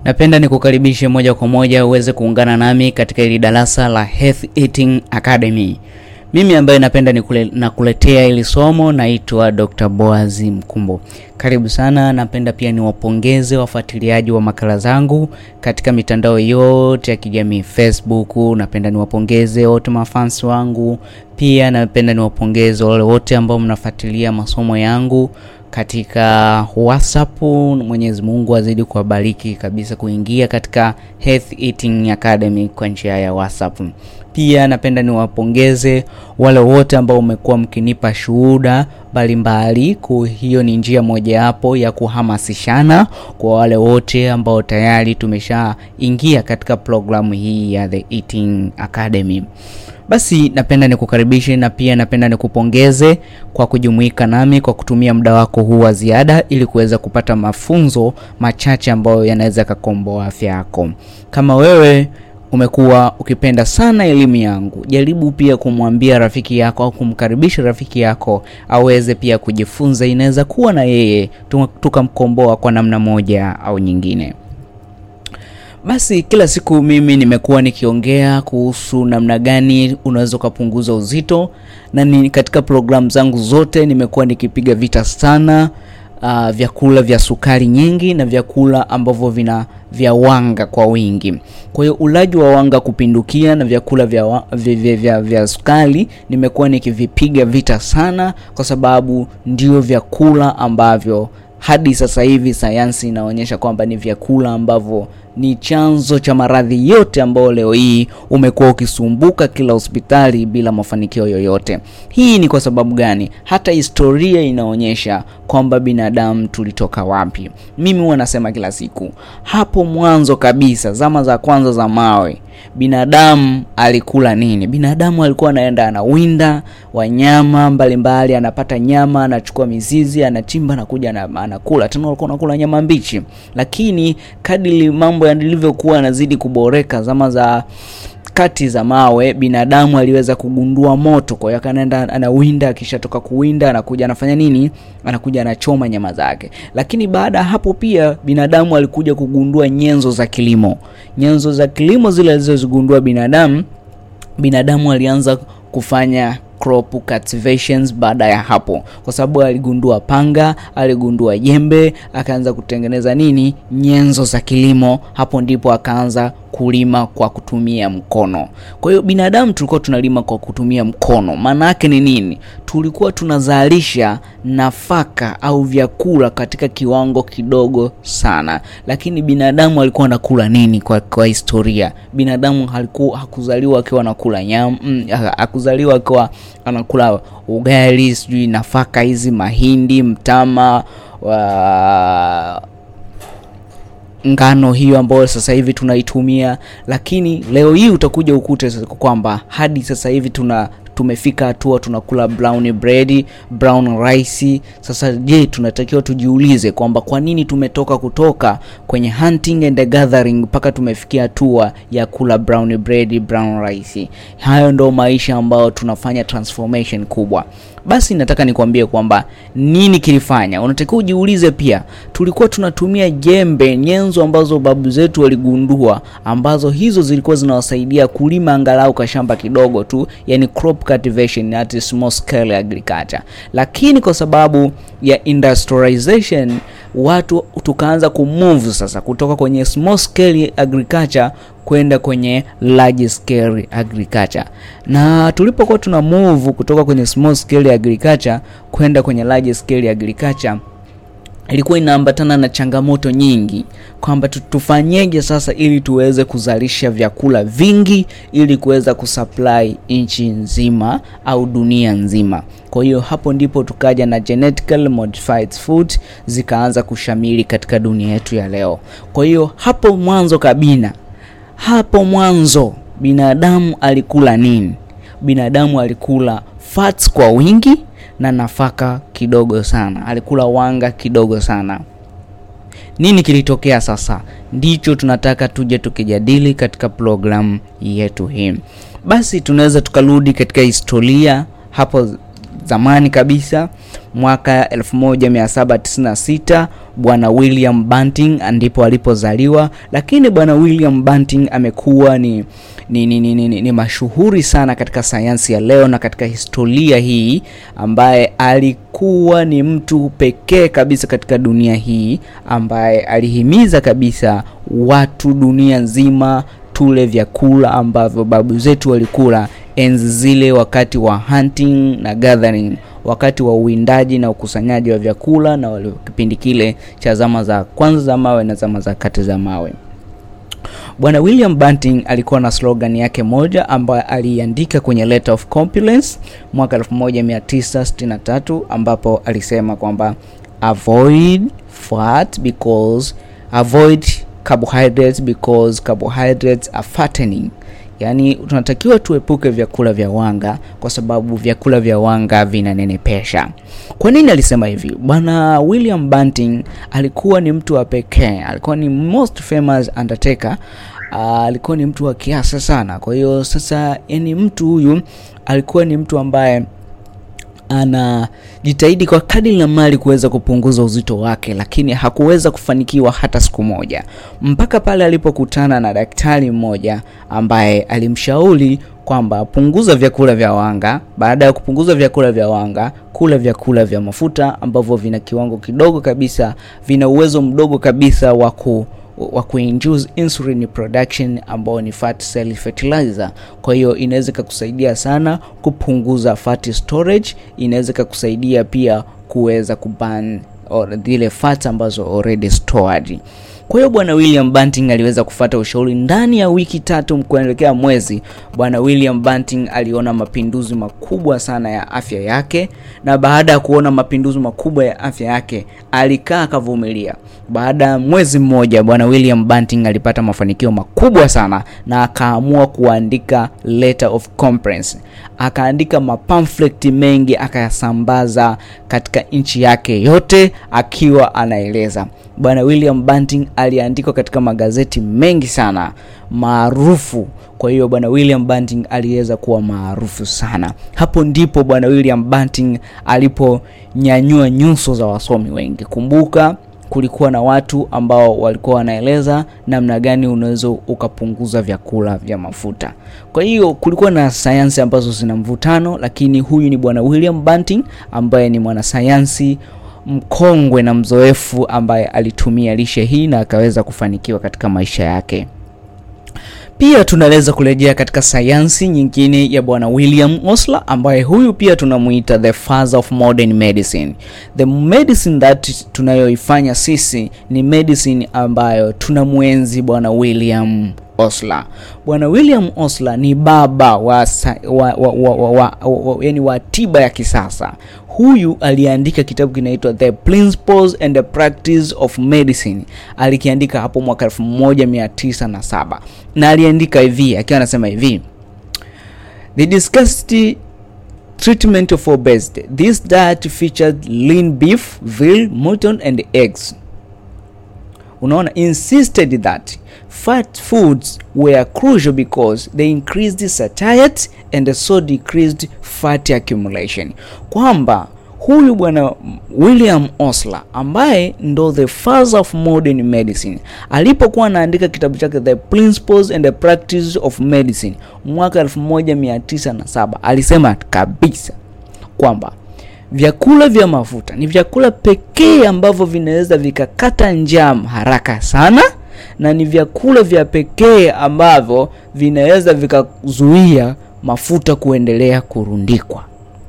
Napenda nikukaribishe moja kwa moja uweze kuungana nami katika hili darasa la Health Eating Academy. Mimi ambaye napenda nikule, nakuletea hili somo naitwa Dr. Boaz Mkumbo. Karibu sana. Napenda pia niwapongeze wafuatiliaji wa makala zangu katika mitandao yote ya kijamii Facebook. Napenda niwapongeze wote mafans wangu, pia napenda niwapongeze wale wote ambao mnafuatilia masomo yangu katika WhatsApp. Mwenyezi Mungu azidi kuwabariki kabisa kuingia katika Health Eating Academy kwa njia ya WhatsApp. Pia napenda niwapongeze wale wote ambao umekuwa mkinipa shuhuda mbalimbali. Kwa hiyo ni njia mojawapo ya kuhamasishana kwa wale wote ambao tayari tumeshaingia katika programu hii ya The Eating Academy. Basi napenda nikukaribishe na pia napenda nikupongeze kwa kujumuika nami kwa kutumia muda wako huu wa ziada ili kuweza kupata mafunzo machache ambayo yanaweza yakakomboa afya yako. Kama wewe umekuwa ukipenda sana elimu yangu, jaribu pia kumwambia rafiki yako au kumkaribisha rafiki yako aweze pia kujifunza. Inaweza kuwa na yeye tukamkomboa kwa namna moja au nyingine. Basi kila siku mimi nimekuwa nikiongea kuhusu namna gani unaweza ukapunguza uzito, na ni katika programu zangu zote nimekuwa nikipiga vita sana uh, vyakula vya sukari nyingi na vyakula ambavyo vina vya wanga kwa wingi. Kwa hiyo ulaji wa wanga kupindukia na vyakula vya, wa, vya, vya, vya, vya sukari nimekuwa nikivipiga vita sana, kwa sababu ndio vyakula ambavyo hadi sasa hivi sayansi inaonyesha kwamba ni vyakula ambavyo ni chanzo cha maradhi yote ambayo leo hii umekuwa ukisumbuka kila hospitali bila mafanikio yoyote. Hii ni kwa sababu gani? Hata historia inaonyesha kwamba binadamu tulitoka wapi. Mimi huwa nasema kila siku, hapo mwanzo kabisa, zama za kwanza za mawe, binadamu alikula nini? Binadamu alikuwa anaenda anawinda wanyama mbalimbali, anapata nyama, anachukua mizizi, anachimba, anakuja anakula. Tena walikuwa wanakula nyama mbichi, lakini kadiri mambo yalivyokuwa yanazidi kuboreka, zama za kati za mawe, binadamu aliweza kugundua moto. Kwa hiyo akanaenda anawinda, akishatoka kuwinda anakuja anafanya nini? Anakuja anachoma nyama zake. Lakini baada ya hapo pia binadamu alikuja kugundua nyenzo za kilimo. Nyenzo za kilimo zile alizozigundua binadamu, binadamu alianza kufanya crop cultivations baada ya hapo, kwa sababu aligundua panga, aligundua jembe, akaanza kutengeneza nini, nyenzo za kilimo. Hapo ndipo akaanza kulima kwa kutumia mkono. Kwa hiyo binadamu tulikuwa tunalima kwa kutumia mkono. Maana yake ni nini? Tulikuwa tunazalisha nafaka au vyakula katika kiwango kidogo sana, lakini binadamu alikuwa anakula nini? Kwa, kwa historia binadamu halikuwa hakuzaliwa akiwa anakula nyama mm, hakuzaliwa akiwa anakula ugali, sijui nafaka hizi, mahindi, mtama wa ngano hiyo ambayo sasa hivi tunaitumia, lakini leo hii utakuja ukute kwamba hadi sasa hivi tuna tumefika hatua tunakula brown bread, brown rice. Sasa je, tunatakiwa tujiulize kwamba kwa nini tumetoka kutoka kwenye hunting and gathering mpaka tumefikia hatua ya kula brown bread, brown rice. Hayo ndo maisha ambayo tunafanya transformation kubwa. Basi nataka nikwambie kwamba nini kilifanya. Unatakiwa ujiulize pia, tulikuwa tunatumia jembe, nyenzo ambazo babu zetu waligundua, ambazo hizo zilikuwa zinawasaidia kulima angalau kashamba kidogo tu, yani crop cultivation at small scale agriculture. Lakini kwa sababu ya industrialization, watu tukaanza kumove sasa kutoka kwenye small scale agriculture kwenda kwenye large scale agriculture. Na tulipokuwa tuna move kutoka kwenye small scale agriculture kwenda kwenye large scale agriculture ilikuwa inaambatana na changamoto nyingi, kwamba tufanyeje sasa ili tuweze kuzalisha vyakula vingi ili kuweza kusupply nchi nzima au dunia nzima. Kwa hiyo hapo ndipo tukaja na genetically modified food zikaanza kushamili katika dunia yetu ya leo. Kwa hiyo hapo mwanzo kabina hapo mwanzo binadamu alikula nini? Binadamu alikula fats kwa wingi na nafaka kidogo sana, alikula wanga kidogo sana. Nini kilitokea sasa? Ndicho tunataka tuje tukijadili katika programu yetu hii. Basi tunaweza tukarudi katika historia hapo zamani kabisa mwaka 1796 bwana William Banting ndipo alipozaliwa, lakini bwana William Banting amekuwa ni ni, ni, ni, ni, ni mashuhuri sana katika sayansi ya leo na katika historia hii, ambaye alikuwa ni mtu pekee kabisa katika dunia hii ambaye alihimiza kabisa watu dunia nzima tule vyakula ambavyo babu zetu walikula enzi zile, wakati wa hunting na gathering, wakati wa uwindaji na ukusanyaji wa vyakula, na wale kipindi kile cha zama za kwanza za mawe na zama za kati za mawe. Bwana William Banting alikuwa na slogan yake moja ambayo aliandika kwenye Letter of Compluence mwaka 1963 ambapo alisema kwamba avoid fat because avoid carbohydrates because carbohydrates are fattening. Yaani tunatakiwa tuepuke vyakula vya wanga kwa sababu vyakula vya wanga vinanenepesha. Kwa nini alisema hivi? Bwana William Banting alikuwa ni mtu wa pekee, alikuwa ni most famous undertaker. Uh, alikuwa ni mtu wa kiasa sana. Kwa hiyo sasa, yani mtu huyu alikuwa ni mtu ambaye anajitahidi kwa kadiri la mali kuweza kupunguza uzito wake, lakini hakuweza kufanikiwa hata siku moja, mpaka pale alipokutana na daktari mmoja ambaye alimshauri kwamba punguza vyakula vya wanga. Baada ya kupunguza vyakula vya wanga, kula vyakula vya mafuta ambavyo vina kiwango kidogo kabisa, vina uwezo mdogo kabisa wa ku wa kuinduce insulin production ambao ni fat cell fertilizer. Kwa hiyo inaweza ikakusaidia sana kupunguza fat storage, inaweza ikakusaidia pia kuweza kuburn zile fat ambazo already stored. Kwa hiyo bwana William Banting aliweza kufata ushauri. Ndani ya wiki tatu kuelekea mwezi, bwana William Banting aliona mapinduzi makubwa sana ya afya yake, na baada ya kuona mapinduzi makubwa ya afya yake alikaa akavumilia. Baada ya mwezi mmoja, bwana William Banting alipata mafanikio makubwa sana na akaamua kuandika letter of complaints, akaandika mapamphlet mengi akayasambaza katika nchi yake yote akiwa anaeleza Bwana William Banting aliandikwa katika magazeti mengi sana maarufu. Kwa hiyo bwana William Banting aliweza kuwa maarufu sana. Hapo ndipo bwana William Banting aliponyanyua nyuso za wasomi wengi. Kumbuka kulikuwa na watu ambao walikuwa wanaeleza namna gani unaweza ukapunguza vyakula vya mafuta. Kwa hiyo kulikuwa na sayansi ambazo zina mvutano, lakini huyu ni bwana William Banting ambaye ni mwanasayansi mkongwe na mzoefu ambaye alitumia lishe hii na akaweza kufanikiwa katika maisha yake. Pia tunaweza kurejea katika sayansi nyingine ya bwana William Osler ambaye huyu pia tunamuita the father of modern medicine. The medicine that tunayoifanya sisi ni medicine ambayo tunamwenzi bwana William Osler. Bwana William Osler ni baba wa, wa, wa, wa, wa, wa, wa, yani wa tiba ya kisasa. Huyu aliandika kitabu kinaitwa The Principles and the Practice of Medicine. Alikiandika hapo mwaka 1907 na aliandika hivi akiwa anasema hivi They discussed treatment of obesity. This diet featured lean beef, veal, mutton and eggs. Unaona, insisted that fat foods were crucial because they increased satiety and so decreased fat accumulation, kwamba huyu bwana William Osler ambaye ndo the father of modern medicine alipokuwa anaandika kitabu chake The Principles and the Practice of Medicine mwaka 1907 alisema kabisa kwamba vyakula vya mafuta ni vyakula pekee ambavyo vinaweza vikakata njaa haraka sana na ni vyakula vya pekee ambavyo vinaweza vikazuia mafuta kuendelea kurundikwa.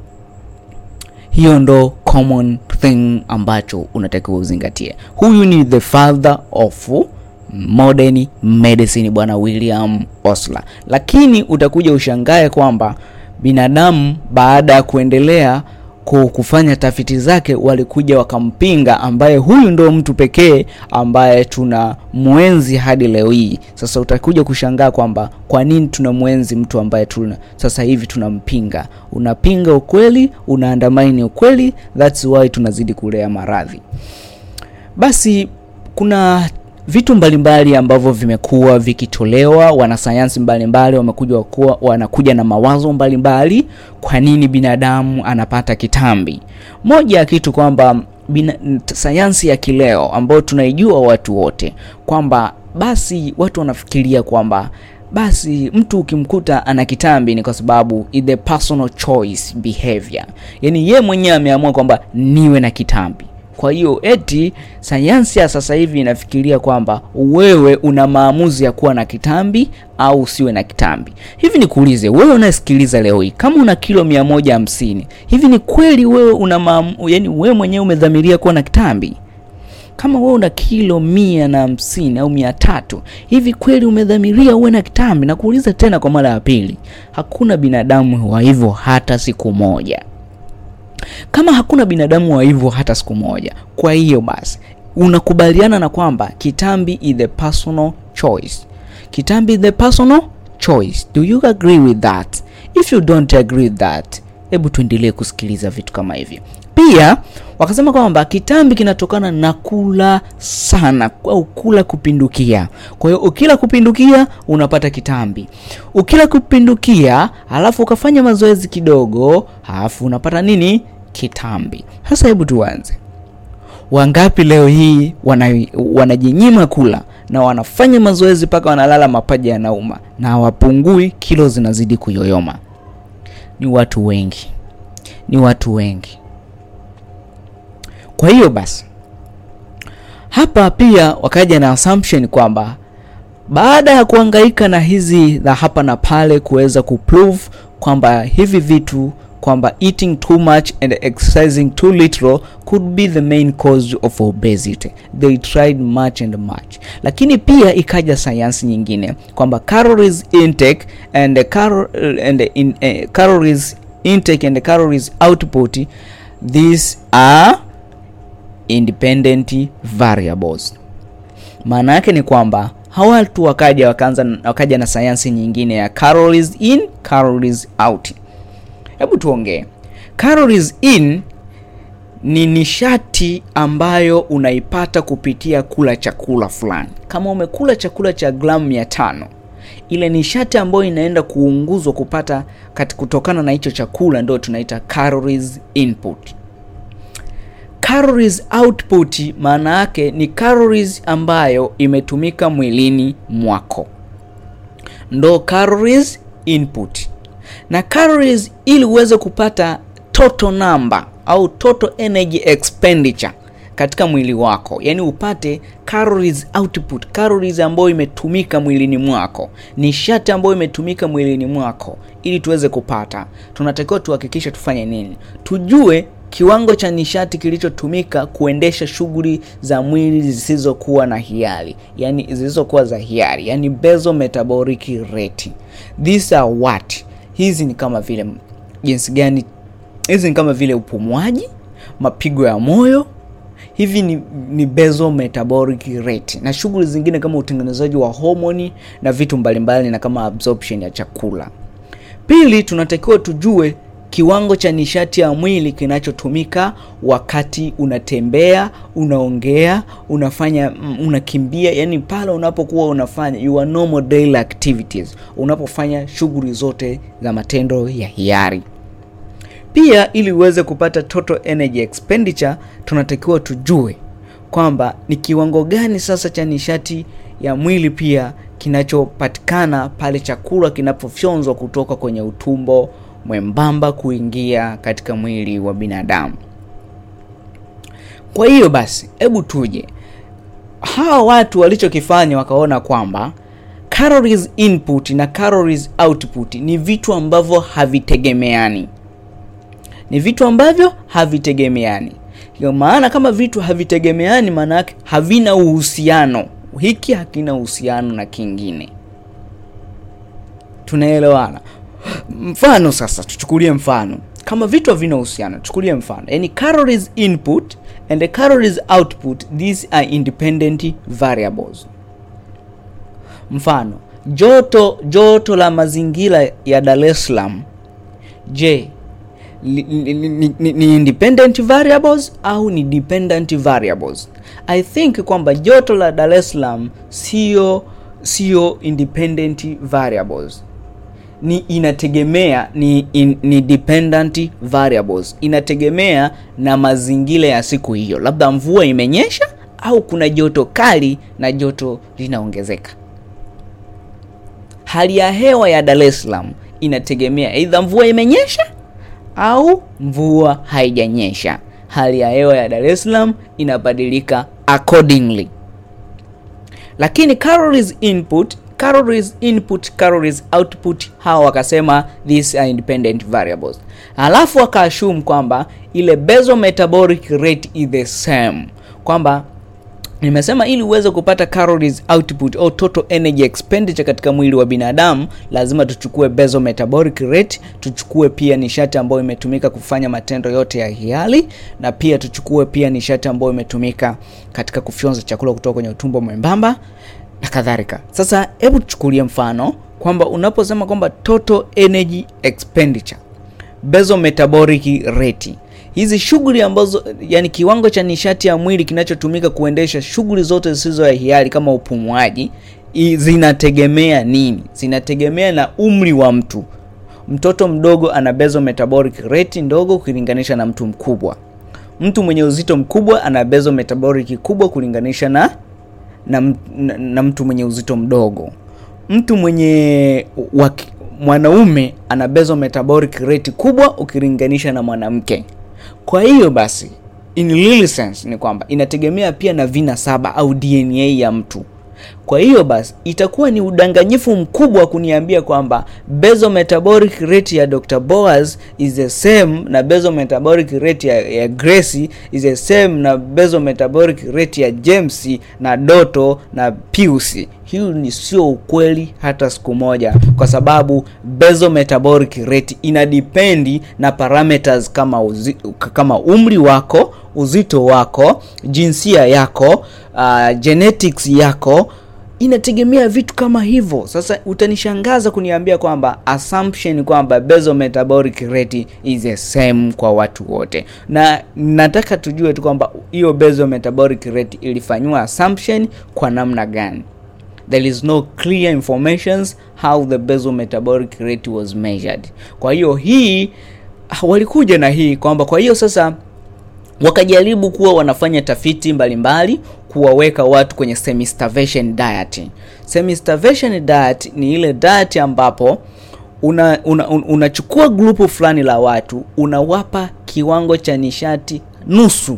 Hiyo ndo common thing ambacho unatakiwa uzingatie. Huyu ni the father of modern medicine, bwana William Osler. Lakini utakuja ushangae kwamba binadamu baada ya kuendelea kufanya tafiti zake walikuja wakampinga, ambaye huyu ndo mtu pekee ambaye tuna mwenzi hadi leo hii. Sasa utakuja kushangaa kwamba kwa nini tuna mwenzi mtu ambaye tuna sasa hivi tunampinga. Unapinga ukweli, unaandamaini ukweli, that's why tunazidi kulea maradhi. Basi kuna vitu mbalimbali ambavyo vimekuwa vikitolewa, wanasayansi mbalimbali wamekuja kuwa wanakuja na mawazo mbalimbali, kwa nini binadamu anapata kitambi. Moja ya kitu kwamba bina, sayansi ya kileo ambayo tunaijua watu wote kwamba basi watu wanafikiria kwamba basi mtu ukimkuta ana kitambi ni kwa sababu is the personal choice behavior, yaani ye mwenyewe ameamua kwamba niwe na kitambi. Kwa hiyo eti sayansi ya sasa hivi inafikiria kwamba wewe una maamuzi ya kuwa na kitambi au usiwe na kitambi. Hivi nikuulize wewe unayesikiliza leo hii, kama una kilo mia moja hamsini, hivi ni kweli wewe una maamu, yani wewe mwenyewe umedhamiria kuwa na kitambi? Kama wewe una kilo mia na hamsini au mia tatu, hivi kweli umedhamiria uwe na kitambi? Na kuuliza tena kwa mara ya pili, hakuna binadamu wa hivyo hata siku moja kama hakuna binadamu wa hivyo hata siku moja. Kwa hiyo basi unakubaliana na kwamba kitambi is the personal choice. Kitambi is the personal choice. Do you agree with that? If you don't agree with that, hebu tuendelee kusikiliza vitu kama hivi. Pia wakasema kwamba kitambi kinatokana na kula sana au kula kupindukia. Kwa hiyo ukila kupindukia unapata kitambi. Ukila kupindukia halafu ukafanya mazoezi kidogo, halafu unapata nini? Kitambi. Sasa hebu tuanze. Wangapi leo hii wana, wanajinyima kula na wanafanya mazoezi mpaka wanalala mapaja yanauma na hawapungui, kilo zinazidi kuyoyoma? Ni watu wengi, ni watu wengi. Kwa hiyo basi hapa pia wakaja na assumption kwamba baada ya kuhangaika na hizi za hapa na pale kuweza kuprove kwamba hivi vitu kwamba eating too much and exercising too little could be the main cause of obesity. They tried much and much, lakini pia ikaja sayansi nyingine kwamba calories intake and cal and in, uh, calories intake and calories output these are independent variables. Maana yake ni kwamba hawa watu wakaja wakaanza wakaja na sayansi nyingine ya calories in calories out. Hebu tuongee. Calories in ni nishati ambayo unaipata kupitia kula chakula fulani. Kama umekula chakula cha gramu mia tano, ile nishati ambayo inaenda kuunguzwa kupata kati kutokana na hicho chakula ndio tunaita calories input. Calories output maana yake ni calories ambayo imetumika mwilini mwako, ndo calories input. Na calories, ili uweze kupata total number au total energy expenditure katika mwili wako, yaani upate calories output, calories ambayo imetumika mwilini mwako, nishati ambayo imetumika mwilini mwako, ili tuweze kupata, tunatakiwa tuhakikishe tufanye nini? Tujue kiwango cha nishati kilichotumika kuendesha shughuli za mwili zisizokuwa na hiari, yani zisizokuwa za hiari, yani basal metabolic rate. These are what? Hizi ni kama vile jinsi gani? Hizi ni kama vile upumuaji, mapigo ya moyo, hivi ni, ni basal metabolic rate na shughuli zingine kama utengenezaji wa homoni na vitu mbalimbali na kama absorption ya chakula. Pili, tunatakiwa tujue kiwango cha nishati ya mwili kinachotumika wakati unatembea, unaongea, unafanya, unakimbia, yani pale unapokuwa unafanya your normal daily activities, unapofanya shughuli zote za matendo ya hiari. Pia ili uweze kupata total energy expenditure, tunatakiwa tujue kwamba ni kiwango gani sasa cha nishati ya mwili pia kinachopatikana pale chakula kinapofyonzwa kutoka kwenye utumbo mwembamba kuingia katika mwili wa binadamu. Kwa hiyo basi, hebu tuje hawa watu walichokifanya, wakaona kwamba calories input na calories output ni vitu ambavyo havitegemeani, ni vitu ambavyo havitegemeani. Kwa maana kama vitu havitegemeani, maana yake havina uhusiano, hiki hakina uhusiano na kingine. Tunaelewana? Mfano sasa, tuchukulie mfano kama vitu havina uhusiano, tuchukulie mfano yani calories input and the calories output, these are independent variables. Mfano joto, joto la mazingira ya Dar es Salaam, je, li, li, ni, ni, ni independent variables au ni dependent variables i think kwamba joto la dar es salaam sio sio independent variables ni inategemea ni, in, ni dependent variables inategemea na mazingira ya siku hiyo labda mvua imenyesha au kuna joto kali na joto linaongezeka hali ya hewa ya dar es salaam inategemea aidha mvua imenyesha au mvua haijanyesha hali ya hewa ya dar es salaam inabadilika accordingly lakini calories input calories input calories output hawa wakasema these are independent variables alafu wakaashumu kwamba ile basal metabolic rate is the same kwamba nimesema ili uweze kupata calories output au total energy expenditure katika mwili wa binadamu lazima tuchukue basal metabolic rate tuchukue pia nishati ambayo imetumika kufanya matendo yote ya hiari na pia tuchukue pia nishati ambayo imetumika katika kufyonza chakula kutoka kwenye utumbo mwembamba na kadhalika sasa hebu tuchukulie mfano kwamba unaposema kwamba total energy expenditure basal metabolic rate hizi shughuli ambazo yani kiwango cha nishati ya mwili kinachotumika kuendesha shughuli zote zisizo ya hiari kama upumuaji i- zinategemea nini zinategemea na umri wa mtu mtoto mdogo ana basal metabolic rate ndogo ukilinganisha na mtu mkubwa mtu mwenye uzito mkubwa ana basal metabolic kubwa kulinganisha na na, m- na, na mtu mwenye uzito mdogo mtu mwenye waki, mwanaume ana basal metabolic rate kubwa ukilinganisha na mwanamke kwa hiyo basi in real sense ni kwamba inategemea pia na vina saba au dna ya mtu kwa hiyo basi itakuwa ni udanganyifu mkubwa kuniambia kwamba basal metabolic rate ya Dr. Boaz is the same na basal metabolic rate ya, ya Grace is the same na basal metabolic rate ya James na Doto na Pius. Hiyo ni sio ukweli hata siku moja, kwa sababu basal metabolic rate inadependi na parameters kama uzi, kama umri wako, uzito wako, jinsia yako, uh, genetics yako inategemea vitu kama hivyo sasa utanishangaza kuniambia kwamba assumption kwamba basal metabolic rate is the same kwa watu wote na nataka tujue tu kwamba hiyo basal metabolic rate ilifanywa assumption kwa namna gani there is no clear informations how the basal metabolic rate was measured kwa hiyo hii walikuja na hii kwamba kwa hiyo sasa wakajaribu kuwa wanafanya tafiti mbalimbali kuwaweka watu kwenye semi starvation diet. Semi starvation diet ni ile diet ambapo una, una, un, unachukua grupu fulani la watu unawapa kiwango cha nishati nusu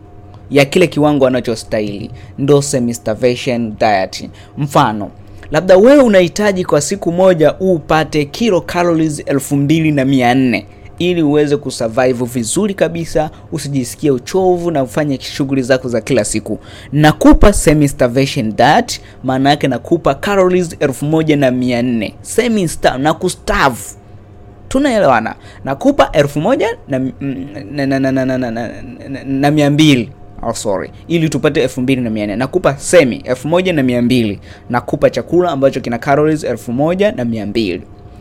ya kile kiwango wanachostahili, ndo semi starvation diet. Mfano, labda wewe unahitaji kwa siku moja upate kilo calories elfu mbili na mia nne ili uweze kusurvive vizuri kabisa usijisikie uchovu na ufanye shughuli zako za kila siku nakupa semi starvation diet maana yake nakupa calories elfu moja na mia nne semi star na kustavu tunaelewana nakupa elfu moja na, na, na, na, na, na, na, na, na mia mbili oh, sorry ili tupate elfu mbili na mia nne nakupa semi elfu moja na mia mbili nakupa chakula ambacho kina calories elfu moja na mia mbili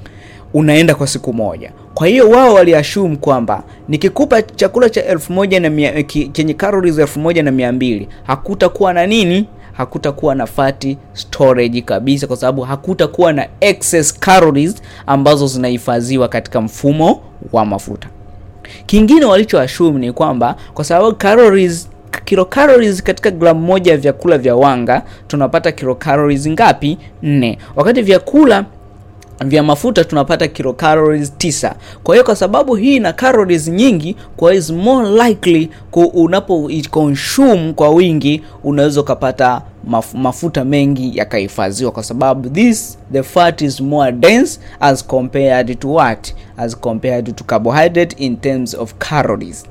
unaenda kwa siku moja kwa hiyo wao waliashumu kwamba nikikupa chakula cha elfu moja na mia, ki, chenye calories elfu moja na mia mbili hakutakuwa na nini hakutakuwa na fati storage kabisa kwa sababu hakutakuwa na excess calories ambazo zinahifadhiwa katika mfumo wa mafuta kingine walichoashumu ni kwamba kwa sababu calories kilocalories katika gramu moja ya vyakula vya wanga tunapata kilocalories ngapi nne wakati vyakula vya mafuta tunapata kilocalories tisa kwa hiyo kwa sababu hii ina calories nyingi kwa hiyo is more likely unapo consume kwa wingi unaweza ukapata maf mafuta mengi yakahifadhiwa kwa sababu this the fat is more dense as compared to what as compared to carbohydrate in terms of calories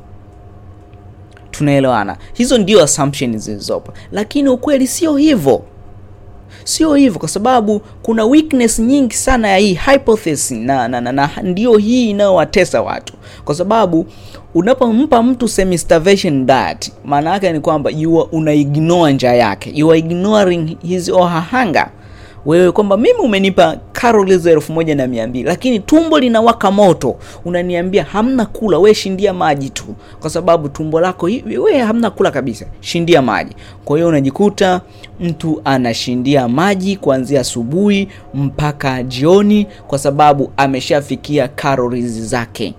tunaelewana hizo ndio assumption zilizopo lakini ukweli sio hivyo sio hivyo kwa sababu kuna weakness nyingi sana ya hii hypothesis na, na, na, na ndio hii inayowatesa watu kwa sababu unapompa mtu semi starvation diet maana yake ni kwamba una ignore njaa yake you are ignoring his or her hunger wewe kwamba mimi umenipa calories elfu moja na mia mbili lakini tumbo linawaka moto, unaniambia hamna kula, we shindia maji tu, kwa sababu tumbo lako hivi, we hamna kula kabisa, shindia maji. Kwa hiyo unajikuta mtu anashindia maji kuanzia asubuhi mpaka jioni, kwa sababu ameshafikia calories zake.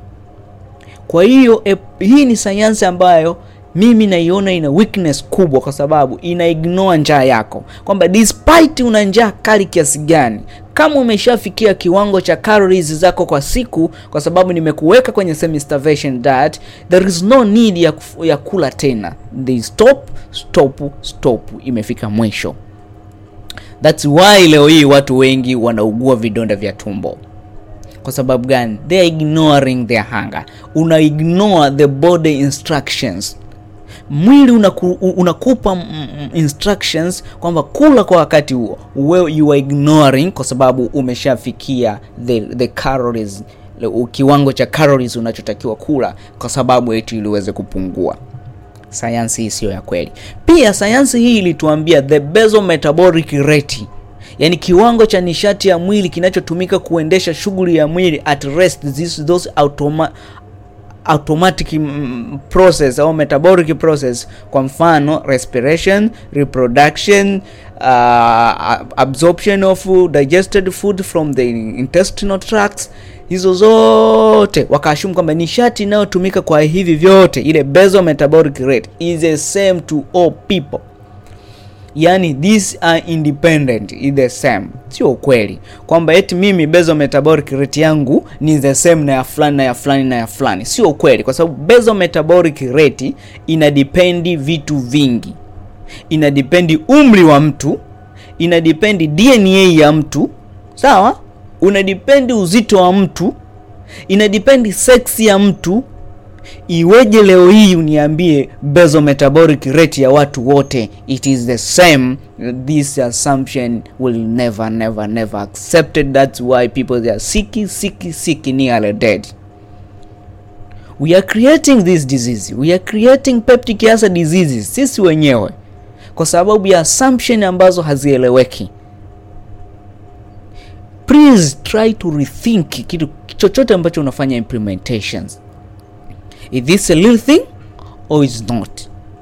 Kwa hiyo e, hii ni sayansi ambayo mimi naiona ina weakness kubwa, kwa sababu ina ignore njaa yako, kwamba despite una njaa kali kiasi gani, kama umeshafikia kiwango cha calories zako kwa siku, kwa sababu nimekuweka kwenye semi starvation diet, there is no need ya, kuf, ya kula tena. They stop stop stop, imefika mwisho. That's why leo hii watu wengi wanaugua vidonda vya tumbo. Kwa sababu gani? They are ignoring their hunger. Una ignore the body instructions mwili unaku, unakupa instructions kwamba kula kwa wakati huo, wewe you are ignoring kwa sababu umeshafikia the, the calories, kiwango cha calories unachotakiwa kula, kwa sababu eti ili uweze kupungua. Sayansi hii siyo ya kweli. Pia sayansi hii ilituambia the basal metabolic rate yaani kiwango cha nishati ya mwili kinachotumika kuendesha shughuli ya mwili at rest, this, those automa automatic process au metabolic process, kwa mfano respiration, reproduction, uh, absorption of digested food from the intestinal tracts, hizo zote wakaashumu kwamba nishati inayotumika kwa hivi vyote, ile basal metabolic rate is the same to all people. Yani these are independent, is the same. Sio ukweli kwamba eti mimi basal metabolic rate yangu ni the same na ya fulani na ya fulani na ya fulani. Sio ukweli, kwa sababu basal metabolic rate ina dependi vitu vingi. Ina dependi umri wa mtu, ina dependi DNA ya mtu, sawa? Una dependi uzito wa mtu, ina dependi sex ya mtu Iweje leo hii uniambie basal metabolic rate ya watu wote it is the same? This assumption will never never never accepted. That's why people they are sick sick sick nearly dead. We are creating this disease, we are creating peptic ulcer diseases sisi wenyewe kwa sababu ya assumption ambazo hazieleweki. Please try to rethink kitu chochote ambacho unafanya implementations Is this a little thing or is not?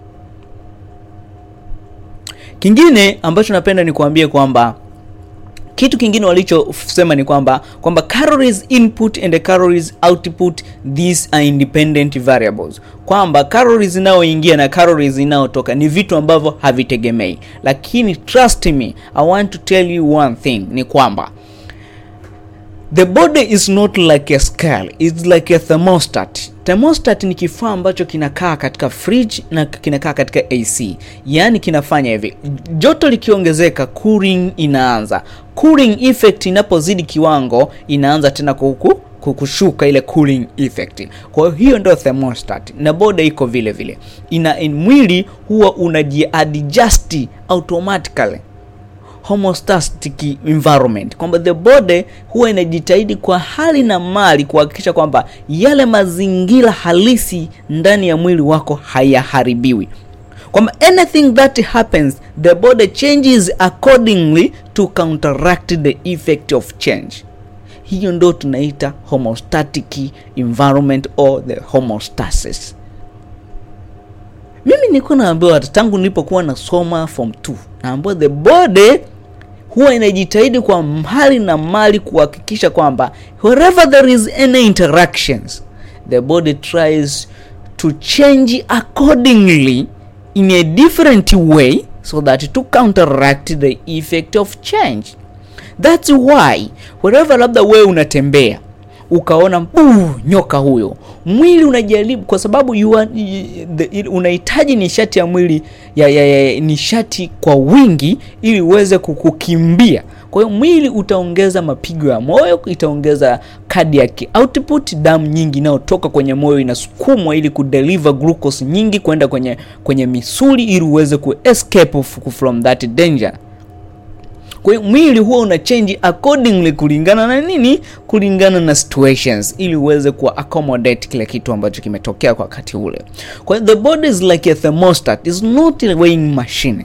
Kingine ambacho napenda ni kuambia kwamba kitu kingine walichosema ni kwamba kwamba calories input and the calories output these are independent variables, kwamba calories inayoingia na calories inayotoka ni vitu ambavyo havitegemei. Lakini trust me, I want to tell you one thing, ni kwamba The body is not like a scale, it's like a thermostat. Thermostat ni kifaa ambacho kinakaa katika fridge na kinakaa katika AC. Yaani kinafanya hivi, joto likiongezeka, cooling inaanza. Cooling effect inapozidi kiwango, inaanza tena kuku kushuka ile cooling effect. Kwa hiyo ndio thermostat, na body iko vile vile, ina in mwili huwa unajiadjust automatically homeostatic environment, kwamba the body huwa inajitahidi kwa hali na mali kuhakikisha kwamba yale mazingira halisi ndani ya mwili wako hayaharibiwi, kwamba anything that happens the body changes accordingly to counteract the effect of change. Hiyo ndo tunaita homeostatic environment or the homeostasis. Mimi nilikuwa naambiwa tangu nilipokuwa nasoma form 2 naambiwa the body huwa inajitahidi kwa hali na mali kuhakikisha kwamba wherever there is any interactions the body tries to change accordingly in a different way so that to counteract the effect of change. That's why wherever labda wewe unatembea ukaona buu, nyoka huyo, mwili unajaribu kwa sababu you are, unahitaji nishati ya mwili ya, ya, ya, nishati kwa wingi ili uweze kukimbia. Kwa hiyo mwili utaongeza mapigo ya moyo, itaongeza cardiac output, damu nyingi inayotoka kwenye moyo inasukumwa ili kudeliver glucose nyingi kwenda kwenye kwenye misuli ili uweze ku escape from that danger. Kwa hiyo mwili huwa una change accordingly kulingana na nini? Kulingana na situations, ili uweze ku accommodate kile kitu ambacho kimetokea kwa wakati ule. Kwa hiyo the body is like a thermostat, is not a weighing machine.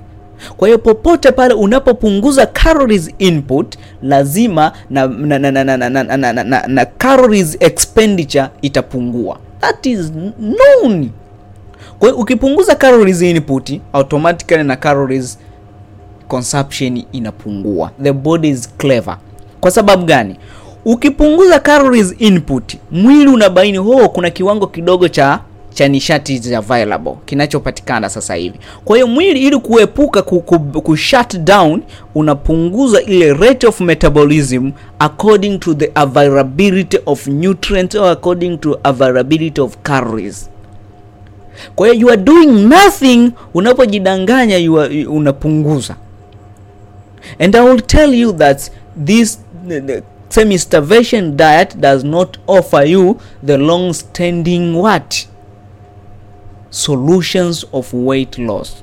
kwa hiyo popote pale unapopunguza calories input lazima na, na, na, na, na, na, na, na, na, na, na calories expenditure itapungua that is known kwa hiyo ukipunguza calories input automatically na calories consumption inapungua the body is clever kwa sababu gani ukipunguza calories input mwili unabaini ho kuna kiwango kidogo cha cha nishati available kinachopatikana sasa hivi kwa hiyo mwili ili kuepuka ku, ku, ku shut down unapunguza ile rate of metabolism according to the availability of nutrients or according to availability of calories kwa hiyo you are doing nothing unapojidanganya you are, unapunguza and i will tell you that this the, the semi starvation diet does not offer you the long standing what solutions of weight loss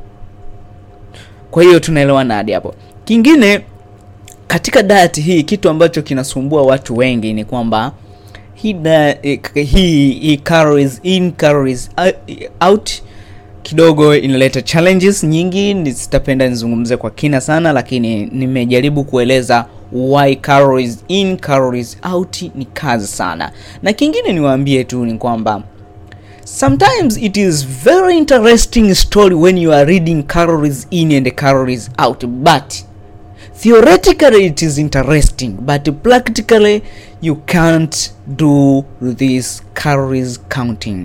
kwa hiyo tunaelewana hadi hapo kingine katika diet hii kitu ambacho kinasumbua watu wengi ni kwamba hii diet- hii hii calories in calories out kidogo inaleta challenges nyingi ni- sitapenda nizungumze kwa kina sana lakini nimejaribu kueleza why calories in calories out ni kazi sana na kingine niwaambie tu ni kwamba sometimes it is very interesting story when you are reading calories in and calories out but theoretically it is interesting but practically you can't do this calories counting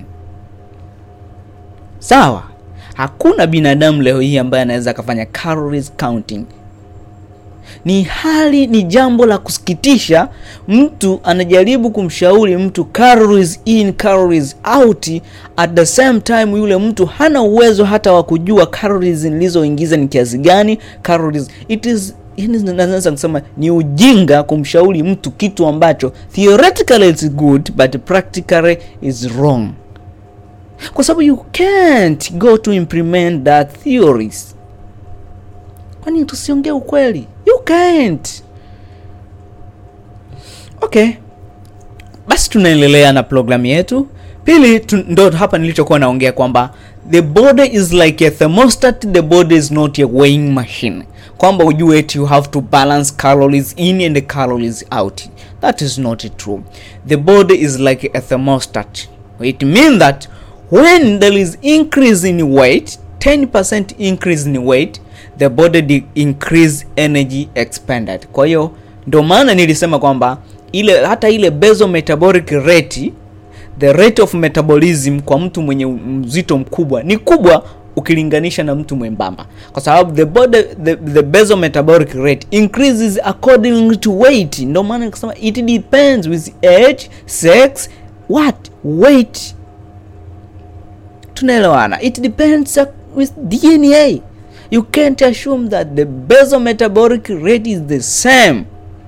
sawa hakuna binadamu leo hii ambaye anaweza akafanya calories counting ni hali ni jambo la kusikitisha mtu anajaribu kumshauri mtu calories in calories out at the same time yule mtu hana uwezo hata wa kujua calories nilizoingiza ni kiasi gani calories it is yani naweza kusema ni ujinga kumshauri mtu kitu ambacho theoretically it's good but practically is wrong kwa sababu you can't go to implement that theories kwani tusiongee ukweli you can't okay basi tunaendelea na programu yetu pili tu, ndo hapa nilichokuwa naongea kwamba the body is like a thermostat the body is not a weighing machine kwamba ujue eti you have to balance calories in and calories out that is not true the body is like a thermostat it means that when there is increase in weight 10% increase in weight the body de- increase energy expended kwa hiyo ndo maana nilisema kwamba ile hata ile basal metabolic rate the rate of metabolism kwa mtu mwenye mzito mkubwa ni kubwa ukilinganisha na mtu mwembamba kwa sababu the body the, the basal metabolic rate increases according to weight ndio maana nikasema it depends with age sex what weight tunaelewana it depends uh, with dna you can't assume that the basal metabolic rate is the same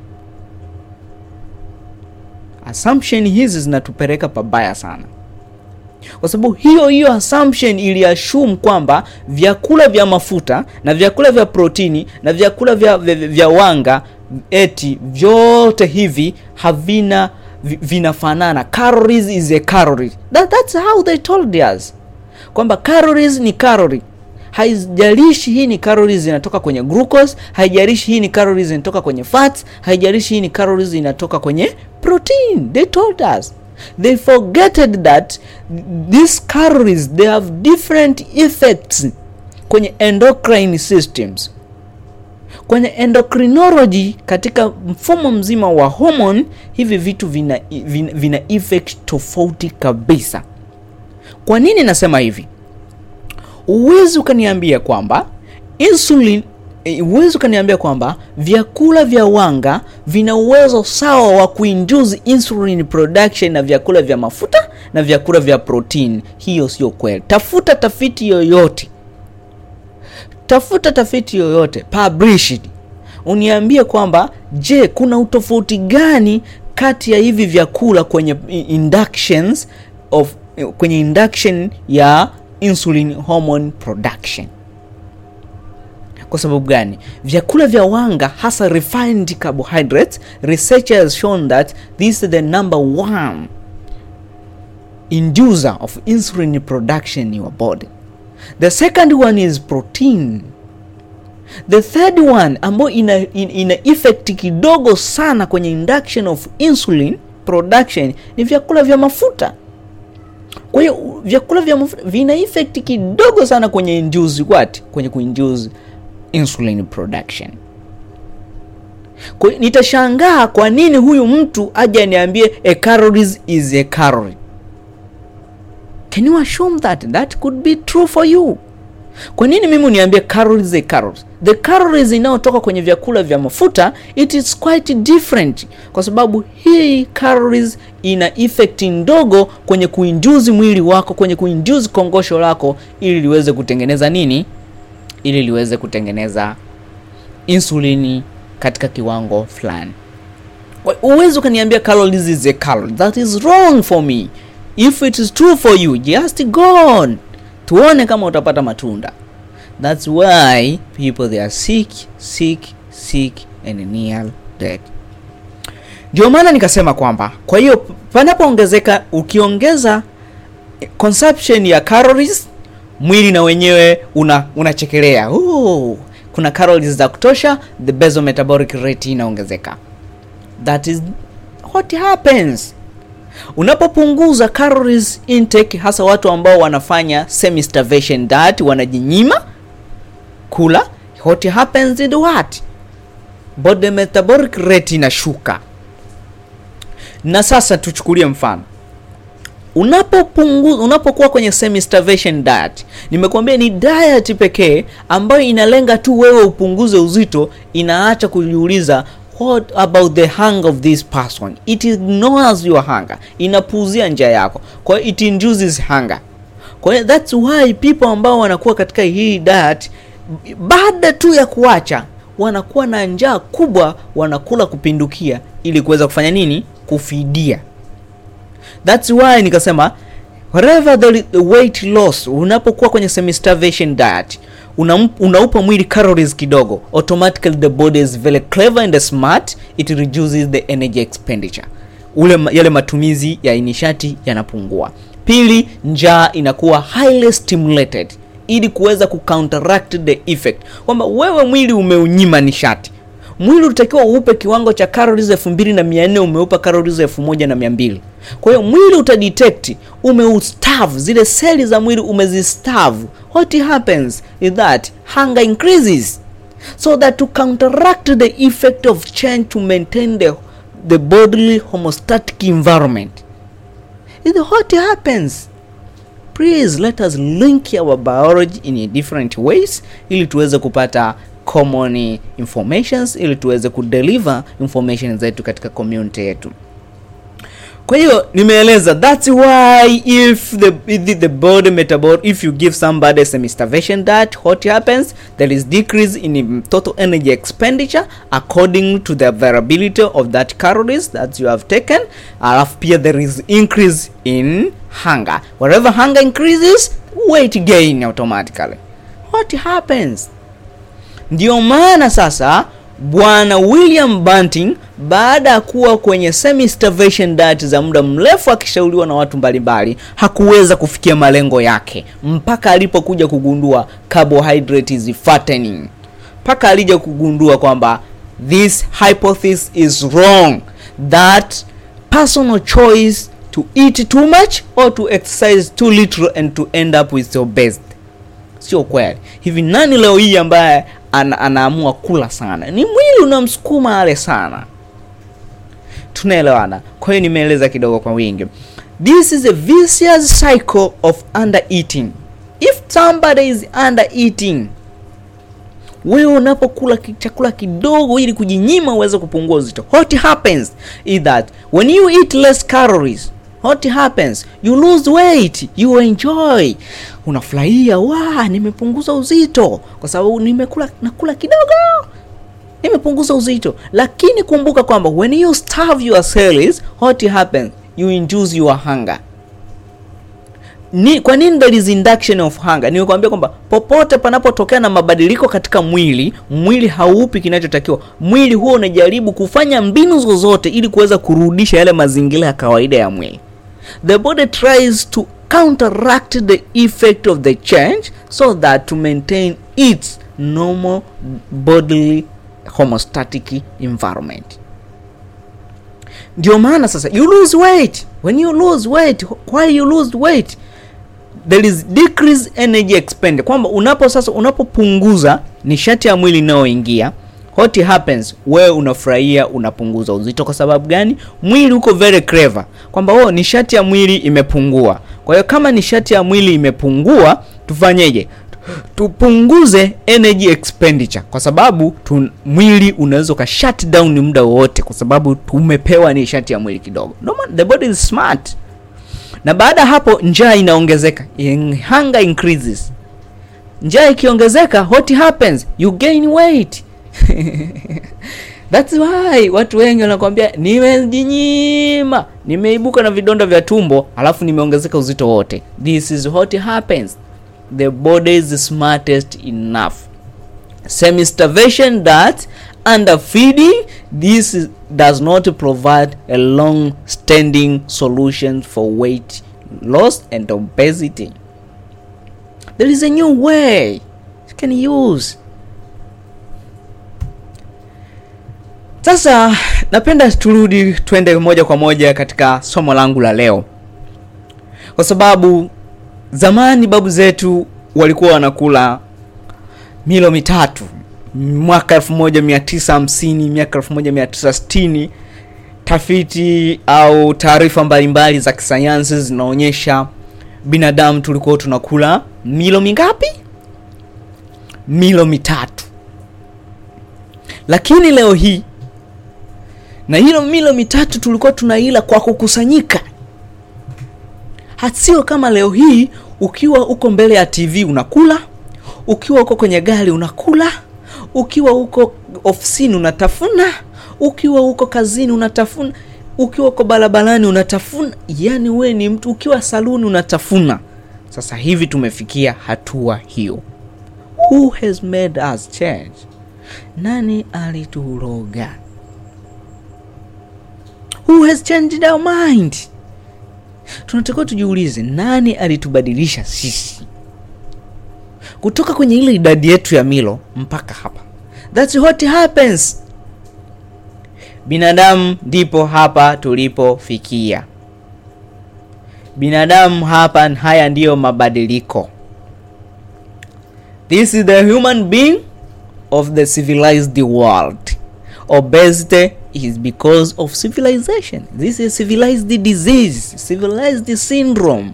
assumption hizi zinatupeleka pabaya sana kwa sababu hiyo hiyo assumption iliassume kwamba vyakula vya mafuta na vyakula vya protini na vyakula vya, vya, vya wanga eti vyote hivi havina vi- vinafanana calories is a calorie that, that's how they told us kwamba calories ni calorie haijalishi hii ni calories zinatoka kwenye glucose haijalishi hii ni calories zinatoka kwenye fats haijalishi hii ni calories zinatoka kwenye protein they told us they forgetted that these calories they have different effects kwenye endocrine systems kwenye endocrinology katika mfumo mzima wa hormone hivi vitu vina, vina, vina effect tofauti kabisa kwa nini nasema hivi uwezi ukaniambia kwamba insulin eh, uwezi ukaniambia kwamba vyakula vya wanga vina uwezo sawa wa kuinduce insulin production na vyakula vya mafuta na vyakula vya protein hiyo sio kweli tafuta tafiti yoyote tafuta tafiti yoyote published uniambie kwamba je kuna utofauti gani kati ya hivi vyakula kwenye i- inductions of kwenye induction ya insulin hormone production kwa sababu gani vyakula vya wanga hasa refined carbohydrates research has shown that this is the number one inducer of insulin production in your body the second one is protein the third one ambayo ina, ina, ina effect kidogo sana kwenye induction of insulin production ni vyakula vya mafuta kwa hiyo vyakula vya mafuta vina effect kidogo sana kwenye induce what kwenye kuinduce insulin production kwa hiyo nitashangaa kwa nini huyu mtu aje aniambie a calories is a calorie can you assume that that could be true for you kwa nini mimi uniambie calories a calories the calories inayotoka kwenye vyakula vya mafuta it is quite different kwa sababu hii calories ina effect ndogo kwenye kuinduzi mwili wako kwenye kuinduzi kongosho lako ili liweze kutengeneza nini ili liweze kutengeneza insulini katika kiwango fulani uwezi ukaniambia calories is a calorie that is wrong for me if it is true for you just go on tuone kama utapata matunda that's why people they are sick sick sick and near dead ndio maana nikasema kwamba kwa hiyo panapoongezeka ukiongeza consumption ya calories mwili na wenyewe una unachekelea Ooh, kuna calories za kutosha the basal metabolic rate inaongezeka that is what happens unapopunguza calories intake hasa watu ambao wanafanya semi starvation diet wanajinyima kula what happens in what body metabolic rate inashuka na sasa tuchukulie mfano unapopunguza unapokuwa kwenye semi starvation diet nimekuambia ni diet pekee ambayo inalenga tu wewe upunguze uzito inaacha kujiuliza what about the hunger of this person it ignores your hunger inapuuzia njia yako kwa hiyo it induces hunger kwa hiyo that's why people ambao wanakuwa katika hii diet baada tu ya kuacha wanakuwa na njaa kubwa wanakula kupindukia ili kuweza kufanya nini kufidia that's why nikasema wherever the, the weight loss unapokuwa kwenye semi starvation diet una, unaupa mwili calories kidogo automatically the body is very clever and smart it reduces the energy expenditure ule yale matumizi ya nishati yanapungua pili njaa inakuwa highly stimulated ili kuweza kucounteract the effect kwamba wewe mwili umeunyima nishati mwili utakiwa uupe kiwango cha calories elfu mbili na mia nne umeupa calories elfu moja na mia mbili kwa hiyo mwili utadetect umeustavu zile seli za mwili umezistavu what happens is that hunger increases so that to counteract the effect of change to maintain the, the bodily homostatic environment is what happens please let us link our biology in a different ways ili tuweze kupata common informations ili tuweze kudeliver information zetu katika community yetu kwa hiyo nimeeleza that's why if the, if the body metabol if you give somebody a semi starvation diet what happens there is decrease in total energy expenditure according to the availability of that calories that you have taken alafu pia there is increase in hunger wherever hunger increases weight gain automatically what happens ndio maana sasa bwana william banting baada ya kuwa kwenye semi starvation diet za muda mrefu akishauriwa na watu mbalimbali hakuweza kufikia malengo yake mpaka alipokuja kugundua carbohydrate is fattening mpaka alija kugundua kwamba this hypothesis is wrong that personal choice to eat too much or to exercise too little and to end up with your best sio kweli hivi nani leo hii ambaye ana, anaamua kula sana ni mwili unamsukuma ale sana tunaelewana kwa hiyo nimeeleza kidogo kwa wingi this is a vicious cycle of under eating if somebody is under eating wewe unapokula chakula kidogo ili kujinyima uweze kupungua uzito what happens is that when you eat less calories what happens you lose weight you enjoy unafurahia wa nimepunguza uzito kwa sababu nimekula nakula kidogo nimepunguza uzito lakini kumbuka kwamba when you starve your cells what happens you induce your hunger ni kwa nini there is induction of hunger nimekwambia kwamba popote panapotokea na mabadiliko katika mwili mwili haupi kinachotakiwa mwili huo unajaribu kufanya mbinu zozote ili kuweza kurudisha yale mazingira ya kawaida ya mwili the body tries to counteract the effect of the change so that to maintain its normal bodily homeostatic environment ndio maana sasa you lose weight when you lose weight why you lose weight there is decrease energy expended kwamba unapo sasa unapopunguza nishati ya mwili inayoingia what happens wewe unafurahia unapunguza uzito kwa sababu gani mwili uko very clever kwamba oh nishati ya mwili imepungua kwa hiyo kama nishati ya mwili imepungua tufanyeje tupunguze energy expenditure kwa sababu tu, mwili unaweza uka shut down muda wowote kwa sababu tumepewa nishati ya mwili kidogo no man, the body is smart na baada ya hapo njaa inaongezeka In- hunger increases njaa ikiongezeka what happens you gain weight That's why watu wengi wanakwambia nimejinyima, nimeibuka na vidonda vya tumbo, alafu nimeongezeka uzito wote. This is what happens. The body is smartest enough. Semi starvation that under feeding this is, does not provide a long standing solution for weight loss and obesity. There is a new way you can use. Sasa napenda turudi twende moja kwa moja katika somo langu la leo, kwa sababu zamani babu zetu walikuwa wanakula milo mitatu mwaka 1950 miaka 1960 tafiti au taarifa mbalimbali za kisayansi zinaonyesha binadamu tulikuwa tunakula milo mingapi milo mitatu lakini leo hii na hilo milo mitatu tulikuwa tunaila kwa kukusanyika hasio kama leo hii ukiwa uko mbele ya tv unakula ukiwa uko kwenye gari unakula ukiwa uko ofisini unatafuna ukiwa uko kazini unatafuna ukiwa uko barabarani unatafuna yani we ni mtu ukiwa saluni unatafuna sasa hivi tumefikia hatua hiyo who has made us change nani alituroga who has changed our mind tunatakiwa tujiulize nani alitubadilisha sisi kutoka kwenye ile idadi yetu ya milo mpaka hapa thats what happens binadamu ndipo hapa tulipofikia binadamu hapa haya ndiyo mabadiliko this is the human being of the civilized world obesity is because of civilization this is civilized disease civilized syndrome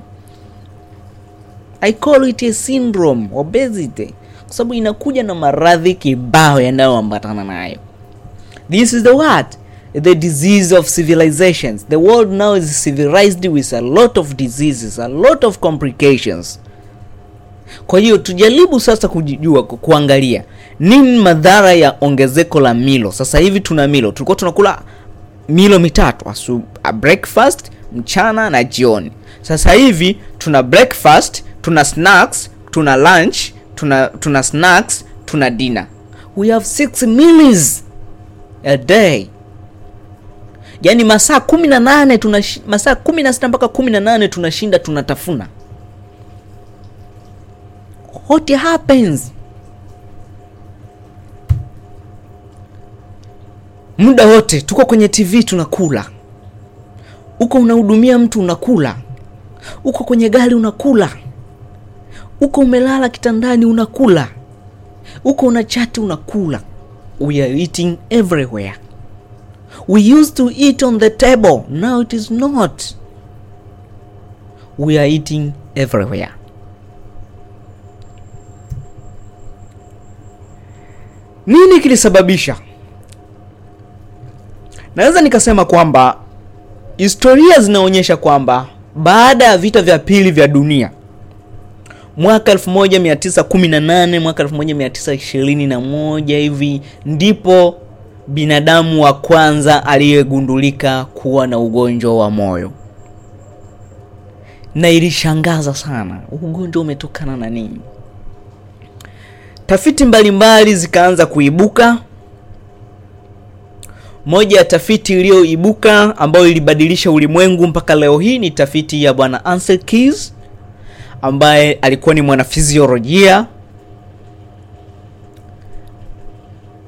i call it a syndrome obesity kwa sababu inakuja na maradhi kibao yanayoambatana nayo this is the what the disease of civilizations the world now is civilized with a lot of diseases a lot of complications kwa hiyo tujaribu sasa kujijua ku- kuangalia nini madhara ya ongezeko la milo sasa hivi tuna milo tulikuwa tunakula milo mitatu asu, a breakfast mchana na jioni sasa hivi tuna breakfast tuna snacks tuna lunch tuna tuna snacks tuna dinner we have six meals a day yaani masaa kumi na nane tuna masaa kumi na sita mpaka kumi na nane tunashinda tunatafuna what happens muda wote tuko kwenye tv tunakula uko unahudumia mtu unakula uko kwenye gari unakula uko umelala kitandani unakula uko una chati unakula we are eating everywhere we used to eat on the table now it is not we are eating everywhere nini kilisababisha naweza nikasema kwamba historia zinaonyesha kwamba baada ya vita vya pili vya dunia mwaka 1918 mwaka 1921 hivi ndipo binadamu wa kwanza aliyegundulika kuwa na ugonjwa wa moyo na ilishangaza sana ugonjwa umetokana na nini tafiti mbalimbali zikaanza kuibuka moja ya tafiti iliyoibuka ambayo ilibadilisha ulimwengu mpaka leo hii ni tafiti ya bwana Ansel Keys ambaye alikuwa ni mwanafiziolojia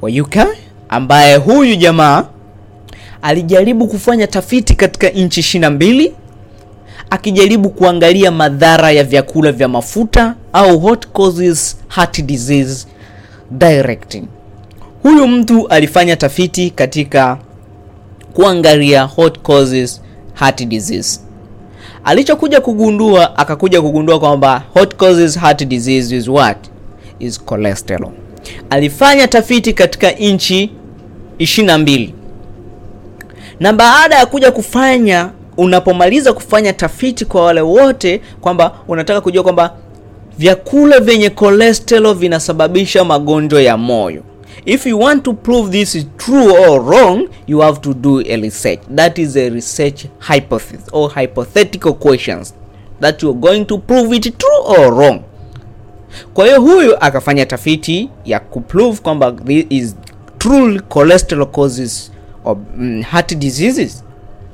wa UK ambaye huyu jamaa alijaribu kufanya tafiti katika nchi ishirini na mbili akijaribu kuangalia madhara ya vyakula vya mafuta au what causes heart disease directing. Huyu mtu alifanya tafiti katika kuangalia what causes heart disease. Alichokuja kugundua, akakuja kugundua kwamba what causes heart disease is what is cholesterol. Alifanya tafiti katika nchi 22 na baada ya kuja kufanya unapomaliza kufanya tafiti kwa wale wote kwamba unataka kujua kwamba vyakula vyenye cholesterol vinasababisha magonjwa ya moyo if you want to prove this is true or wrong you have to do a research that is a research hypothesis or hypothetical questions that you're going to prove it true or wrong kwa hiyo huyu akafanya tafiti ya kuprove kwamba this is true cholesterol causes of, mm, heart diseases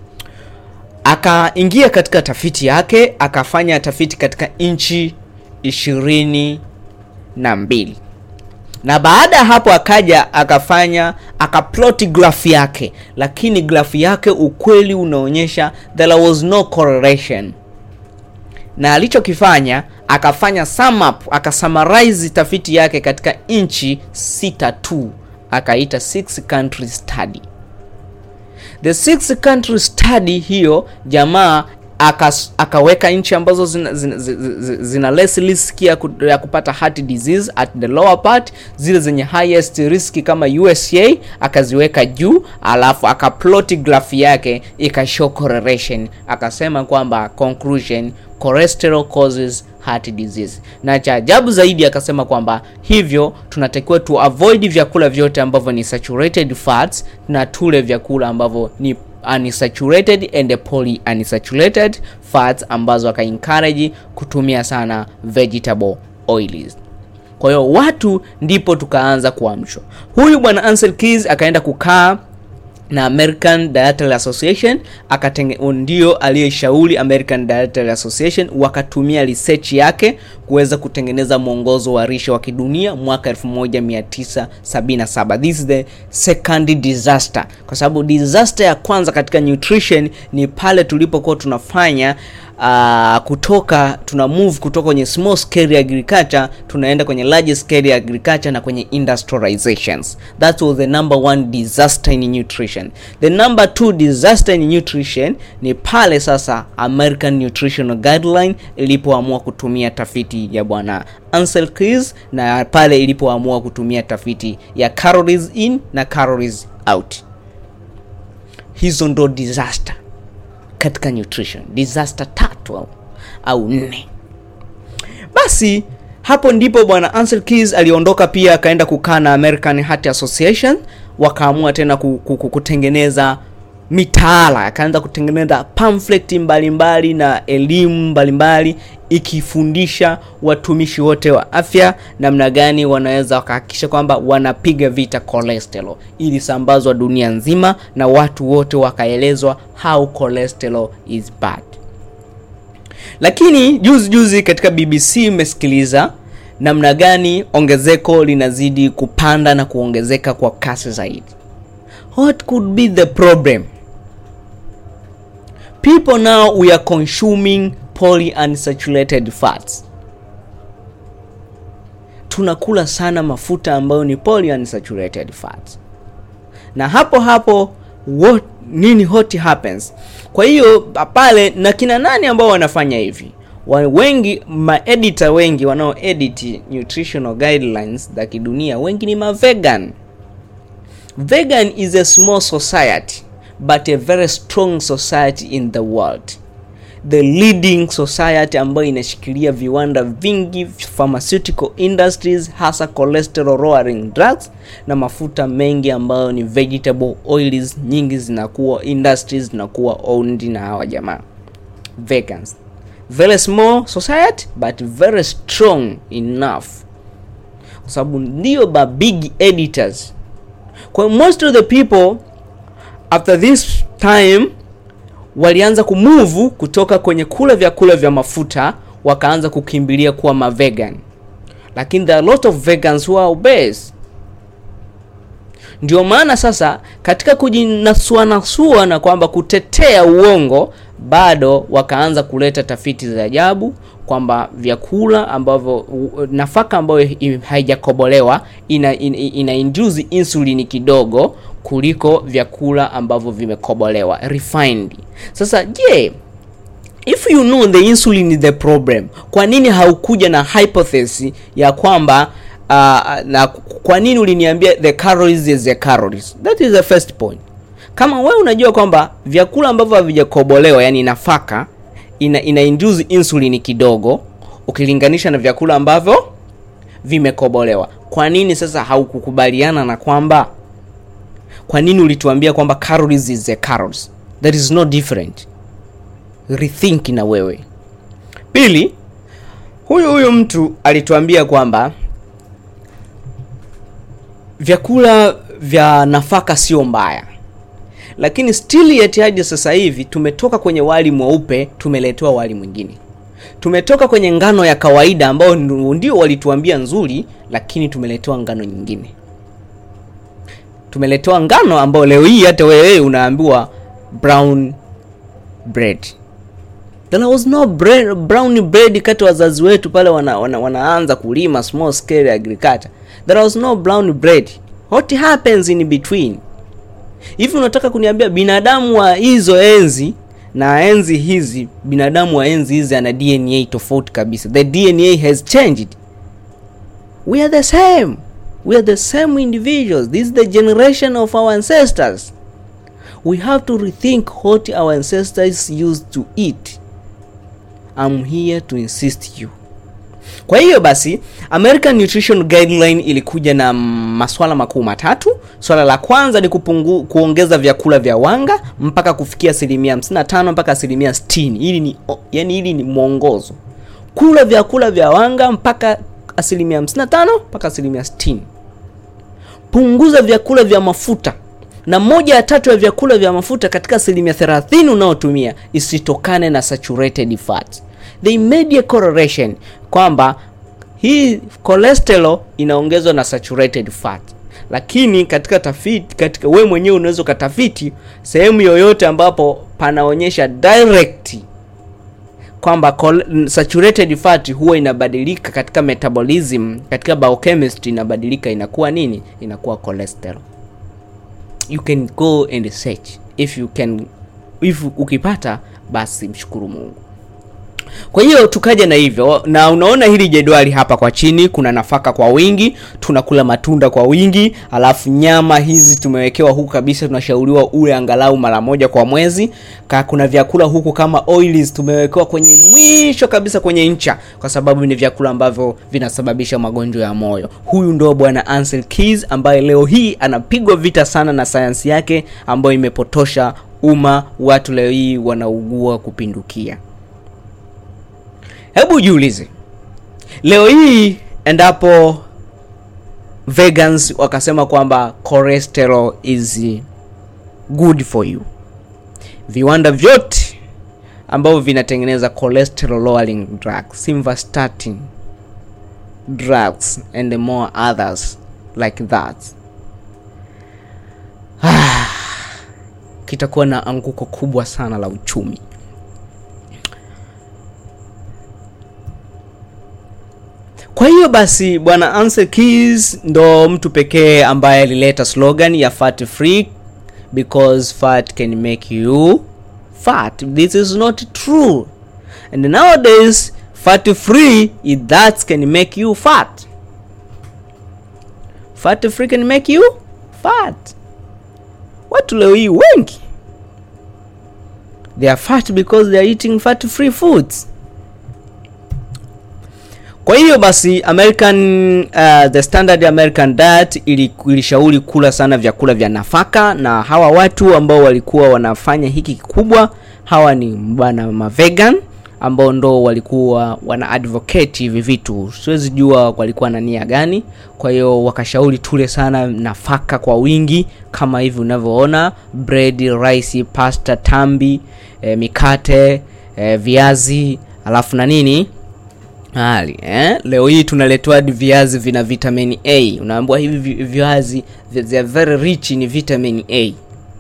akaingia katika tafiti yake akafanya tafiti katika nchi ishirini na mbili na baada ya hapo akaja akafanya akaploti grafu yake lakini grafu yake ukweli unaonyesha there was no correlation na alichokifanya akafanya sum up akasummarize tafiti yake katika nchi sita tu akaita six country study the six country study hiyo jamaa akas, akaweka nchi ambazo zina, zina, zina, zina less risk ya, ku, ya kupata heart disease at the lower part zile zenye highest risk kama usa akaziweka juu alafu akaploti graph yake ikashow correlation akasema kwamba conclusion cholesterol causes heart disease na cha ajabu zaidi akasema kwamba hivyo tunatakiwa tu avoid vyakula vyote ambavyo ni saturated fats na tule vyakula ambavyo ni unsaturated and poly unsaturated fats ambazo aka encourage kutumia sana vegetable oils kwa hiyo watu ndipo tukaanza kuamshwa huyu bwana Ansel Keys akaenda kukaa na American Dietary Association akatenge, ndio aliyeshauri American Dietary Association wakatumia research yake kuweza kutengeneza mwongozo wa lishe wa kidunia mwaka 1977. This is the second disaster, kwa sababu disaster ya kwanza katika nutrition ni pale tulipokuwa tunafanya uh, kutoka tuna move kutoka kwenye small scale agriculture tunaenda kwenye large scale agriculture na kwenye industrializations that was the number one disaster in nutrition the number two disaster in nutrition ni pale sasa american nutritional guideline ilipoamua kutumia tafiti ya bwana Ansel Keys na pale ilipoamua kutumia tafiti ya calories in na calories out hizo ndo disaster katika nutrition disaster tatu au, au nne basi hapo ndipo bwana Ansel Keys aliondoka pia akaenda kukaa na American Heart Association wakaamua tena kutengeneza mitaala akaanza kutengeneza pamphlet mbalimbali mbali na elimu mbalimbali ikifundisha watumishi wote wa afya namna gani wanaweza wakahakikisha kwamba wanapiga vita cholesterol ili sambazwa dunia nzima na watu wote wakaelezwa how cholesterol is bad lakini juzi juzi katika bbc imesikiliza namna gani ongezeko linazidi kupanda na kuongezeka kwa kasi zaidi what could be the problem people now we are consuming polyunsaturated fats tunakula sana mafuta ambayo ni polyunsaturated fats na hapo hapo what, nini hot happens kwa hiyo pale na kina nani ambao wanafanya hivi wengi maedita wengi wanaoedit nutritional guidelines za kidunia wengi ni mavegan vegan is a small society but a very strong society in the world the leading society ambayo inashikilia viwanda vingi pharmaceutical industries hasa cholesterol lowering drugs na mafuta mengi ambayo ni vegetable oils nyingi zinakuwa industries zinakuwa owned na hawa jamaa vegans very small society but very strong enough kwa sababu ndio ba big editors kwa most of the people after this time walianza kumuvu kutoka kwenye kula vyakula vya mafuta wakaanza kukimbilia kuwa mavegan lakini there are a lot of vegans who are obese ndio maana sasa katika kujinasuanasua na kwamba kutetea uongo bado wakaanza kuleta tafiti za ajabu kwamba vyakula ambavyo u- nafaka ambayo i- haijakobolewa ina, ina, ina induce insulini kidogo kuliko vyakula ambavyo vimekobolewa refined sasa je if you know the insulin is the problem kwa nini haukuja na hypothesis ya kwamba uh, na kwa nini uliniambia the calories is the calories that is the first point kama wewe unajua kwamba vyakula ambavyo havijakobolewa yani nafaka ina, ina induce insulin kidogo ukilinganisha na vyakula ambavyo vimekobolewa kwa nini sasa haukukubaliana na kwamba kwa nini ulituambia kwamba calories is the calories that is no different rethink na wewe pili huyu huyu mtu alituambia kwamba vyakula vya nafaka sio mbaya lakini still yet hadi sasa hivi tumetoka kwenye wali mweupe tumeletewa wali mwingine tumetoka kwenye ngano ya kawaida ambao ndio walituambia nzuri lakini tumeletewa ngano nyingine tumeletewa ngano ambayo leo hii hata wewe unaambiwa brown bread there was no bread, brown bread kati wazazi wetu pale wana, wana, wanaanza kulima small scale agriculture there was no brown bread what happens in between hivi unataka kuniambia binadamu wa hizo enzi na enzi hizi binadamu wa enzi hizi ana dna tofauti kabisa the dna has changed we are the same we are the same individuals this is the generation of our ancestors we have to rethink what our ancestors used to eat i'm here to insist you kwa hiyo basi american nutrition guideline ilikuja na maswala makuu matatu swala la kwanza ni kupungu, kuongeza vyakula vya wanga mpaka kufikia asilimia 55 mpaka asilimia 60 hili ni yani hili ni mwongozo kula vyakula vya wanga mpaka asilimia 55 mpaka asilimia 60 punguza vyakula vya mafuta na moja ya tatu ya vyakula vya mafuta katika asilimia 30 unaotumia isitokane na saturated fat they made a correlation kwamba hii cholesterol inaongezwa na saturated fat lakini katika tafiti katika we mwenyewe unaweza ukatafiti sehemu yoyote ambapo panaonyesha direct kwamba chol- saturated fat huwa inabadilika katika metabolism katika biochemistry inabadilika inakuwa nini inakuwa cholesterol you can go and search if you can if ukipata basi mshukuru mungu kwa hiyo tukaja na hivyo na unaona hili jedwali hapa kwa chini kuna nafaka kwa wingi tunakula matunda kwa wingi alafu nyama hizi tumewekewa huku kabisa tunashauriwa ule angalau mara moja kwa mwezi ka kuna vyakula huku kama oils tumewekewa kwenye mwisho kabisa kwenye ncha kwa sababu ni vyakula ambavyo vinasababisha magonjwa ya moyo huyu ndo bwana Ansel Keys ambaye leo hii anapigwa vita sana na sayansi yake ambayo imepotosha umma watu leo hii wanaugua kupindukia hebu jiulize leo hii endapo vegans wakasema kwamba cholesterol is good for you viwanda vyote ambavyo vinatengeneza cholesterol lowering drugs simvastatin drugs and more others like that kitakuwa na anguko kubwa sana la uchumi kwa hiyo basi bwana Ansel Keys ndo mtu pekee ambaye alileta slogan ya fat free because fat can make you fat this is not true and nowadays fat free is that can make you fat fat free can make you fat watu leo hii wengi they are fat because they are eating fat free foods kwa hiyo basi american uh, the standard american diet ili- ilishauri kula sana vyakula vya nafaka na hawa watu ambao walikuwa wanafanya hiki kikubwa hawa ni bwana mavegan ambao ndo walikuwa wana advocate hivi vitu siwezi jua walikuwa na nia gani kwa hiyo wakashauri tule sana nafaka kwa wingi kama hivi unavyoona bread rice pasta tambi eh, mikate eh, viazi alafu na nini hali eh? leo hii tunaletewa hadi viazi vina vitamin a unaambiwa hivi vi- viazi vi- they are very rich in vitamin a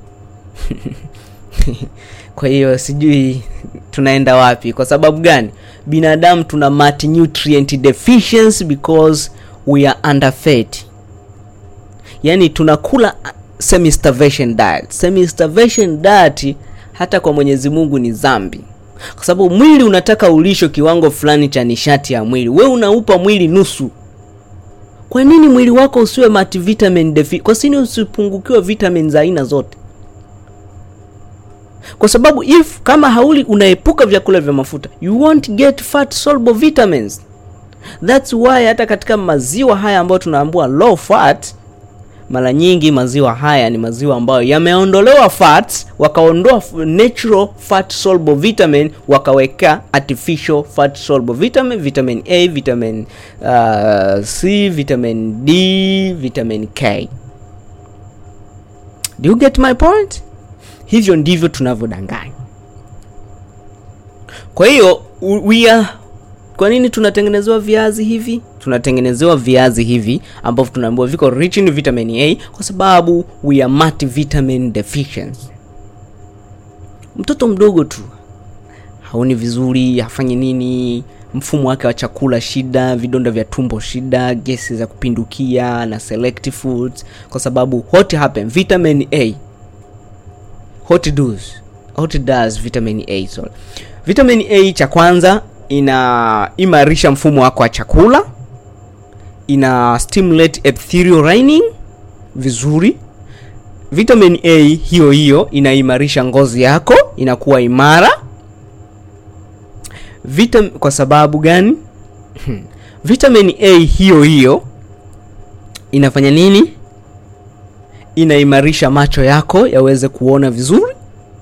kwa hiyo sijui tunaenda wapi kwa sababu gani binadamu tuna multinutrient deficiency because we are underfed yaani tunakula semi starvation diet semi starvation diet hata kwa mwenyezi mungu ni dhambi kwa sababu mwili unataka ulisho kiwango fulani cha nishati ya mwili we unaupa mwili nusu kwa nini mwili wako usiwe multivitamin defi kwa nini usipungukiwe vitamin za aina zote kwa sababu if kama hauli unaepuka vyakula vya mafuta you won't get fat soluble vitamins thats why hata katika maziwa haya ambayo tunaambua low fat mara nyingi maziwa haya ni maziwa ambayo yameondolewa fats wakaondoa f- natural fat soluble vitamin wakaweka artificial fat soluble vitamin vitamin a vitamin uh, c vitamin d vitamin k do you get my point hivyo ndivyo tunavyodanganya kwa hiyo u- we are kwa nini tunatengenezewa viazi hivi tunatengenezewa viazi hivi ambavyo tunaambiwa viko rich in vitamin a kwa sababu we are multivitamin deficiency mtoto mdogo tu haoni vizuri hafanyi nini mfumo wake wa chakula shida vidonda vya tumbo shida gesi za kupindukia na selective foods kwa sababu what happen vitamin a what does what does vitamin a sorry. vitamin a cha kwanza inaimarisha mfumo wako wa chakula ina stimulate epithelial lining vizuri vitamin a hiyo hiyo inaimarisha ngozi yako inakuwa imara Vitam kwa sababu gani vitamin a hiyo hiyo inafanya nini inaimarisha macho yako yaweze kuona vizuri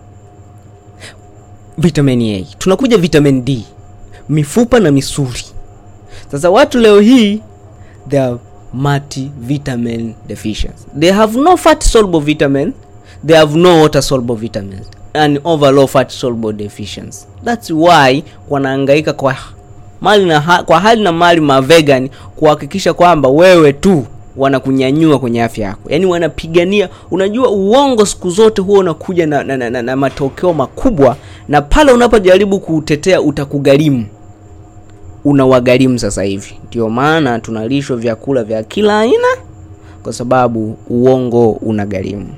vitamin a tunakuja vitamin d mifupa na misuli sasa watu leo hii they are multivitamin deficiency they have no fat soluble vitamin they have no water soluble vitamins and overlow fat soluble deficiency that's why wanahangaika kwa mali na ha, kwa hali na mali mavegan kuhakikisha kwamba wewe tu wanakunyanyua kwenye afya yako yaani wanapigania unajua uongo siku zote huwa unakuja na, na, na, na, na matokeo makubwa na pale unapojaribu kuutetea utakugharimu unawagharimu sasa hivi ndio maana tunalishwa vyakula vya kila aina kwa sababu uongo unagharimu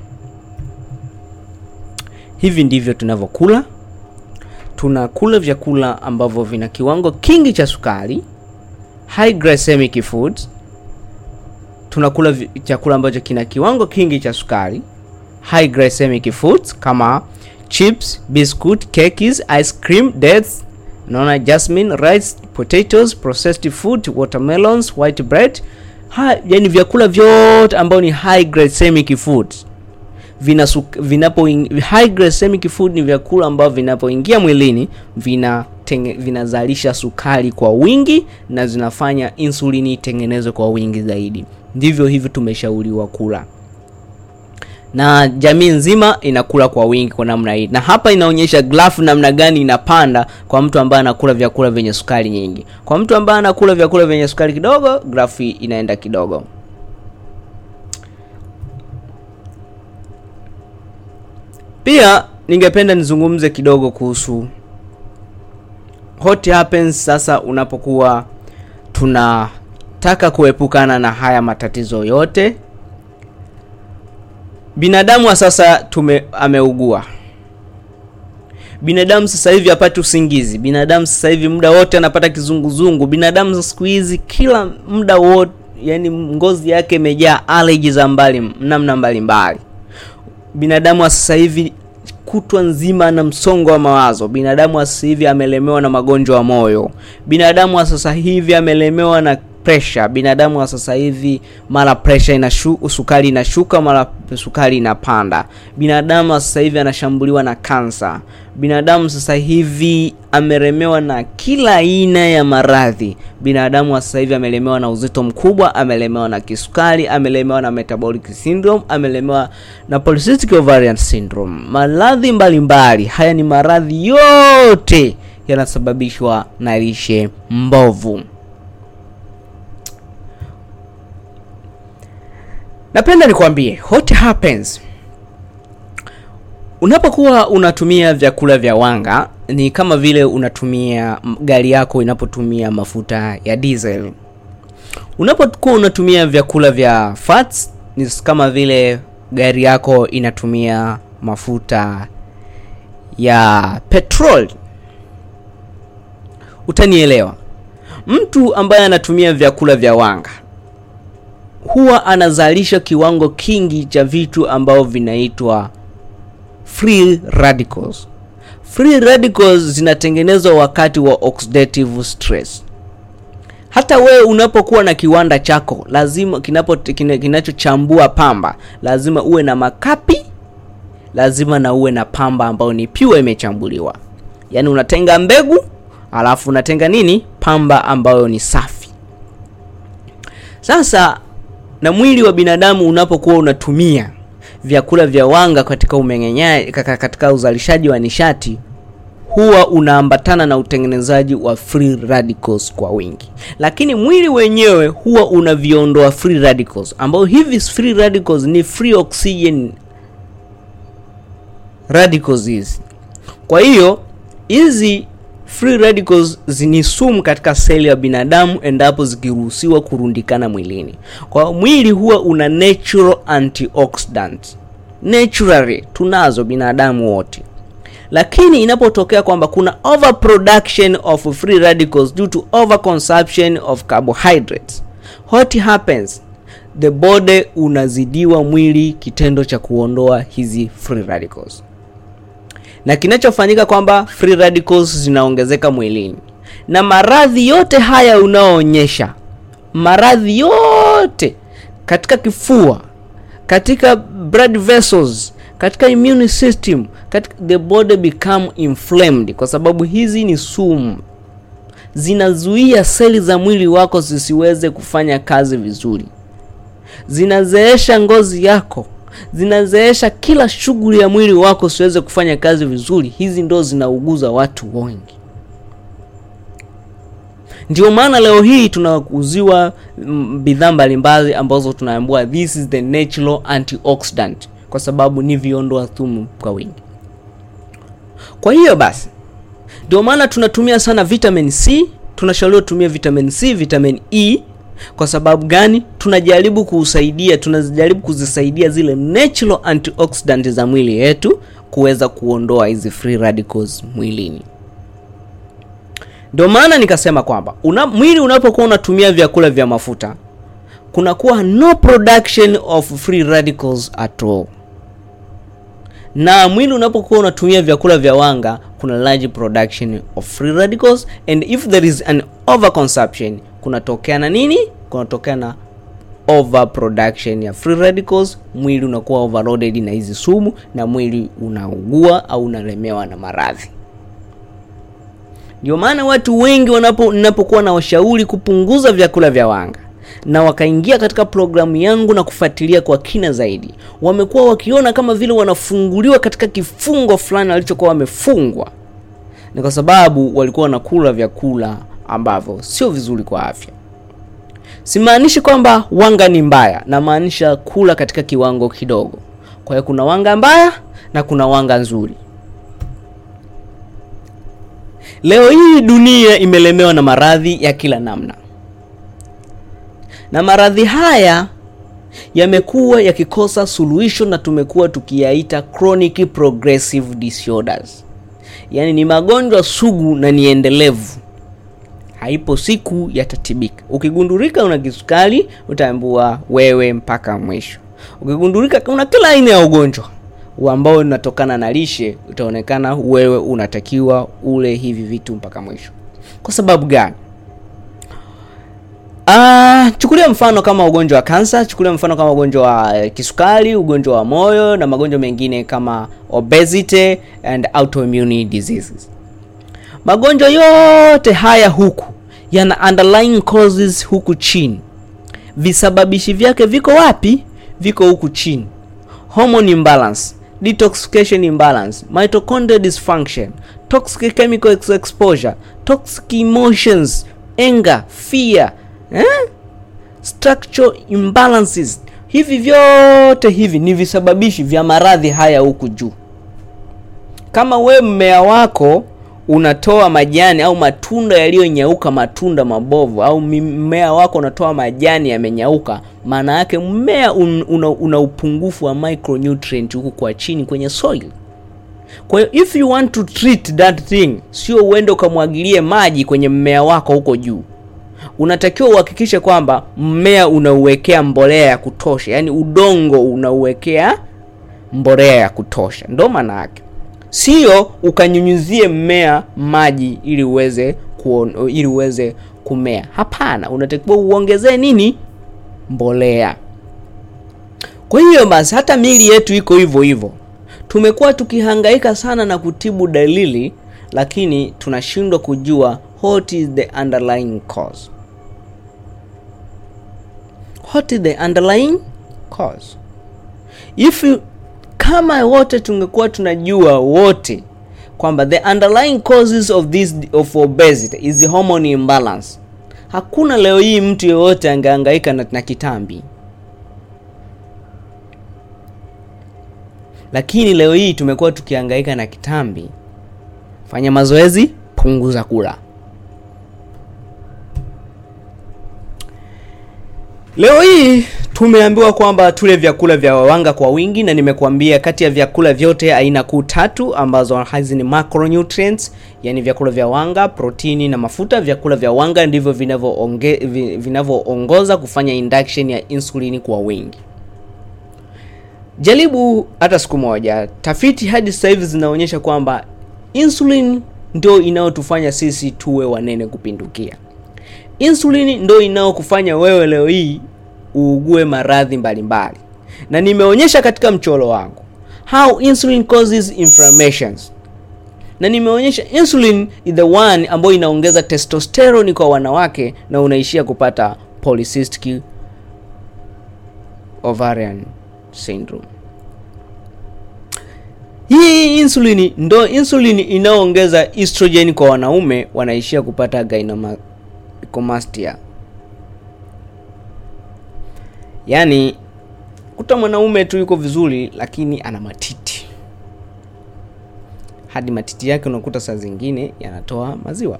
hivi ndivyo tunavyokula tunakula vyakula ambavyo vina kiwango kingi cha sukari high glycemic foods tunakula vi- chakula ambacho kina kiwango kingi cha sukari high glycemic foods kama chips biscuit cakes ice cream dates naona jasmine rice potatoes processed food watermelons white bread ha, yani vyakula vyote ambao ni high glycemic foods vina suk- vinapo high glycemic food ni vyakula ambavyo vinapoingia mwilini vina tenge, vinazalisha sukari kwa wingi na zinafanya insulini itengenezwe kwa wingi zaidi ndivyo hivyo tumeshauriwa kula na jamii nzima inakula kwa wingi kwa namna hii na hapa inaonyesha grafu namna gani inapanda kwa mtu ambaye anakula vyakula vyenye sukari nyingi kwa mtu ambaye anakula vyakula vyenye sukari kidogo grafu hii inaenda kidogo pia ningependa nizungumze kidogo kuhusu what happens sasa unapokuwa tunataka kuepukana na haya matatizo yote binadamu wa sasa tume ameugua binadamu sasa hivi hapati usingizi binadamu sasa hivi muda wote anapata kizunguzungu binadamu siku hizi kila muda wote yani ngozi yake imejaa allergy za mbali namna mbalimbali binadamu wa sasa hivi kutwa nzima na msongo wa mawazo binadamu wa sasa hivi amelemewa na magonjwa ya moyo binadamu wa sasa hivi amelemewa na pressure binadamu wa sasa hivi mara pressure inashu, sukari inashuka mara sukari inapanda binadamu wa sasa hivi anashambuliwa na kansa binadamu sasa hivi ameremewa na kila aina ya maradhi binadamu wa sasa hivi amelemewa na uzito mkubwa amelemewa na kisukari amelemewa na metabolic syndrome amelemewa na polycystic ovarian syndrome maradhi mbalimbali haya ni maradhi yote yanasababishwa na lishe mbovu. Napenda nikwambie what happens unapokuwa unatumia vyakula vya wanga, ni kama vile unatumia gari yako inapotumia mafuta ya diesel. Unapokuwa unatumia vyakula vya fats, ni kama vile gari yako inatumia mafuta ya petrol. Utanielewa. Mtu ambaye anatumia vyakula vya wanga huwa anazalisha kiwango kingi cha vitu ambavyo vinaitwa free radicals. Free radicals zinatengenezwa wakati wa oxidative stress. Hata wewe unapokuwa na kiwanda chako lazima kinapo kina, kinachochambua pamba lazima uwe na makapi, lazima na uwe na pamba ambayo ni pure imechambuliwa. Yaani unatenga mbegu alafu unatenga nini? Pamba ambayo ni safi. Sasa na mwili wa binadamu unapokuwa unatumia vyakula vya wanga katika umeng'enyaji, katika uzalishaji wa nishati huwa unaambatana na utengenezaji wa free radicals kwa wingi, lakini mwili wenyewe huwa unaviondoa free radicals, ambao hivi free radicals ni free oxygen radicals hizi. Kwa hiyo hizi free radicals ni sumu katika seli ya binadamu endapo zikiruhusiwa kurundikana mwilini. Kwa mwili huwa una natural antioxidant. Naturally tunazo binadamu wote, lakini inapotokea kwamba kuna overproduction of free radicals due to overconsumption of carbohydrates, what happens? The body unazidiwa mwili kitendo cha kuondoa hizi free radicals na kinachofanyika kwamba free radicals zinaongezeka mwilini, na maradhi yote haya unaoonyesha, maradhi yote katika kifua, katika blood vessels, katika immune system, katika the body become inflamed, kwa sababu hizi ni sumu, zinazuia seli za mwili wako zisiweze kufanya kazi vizuri, zinazeesha ngozi yako zinazeesha kila shughuli ya mwili wako siweze kufanya kazi vizuri. Hizi ndo zinauguza watu wengi. Ndio maana leo hii tunauziwa bidhaa mbalimbali ambazo tunaambiwa this is the natural antioxidant, kwa sababu ni viondoa sumu kwa wingi. Kwa hiyo basi, ndio maana tunatumia sana vitamin C. Tunashauriwa kutumia vitamin C, vitamin E kwa sababu gani? Tunajaribu kuusaidia, tunajaribu kuzisaidia zile natural antioxidant za mwili yetu kuweza kuondoa hizi free radicals mwilini. Ndio maana nikasema kwamba una, mwili unapokuwa unatumia vyakula vya mafuta kunakuwa no production of free radicals at all, na mwili unapokuwa unatumia vyakula vya wanga kuna large production of free radicals and if there is an overconsumption kunatokea na nini? Kunatokea na overproduction ya free radicals. Mwili unakuwa overloaded na hizi sumu, na mwili unaugua au unalemewa na maradhi. Ndio maana watu wengi wanapo ninapokuwa na washauri kupunguza vyakula vya wanga na wakaingia katika programu yangu na kufuatilia kwa kina zaidi, wamekuwa wakiona kama vile wanafunguliwa katika kifungo fulani walichokuwa wamefungwa. Ni kwa sababu walikuwa wanakula vyakula ambavyo sio vizuri kwa afya. Simaanishi kwamba wanga ni mbaya, namaanisha kula katika kiwango kidogo. Kwa hiyo kuna wanga mbaya na kuna wanga nzuri. Leo hii dunia imelemewa na maradhi ya kila namna, na maradhi haya yamekuwa yakikosa suluhisho na tumekuwa tukiyaita chronic progressive disorders, yaani ni magonjwa sugu na ni endelevu haipo siku yatatibika. Ukigundulika una kisukari utaambiwa wewe mpaka mwisho. Ukigundulika una kila aina ya ugonjwa ambao unatokana na lishe, utaonekana wewe unatakiwa ule hivi vitu mpaka mwisho. Kwa sababu gani? Ah, chukulia mfano kama ugonjwa wa kansa, chukulia mfano kama ugonjwa wa kisukari, ugonjwa wa moyo na magonjwa mengine kama obesity and autoimmune diseases. Magonjwa yote haya huku yana underlying causes huku chini. Visababishi vyake viko wapi? Viko huku chini: hormone imbalance, detoxification imbalance, mitochondrial dysfunction, toxic chemical ex- exposure toxic emotions anger fear eh? structural imbalances hivi vyote hivi ni visababishi vya maradhi haya huku juu kama we mmea wako unatoa majani au matunda yaliyonyauka matunda mabovu au mi- mmea wako unatoa majani yamenyauka maana yake mmea un, una, una upungufu wa micronutrient huku kwa chini kwenye soil kwa hiyo if you want to treat that thing sio uende ukamwagilie maji kwenye mmea wako huko juu unatakiwa uhakikishe kwamba mmea unauwekea mbolea ya kutosha yaani udongo unauwekea mbolea ya kutosha ndo maana yake sio ukanyunyuzie mmea maji ili uweze kuon, ili uweze kumea hapana unatakiwa uongezee nini mbolea kwa hiyo basi hata miili yetu iko hivyo hivyo tumekuwa tukihangaika sana na kutibu dalili lakini tunashindwa kujua what is the underlying cause what is the underlying cause if you, kama wote tungekuwa tunajua wote kwamba the underlying causes of this of obesity is the hormone imbalance hakuna leo hii mtu yeyote angehangaika na, na kitambi lakini leo hii tumekuwa tukihangaika na kitambi fanya mazoezi punguza kula leo hii tumeambiwa kwamba tule vyakula vya wanga kwa wingi na nimekuambia kati ya vyakula vyote aina kuu tatu ambazo hizi ni macronutrients yani vyakula vya wanga protini na mafuta vyakula vya wanga ndivyo vinavyoonge- vi- vinavyoongoza kufanya induction ya insulini kwa wingi jaribu hata siku moja tafiti hadi sasa hivi zinaonyesha kwamba insulin ndio inayotufanya sisi tuwe wanene kupindukia insulin ndio inayokufanya wewe leo hii uugue maradhi mbalimbali na nimeonyesha katika mchoro wangu how insulin causes inflammations na nimeonyesha insulin is the one ambayo inaongeza testosterone kwa wanawake na unaishia kupata polycystic ovarian syndrome hii insulini ndo insulini inayoongeza estrogen kwa wanaume wanaishia kupata gynecomastia yaani kuta mwanaume tu yuko vizuri lakini ana matiti hadi matiti yake unakuta saa zingine yanatoa maziwa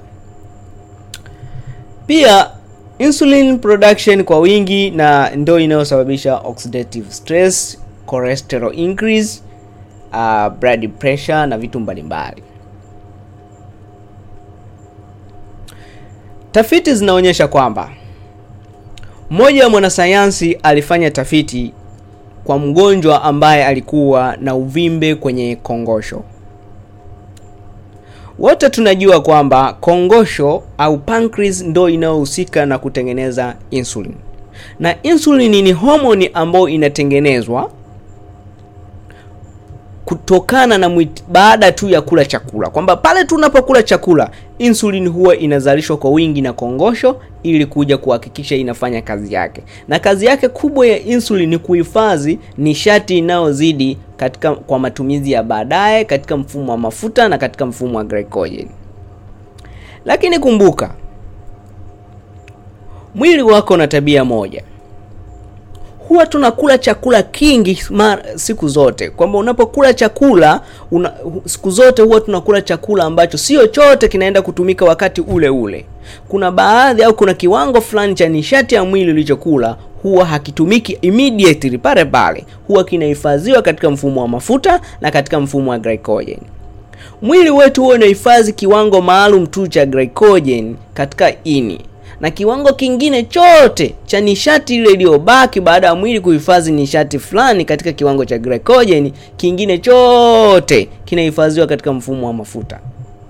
pia insulin production kwa wingi na ndo inayosababisha oxidative stress cholesterol increase uh, blood pressure na vitu mbalimbali tafiti zinaonyesha kwamba mmoja wa mwanasayansi alifanya tafiti kwa mgonjwa ambaye alikuwa na uvimbe kwenye kongosho wote tunajua kwamba kongosho au pancreas ndo inayohusika na kutengeneza insulin na insulin ni homoni ambayo inatengenezwa kutokana na mwit, baada tu ya kula chakula kwamba pale tunapokula chakula insulin huwa inazalishwa kwa wingi na kongosho ili kuja kuhakikisha inafanya kazi yake na kazi yake kubwa ya insulin ni kuhifadhi nishati inayozidi katika kwa matumizi ya baadaye katika mfumo wa mafuta na katika mfumo wa glycogen lakini kumbuka mwili wako na tabia moja huwa tunakula chakula kingi mara, siku zote kwamba unapokula chakula una, siku zote huwa tunakula chakula ambacho sio chote kinaenda kutumika wakati ule ule kuna baadhi au kuna kiwango fulani cha nishati ya mwili ulichokula huwa hakitumiki immediately pale pale huwa kinahifadhiwa katika mfumo wa mafuta na katika mfumo wa glycogen mwili wetu huwa unahifadhi kiwango maalum tu cha glycogen katika ini na kiwango kingine chote cha nishati ile iliyobaki baada ya mwili kuhifadhi nishati fulani katika kiwango cha glycogen kingine chote kinahifadhiwa katika mfumo wa mafuta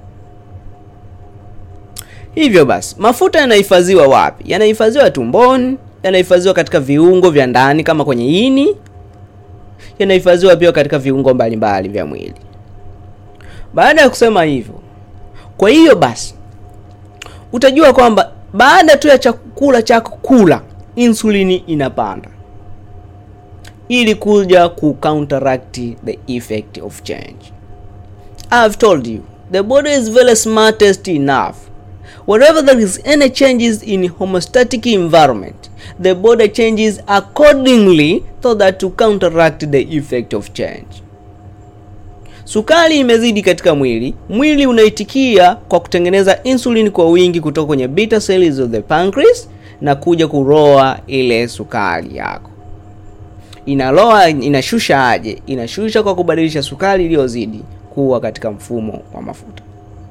hivyo basi mafuta yanahifadhiwa wapi yanahifadhiwa tumboni yanahifadhiwa katika viungo vya ndani kama kwenye ini yanahifadhiwa pia katika viungo mbalimbali vya mwili baada ya kusema hivyo kwa hiyo basi utajua kwamba baada tu ya chakula chako kula insulini inapanda ili kuja ku counteract the effect of change I've told you the body is very smartest enough wherever there is any changes in homeostatic environment the body changes accordingly so that to counteract the effect of change sukari imezidi katika mwili mwili unaitikia kwa kutengeneza insulin kwa wingi kutoka kwenye beta cells of the pancreas na kuja kuroa ile sukari yako inaloa inashusha aje inashusha kwa kubadilisha sukari iliyozidi kuwa katika mfumo wa mafuta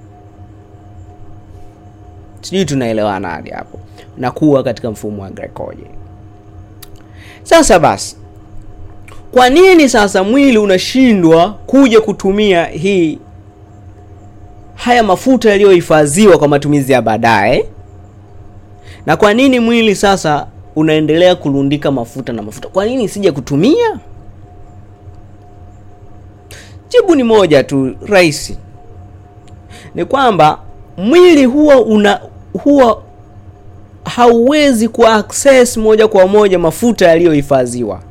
sijui tunaelewana hadi hapo na kuwa katika mfumo wa glycogen sasa basi kwa nini sasa mwili unashindwa kuja kutumia hii haya mafuta yaliyohifadhiwa kwa matumizi ya baadaye na kwa nini mwili sasa unaendelea kurundika mafuta na mafuta kwa nini sija kutumia jibu ni moja tu rahisi ni kwamba mwili huwa una huwa hauwezi ku access moja kwa moja mafuta yaliyohifadhiwa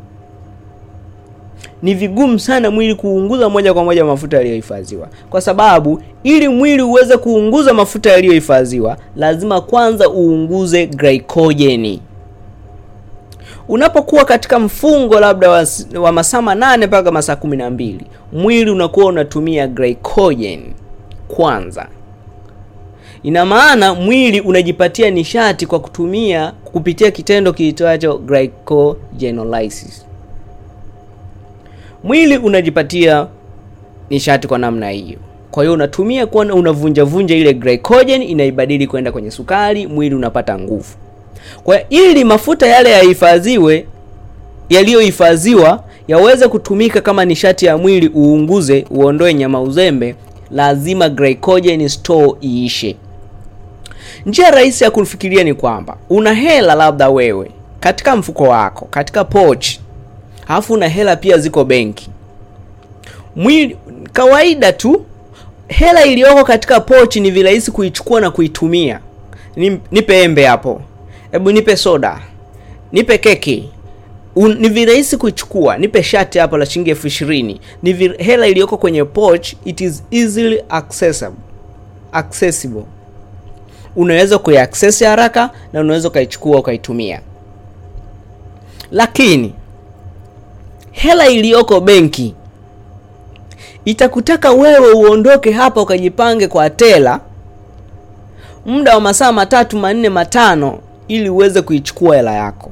ni vigumu sana mwili kuunguza moja kwa moja mafuta yaliyohifadhiwa kwa sababu ili mwili uweze kuunguza mafuta yaliyohifadhiwa lazima kwanza uunguze glycogen unapokuwa katika mfungo labda wa, wa masaa manane mpaka masaa kumi na mbili mwili unakuwa unatumia glycogen kwanza ina maana mwili unajipatia nishati kwa kutumia kupitia kitendo kiitwacho glycogenolysis mwili unajipatia nishati kwa namna hiyo kwa hiyo unatumia kwa unavunja vunja ile glycogen inaibadili kwenda kwenye sukari mwili unapata nguvu kwa hiyo ili mafuta yale yahifadhiwe yaliyohifadhiwa yaweze kutumika kama nishati ya mwili uunguze uondoe nyama uzembe lazima glycogen store iishe njia rahisi ya kufikiria ni kwamba una hela labda wewe katika mfuko wako katika pochi alafu una hela pia ziko benki mwili kawaida tu hela iliyoko katika pochi ni virahisi kuichukua na kuitumia Ni- nipe embe hapo hebu nipe soda nipe keki Un, ni virahisi kuichukua nipe shati hapo la shilingi elfu ishirini ni vir, hela iliyoko kwenye poch it is easily accessible accessible unaweza kuiaccess haraka na unaweza ukaichukua ukaitumia lakini hela iliyoko benki itakutaka wewe uondoke hapa ukajipange kwa tela muda wa masaa matatu manne matano ili uweze kuichukua hela yako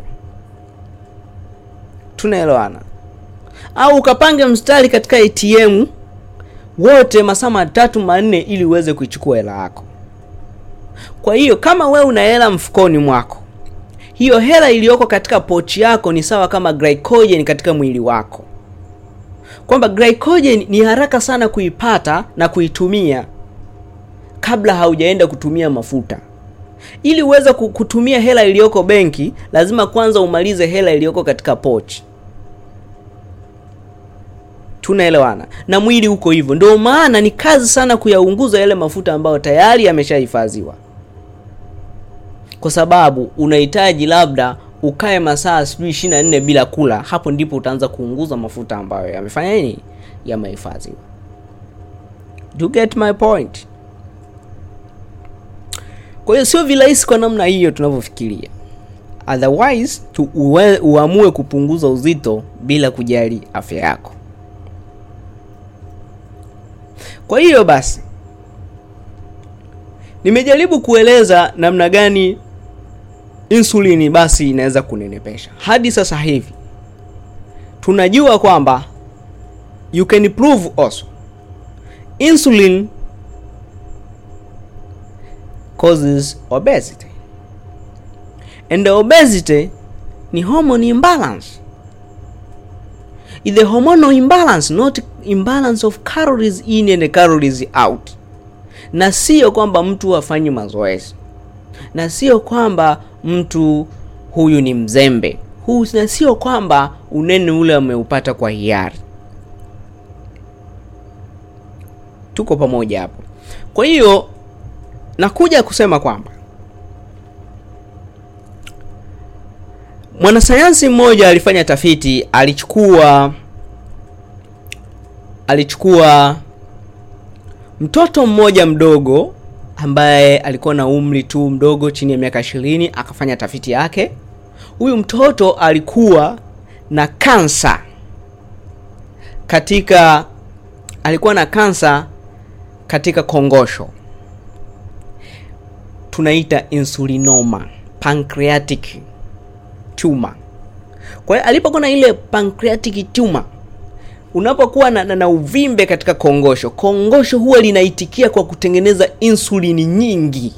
tunaelewana au ukapange mstari katika atm wote masaa matatu manne ili uweze kuichukua hela yako kwa hiyo kama wewe una hela mfukoni mwako hiyo hela iliyoko katika pochi yako ni sawa kama glycogen katika mwili wako kwamba glycogen ni haraka sana kuipata na kuitumia kabla haujaenda kutumia mafuta ili uweze ku- kutumia hela iliyoko benki lazima kwanza umalize hela iliyoko katika pochi tunaelewana na mwili uko hivyo ndio maana ni kazi sana kuyaunguza yale mafuta ambayo tayari yameshahifadhiwa kwa sababu unahitaji labda ukae masaa sijui ishiri na nne bila kula hapo ndipo utaanza kuunguza mafuta ambayo yamefanya nini yamehifadhiwa Do you get my point kwa hiyo sio virahisi kwa namna hiyo tunavyofikiria otherwise tu uwe, uamue kupunguza uzito bila kujali afya yako kwa hiyo basi nimejaribu kueleza namna gani insulini basi inaweza kunenepesha hadi sasa hivi tunajua kwamba you can prove also insulin causes obesity and the obesity ni hormone imbalance is the hormonal imbalance not imbalance of calories in and calories out na sio kwamba mtu hafanyi mazoezi na sio kwamba mtu huyu ni mzembe huu na sio kwamba unene ule ameupata kwa hiari tuko pamoja hapo kwa hiyo nakuja kusema kwamba mwanasayansi mmoja alifanya tafiti alichukua alichukua mtoto mmoja mdogo ambaye alikuwa na umri tu mdogo chini ya miaka ishirini akafanya tafiti yake huyu mtoto alikuwa na kansa katika alikuwa na kansa katika kongosho tunaita insulinoma pancreatic tumor kwa hiyo alipokuwa na ile pancreatic tumor unapokuwa na, na, na uvimbe katika kongosho kongosho huwa linaitikia kwa kutengeneza insulini nyingi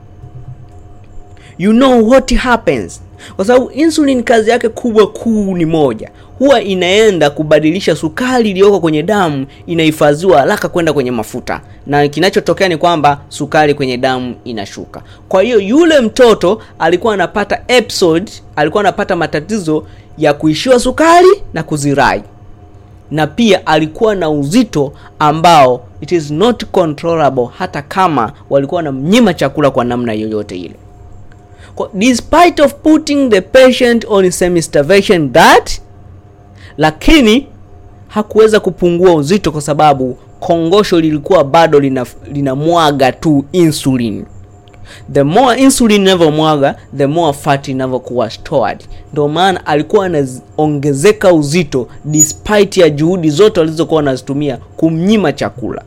you know what happens kwa sababu insulin kazi yake kubwa kuu ni moja huwa inaenda kubadilisha sukari iliyoko kwenye damu inahifadhiwa haraka kwenda kwenye mafuta na kinachotokea ni kwamba sukari kwenye damu inashuka kwa hiyo yule mtoto alikuwa anapata episode alikuwa anapata matatizo ya kuishiwa sukari na kuzirai na pia alikuwa na uzito ambao it is not controllable hata kama walikuwa wanamnyima chakula kwa namna yoyote ile Kwa- despite of putting the patient on semi-starvation diet lakini hakuweza kupungua uzito kwa sababu kongosho lilikuwa bado lina, linamwaga tu insulin the more insulin inavyomwaga the more fat inavyokuwa stored ndio maana alikuwa anaongezeka uzito despite ya juhudi zote walizokuwa wanazitumia kumnyima chakula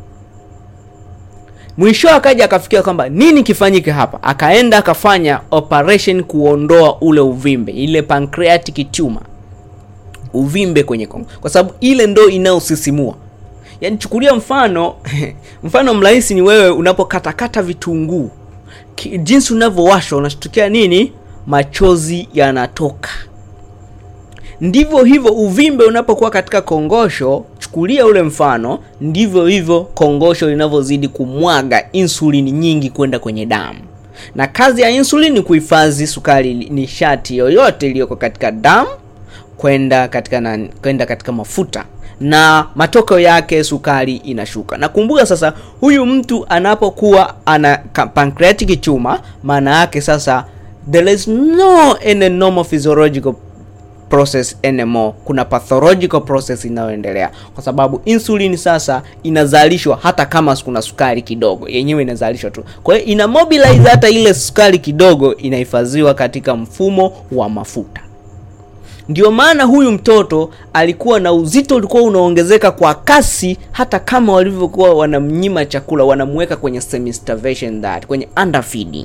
mwisho akaja akafikia kwamba nini kifanyike hapa akaenda akafanya operation kuondoa ule uvimbe ile pancreatic tumor uvimbe kwenye kongo kwa sababu ile ndo inayosisimua yaani chukulia mfano mfano mrahisi ni wewe unapokatakata vitunguu Ki- jinsi unavyowashwa unashtukia nini machozi yanatoka ndivyo hivyo uvimbe unapokuwa katika kongosho chukulia ule mfano ndivyo hivyo kongosho linavyozidi kumwaga insulini nyingi kwenda kwenye damu na kazi ya insulin ni kuhifadhi sukari nishati yoyote iliyoko katika damu kwenda katika na, kwenda katika mafuta na matokeo yake sukari inashuka na kumbuka sasa huyu mtu anapokuwa ana ka- pancreatic tumor maana yake sasa there is no any normal physiological process anymore kuna pathological process inayoendelea kwa sababu insulin sasa inazalishwa hata kama kuna sukari kidogo yenyewe inazalishwa tu kwa hiyo ina mobilize hata ile sukari kidogo inahifadhiwa katika mfumo wa mafuta ndio maana huyu mtoto alikuwa na uzito ulikuwa unaongezeka kwa kasi hata kama walivyokuwa wanamnyima chakula wanamweka kwenye semi starvation diet kwenye underfeeding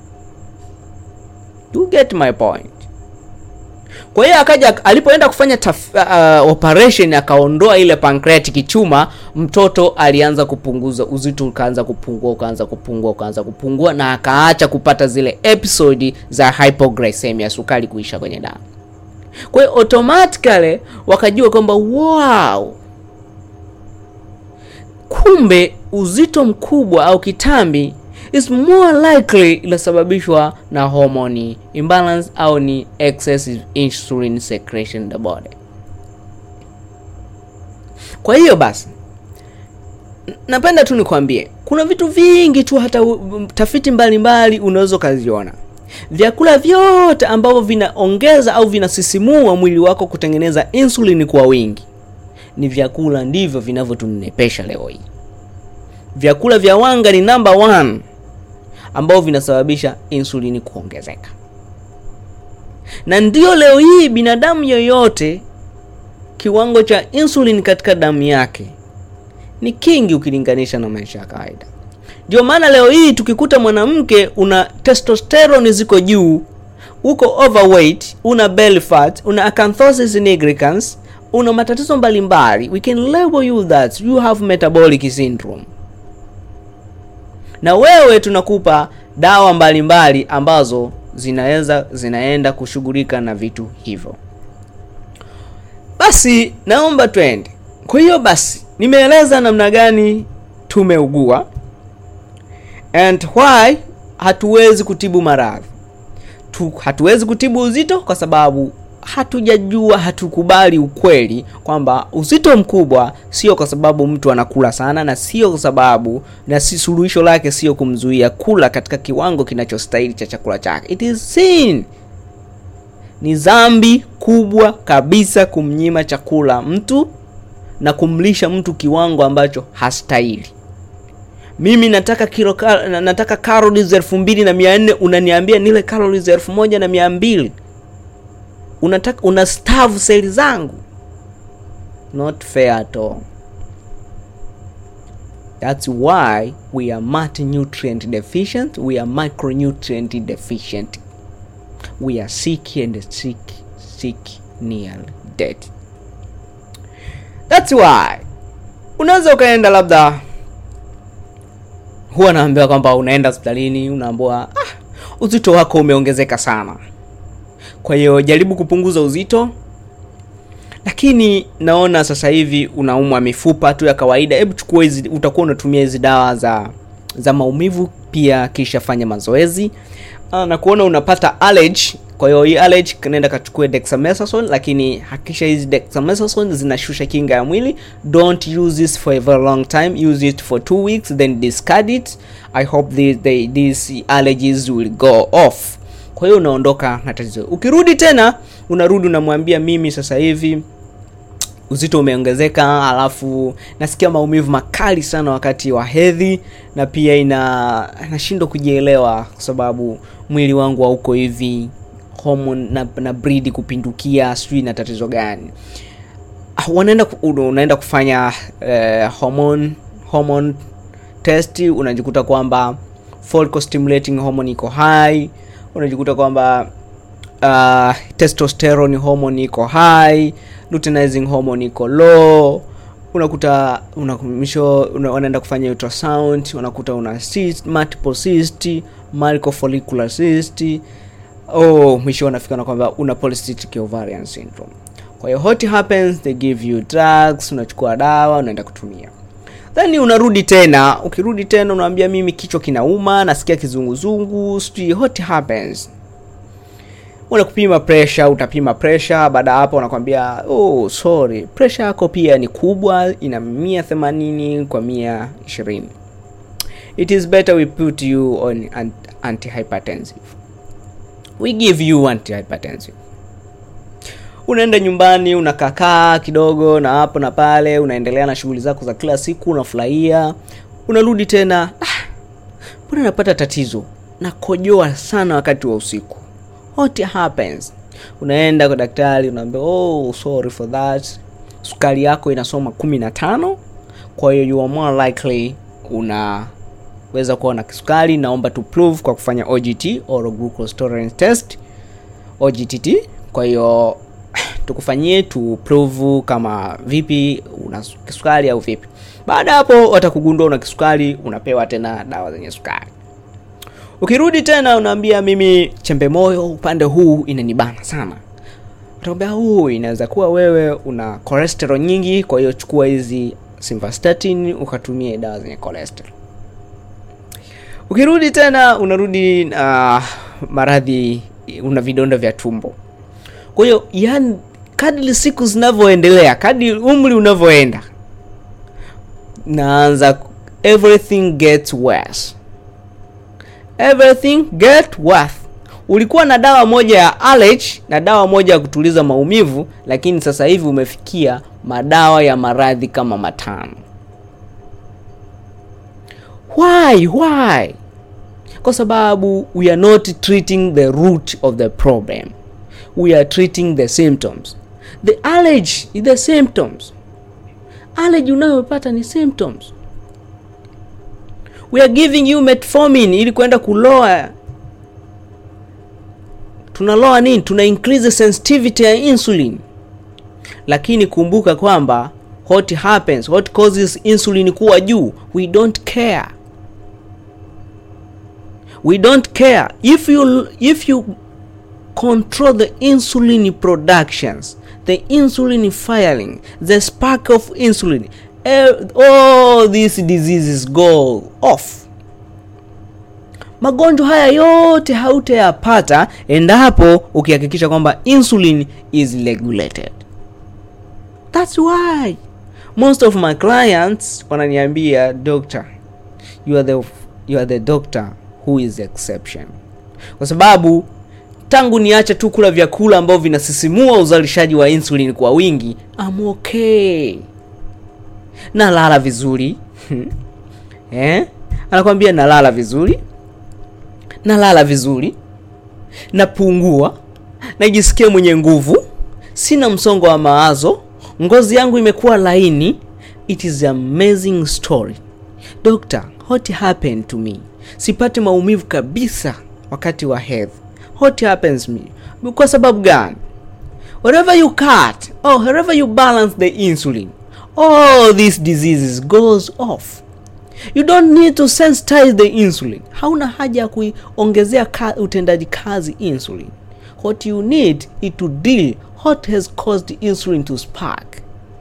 you get my point kwa hiyo akaja alipoenda kufanya taf, uh, operation akaondoa ile pancreatic tumor mtoto alianza kupunguza uzito ukaanza kupungua ukaanza kupungua ukaanza kupungua na akaacha kupata zile episodi za hypoglycemia sukari kuisha kwenye damu kwa hiyo automatically wakajua kwamba wow kumbe uzito mkubwa au kitambi is more likely inasababishwa na hormone imbalance au ni excessive insulin secretion in the body kwa hiyo basi n- napenda tu nikwambie kuna vitu vingi tu hata u- tafiti mbalimbali unaweza ukaziona vyakula vyote ambavyo vinaongeza au vinasisimua mwili wako kutengeneza insulin kwa wingi ni vyakula ndivyo vinavyotunenepesha leo hii vyakula vya wanga ni number one ambao vinasababisha insulini kuongezeka na ndio leo hii binadamu yoyote kiwango cha insulin katika damu yake ni kingi ukilinganisha na maisha ya kawaida ndio maana leo hii tukikuta mwanamke una testosterone ziko juu uko overweight una belly fat una acanthosis nigricans una matatizo mbalimbali we can label you that you have metabolic syndrome na wewe tunakupa dawa mbalimbali ambazo zinaweza zinaenda kushughulika na vitu hivyo basi naomba twende kwa hiyo basi nimeeleza namna gani tumeugua and why hatuwezi kutibu maradhi tu, hatuwezi kutibu uzito kwa sababu hatujajua hatukubali ukweli kwamba uzito mkubwa sio kwa sababu mtu anakula sana na sio kwa sababu na si suluhisho lake sio kumzuia kula katika kiwango kinachostahili cha chakula chake it is sin ni dhambi kubwa kabisa kumnyima chakula mtu na kumlisha mtu kiwango ambacho hastahili mimi nataka kilo ka, nataka calories elfu mbili na mia nne unaniambia nile calories elfu moja na mia mbili unataka una starve seli zangu not fair at all that's why we are multinutrient deficient we are micronutrient deficient we are sick and sick sick near dead that's why unaweza ukaenda labda huwa naambiwa kwamba unaenda hospitalini unaambiwa ah, uzito wako umeongezeka sana kwa hiyo jaribu kupunguza uzito lakini naona sasa hivi unaumwa mifupa tu ya kawaida hebu chukua hizi utakuwa unatumia hizi dawa za za maumivu pia kisha fanya mazoezi Ah, na kuona unapata allergy kwa hiyo hii allergy nenda kachukue dexamethasone lakini hakikisha hizi dexamethasone zinashusha kinga ya mwili don't use this for a very long time use it for two weeks then discard it i hope the, the, these allergies will go off kwa hiyo unaondoka na tatizo ukirudi tena unarudi unamwambia mimi sasa hivi uzito umeongezeka alafu nasikia maumivu makali sana wakati wa hedhi na pia ina nashindwa kujielewa kwa sababu mwili wangu hauko hivi hormone na, na breed kupindukia sijui na tatizo gani Ah, wanaenda ku- una- unaenda kufanya eh, hormone hormone test unajikuta kwamba follicle stimulating hormone iko high unajikuta kwamba uh, testosterone hormone iko high luteinizing hormone iko low unakuta una, mwisho una, wanaenda kufanya ultrasound unakuta una cyst, multiple cyst microfollicular cyst oh mwisho wanafika na kwamba una polycystic ovarian syndrome kwa hiyo what happens they give you drugs unachukua dawa unaenda kutumia then unarudi tena ukirudi tena unaambia mimi kichwa kinauma nasikia kizunguzungu sijui what happens unakupima pressure utapima pressure baada ya hapo wanakwambia oh sorry pressure yako pia ni kubwa ina mia themanini kwa mia ishirini it is better we put you on an- antihypertensive we give you antihypertensive unaenda nyumbani unakakaa kidogo na hapo na pale unaendelea na shughuli zako za kila siku unafurahia unarudi tena ah, mbona napata tatizo nakojoa sana wakati wa usiku what happens unaenda kwa daktari unaambia oh sorry for that sukari yako inasoma kumi na tano kwa hiyo you are more likely unaweza kuwa na kisukari naomba tu prove kwa kufanya ogt oral glucose tolerance test ogtt kwa hiyo tukufanyie tu prove kama vipi una kisukari au vipi baada ya hapo watakugundua una kisukari unapewa tena dawa zenye sukari ukirudi tena unaambia mimi chembe moyo upande huu inanibana sana utakwambia huu inaweza kuwa wewe una cholesterol nyingi kwa hiyo chukua hizi simvastatin ukatumie dawa zenye cholesterol ukirudi tena unarudi uh, maradhi una vidonda vya tumbo kwa hiyo yani kadri siku zinavyoendelea kadri umri unavyoenda naanza everything gets worse everything get worse ulikuwa na dawa moja ya allergy na dawa moja ya kutuliza maumivu lakini sasa hivi umefikia madawa ya maradhi kama matano why why kwa sababu we are not treating the root of the problem we are treating the symptoms the allergy is the symptoms allergy unayopata ni symptoms we are giving you metformin ili kwenda kuloa tunaloa nini tuna increase the sensitivity ya insulin lakini kumbuka kwamba what happens what causes insulin kuwa juu we don't care we don't care if you if you control the insulin productions the insulin firing the spark of insulin eh, all these diseases go off magonjwa haya yote hautayapata endapo ukihakikisha kwamba insulin is regulated thats why most of my clients wananiambia doctor you are the, you are the doctor who is the exception kwa sababu tangu niache tu kula vyakula ambavyo vinasisimua uzalishaji wa insulin kwa wingi I'm okay nalala vizuri eh? anakwambia nalala vizuri nalala vizuri napungua najisikia mwenye nguvu sina msongo wa mawazo ngozi yangu imekuwa laini it is an amazing story doctor what happened to me sipati maumivu kabisa wakati wa hedhi what happens me kwa sababu gani wherever you cut or wherever you balance the insulin all these diseases goes off you don't need to sensitize the insulin hauna haja ya kuiongezea ka, utendaji kazi insulin what you need is to deal what has caused insulin to spark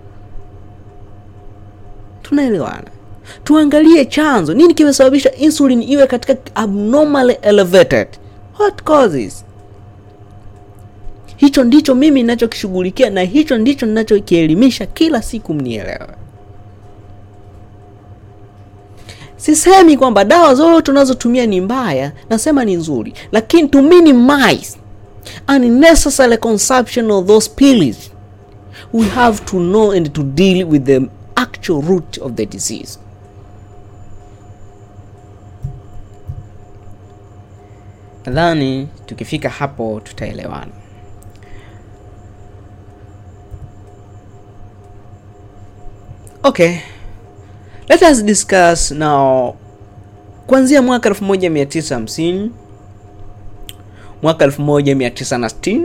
tunaelewana tuangalie chanzo nini kimesababisha insulin iwe katika abnormally elevated what causes hicho ndicho mimi ninachokishughulikia na hicho ndicho ninachokielimisha kila siku mnielewe sisemi kwamba dawa zote tunazotumia ni mbaya nasema ni nzuri lakini to minimize unnecessary consumption of those pills we have to know and to deal with the actual root of the disease nadhani tukifika hapo tutaelewana okay let us discuss now kuanzia mwaka 1950 mwaka 1960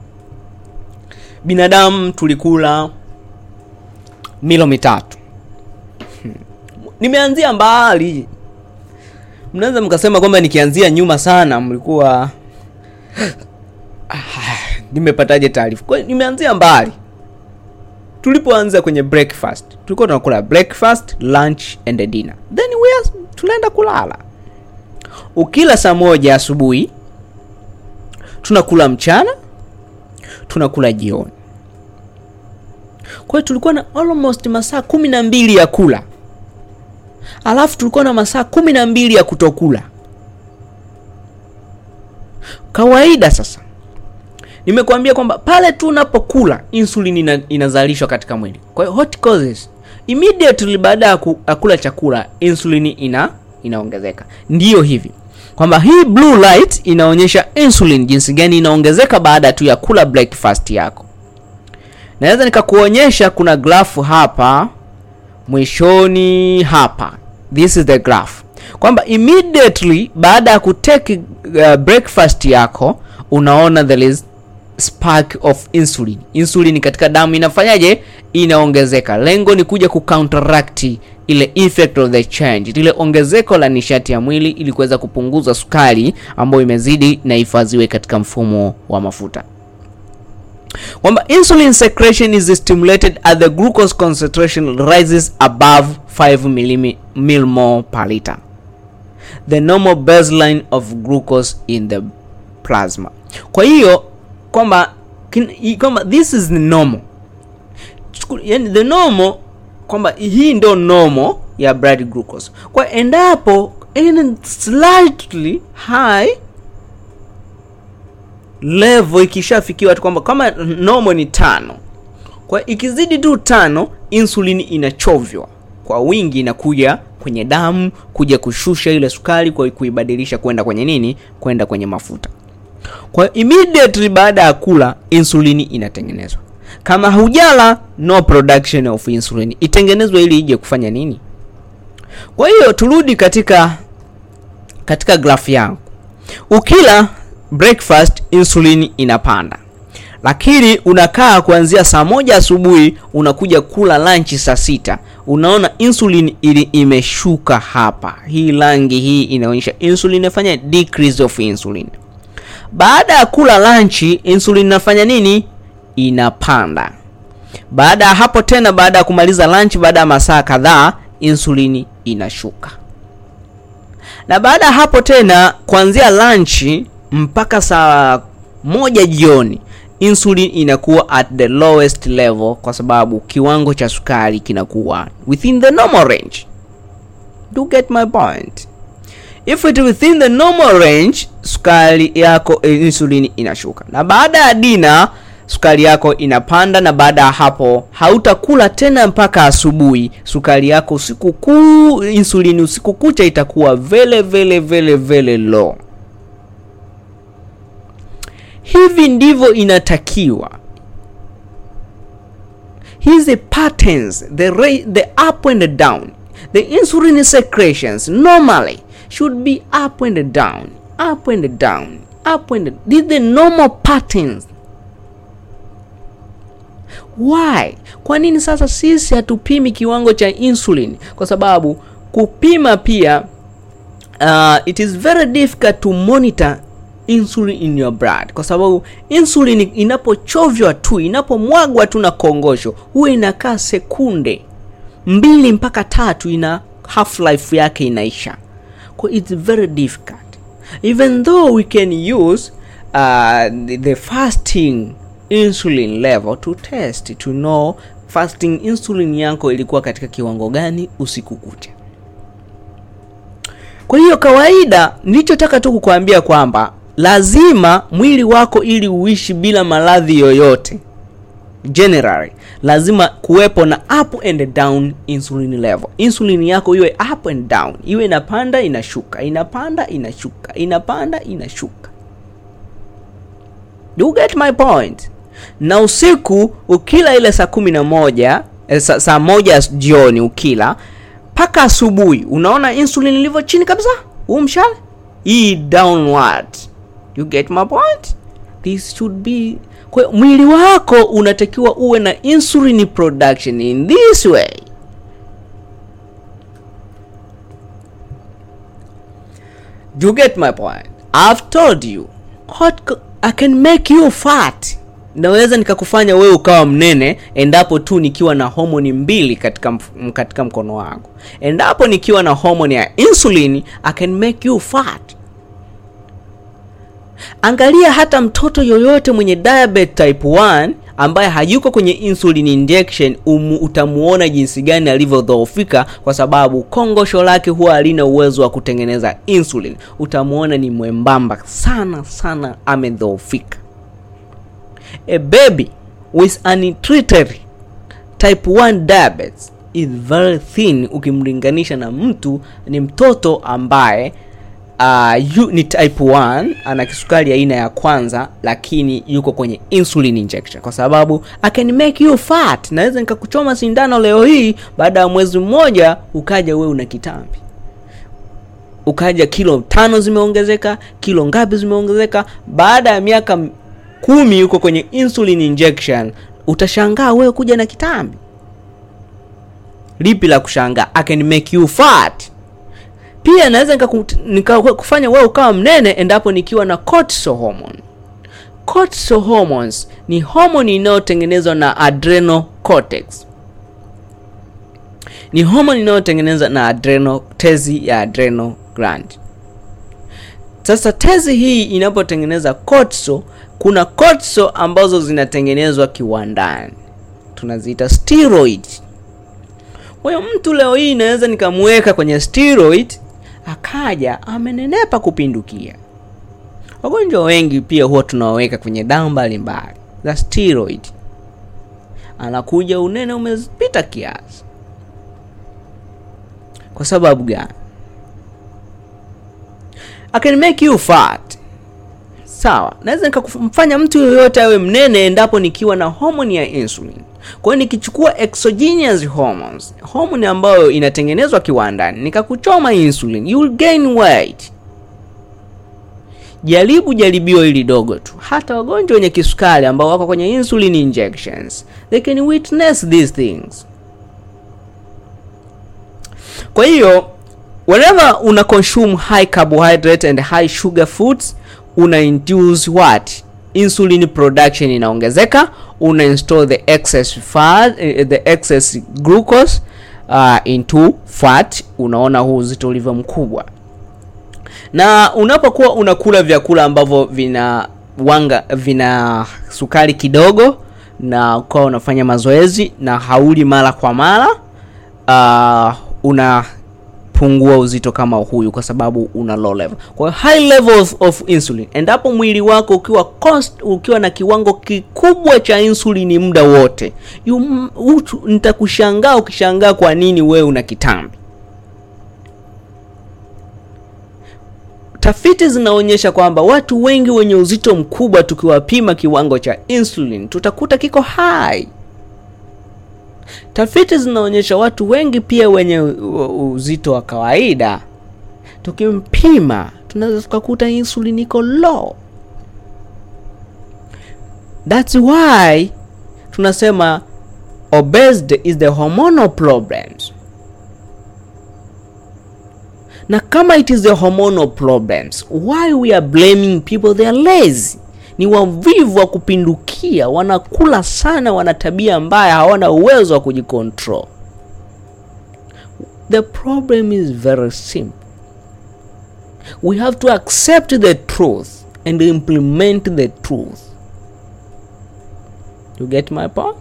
binadamu tulikula milo mitatu Hmm. nimeanzia mbali mnaweza mkasema kwamba nikianzia nyuma sana mlikuwa Ah, nimepataje taarifa kwa hiyo nimeanzia mbali tulipoanza kwenye breakfast tulikuwa tunakula breakfast lunch and dinner then we are, tunaenda kulala ukila saa moja asubuhi tunakula mchana tunakula jioni kwa hiyo tulikuwa na almost masaa kumi na mbili ya kula alafu tulikuwa na masaa kumi na mbili ya kutokula kawaida sasa nimekuambia kwamba pale tu unapokula insulin ina, inazalishwa katika mwili kwa hiyo what causes immediately baada ya ku- ya kula chakula insulin ina inaongezeka ndiyo hivi kwamba hii blue light inaonyesha insulin jinsi gani inaongezeka baada tu ya kula breakfast yako naweza nikakuonyesha kuna grafu hapa mwishoni hapa this is the graph kwamba immediately baada ya kutake uh, breakfast yako unaona there is spark of insulin insulin katika damu inafanyaje inaongezeka lengo ni kuja kucounteract ile effect of the change lile ongezeko la nishati ya mwili ili kuweza kupunguza sukari ambayo imezidi na ifadhiwe katika mfumo wa mafuta kwamba insulin secretion is stimulated as the glucose concentration rises above 5 millim- millimole per liter the normal baseline of glucose in the plasma kwa hiyo kwamba kin- i- kwamba this is the normal Chuku- yani the normal kwamba hii ndio normal ya blood glucose kwa endapo in slightly high level ikishafikiwa tu kwamba kama normal ni tano kwa ikizidi tu tano insulin inachovywa kwa wingi inakuja kwenye damu kuja kushusha ile sukari kwa kuibadilisha kwenda kwenye nini kwenda kwenye mafuta kwa immediately baada ya kula insulini inatengenezwa kama hujala no production of insulin itengenezwe ili ije kufanya nini kwa hiyo turudi katika katika graph yangu ukila breakfast insulin inapanda lakini unakaa kuanzia saa moja asubuhi unakuja kula lunch saa sita unaona insulin ili imeshuka hapa hii rangi hii inaonyesha insulin inafanya decrease of insulin baada ya kula lunch insulin inafanya nini inapanda baada ya hapo tena baada ya kumaliza lunch baada ya masaa kadhaa insulini inashuka na baada ya hapo tena kuanzia lunch mpaka saa moja jioni insulin inakuwa at the lowest level kwa sababu kiwango cha sukari kinakuwa within the normal range do get my point if it within the normal range sukari yako eh, insulin inashuka na baada ya dina sukari yako inapanda na baada ya hapo hautakula tena mpaka asubuhi sukari yako usiku kuu insulini usiku kucha itakuwa vele vele vele vele low hivi ndivyo inatakiwa hizi patterns the, ra- the up and the down the insulin secretions normally should be up and down up and down up and these the normal patterns why kwa nini sasa sisi hatupimi kiwango cha insulin kwa sababu kupima pia uh, it is very difficult to monitor insulin in your blood kwa sababu insulin inapochovya tu inapomwagwa tu na kongosho huwa inakaa sekunde mbili mpaka tatu ina half life yake inaisha kwa it's very difficult even though we can use uh, the, the fasting insulin level to test to know fasting insulin yako ilikuwa katika kiwango gani usiku kucha kwa hiyo kawaida nilichotaka tu kukuambia kwamba lazima mwili wako ili uishi bila maradhi yoyote generally lazima kuwepo na up and down insulin level insulin yako iwe up and down iwe inapanda inashuka inapanda inashuka inapanda inashuka you get my point na usiku ukila ile saa kumi na moja eh, sa, saa moja jioni ukila mpaka asubuhi unaona insulin ilivyo chini kabisa huu mshale hii downward you get my point this should be kwa hiyo mwili wako unatakiwa uwe na insulin production in this way you get my point i've told you what co- i can make you fat naweza nikakufanya wewe ukawa mnene endapo tu nikiwa na homoni mbili katika, mf- katika mkono wangu endapo nikiwa na homoni ya insulin i can make you fat angalia hata mtoto yoyote mwenye diabetes type 1 ambaye hayuko kwenye insulin injection umu, utamuona jinsi gani alivyodhoofika kwa sababu kongosho lake huwa halina uwezo wa kutengeneza insulin utamuona ni mwembamba sana sana amedhoofika a baby with untreated type 1 diabetes is very thin ukimlinganisha na mtu ni mtoto ambaye uh, yu, ni type 1 ana kisukari aina ya kwanza lakini yuko kwenye insulin injection kwa sababu I can make you fat naweza nikakuchoma sindano leo hii baada ya mwezi mmoja ukaja we una kitambi ukaja kilo tano zimeongezeka kilo ngapi zimeongezeka baada ya miaka m- kumi yuko kwenye insulin injection utashangaa wewe kuja na kitambi lipi la kushangaa I can make you fat pia naweza nikakufanya wewe ukawa mnene endapo nikiwa na cortisol hormone cortisol hormones ni homoni inayotengenezwa na adrenal cortex ni homoni inayotengenezwa na adrenal tezi ya adrenal gland sasa tezi hii inapotengeneza cortisol kuna cortisol ambazo zinatengenezwa kiwandani tunaziita steroid kwa hiyo mtu leo hii naweza nikamweka kwenye steroid akaja amenenepa kupindukia wagonjwa wengi pia huwa tunawaweka kwenye dawa mbalimbali za steroid anakuja unene umepita kiasi kwa sababu gani I can make you fat sawa naweza nikamfanya mtu yoyote awe mnene endapo nikiwa na homoni ya insulin kwa hiyo nikichukua exogenous hormones homoni ambayo inatengenezwa kiwandani nikakuchoma insulin you will gain weight jaribu jaribio hili dogo tu hata wagonjwa wenye kisukari ambao wako kwenye insulin injections they can witness these things kwa hiyo whenever una consume high carbohydrate and high sugar foods una induce what insulin production inaongezeka una install the excess fat, eh, the excess glucose uh, into fat unaona huu uzito ulivyo mkubwa na unapokuwa unakula vyakula ambavyo vina wanga vina sukari kidogo na ukawa unafanya mazoezi na hauli mara kwa mara uh, una utapungua uzito kama huyu kwa sababu una low level kwa hiyo high level of, of insulin endapo mwili wako ukiwa cost, ukiwa na kiwango kikubwa cha insulini muda wote you- utu- nitakushangaa ukishangaa kwa nini wewe una kitambi tafiti zinaonyesha kwamba watu wengi wenye uzito mkubwa tukiwapima kiwango cha insulin tutakuta kiko high tafiti zinaonyesha watu wengi pia wenye u- u- uzito wa kawaida tukimpima tunaweza tukakuta insulin iko low thats why tunasema obesity is the hormonal problems na kama it is the hormonal problems why we are blaming people they are lazy ni wavivu wa kupindukia wanakula sana wana tabia mbaya hawana uwezo wa kujicontrol the problem is very simple we have to accept the truth and implement the truth you get my point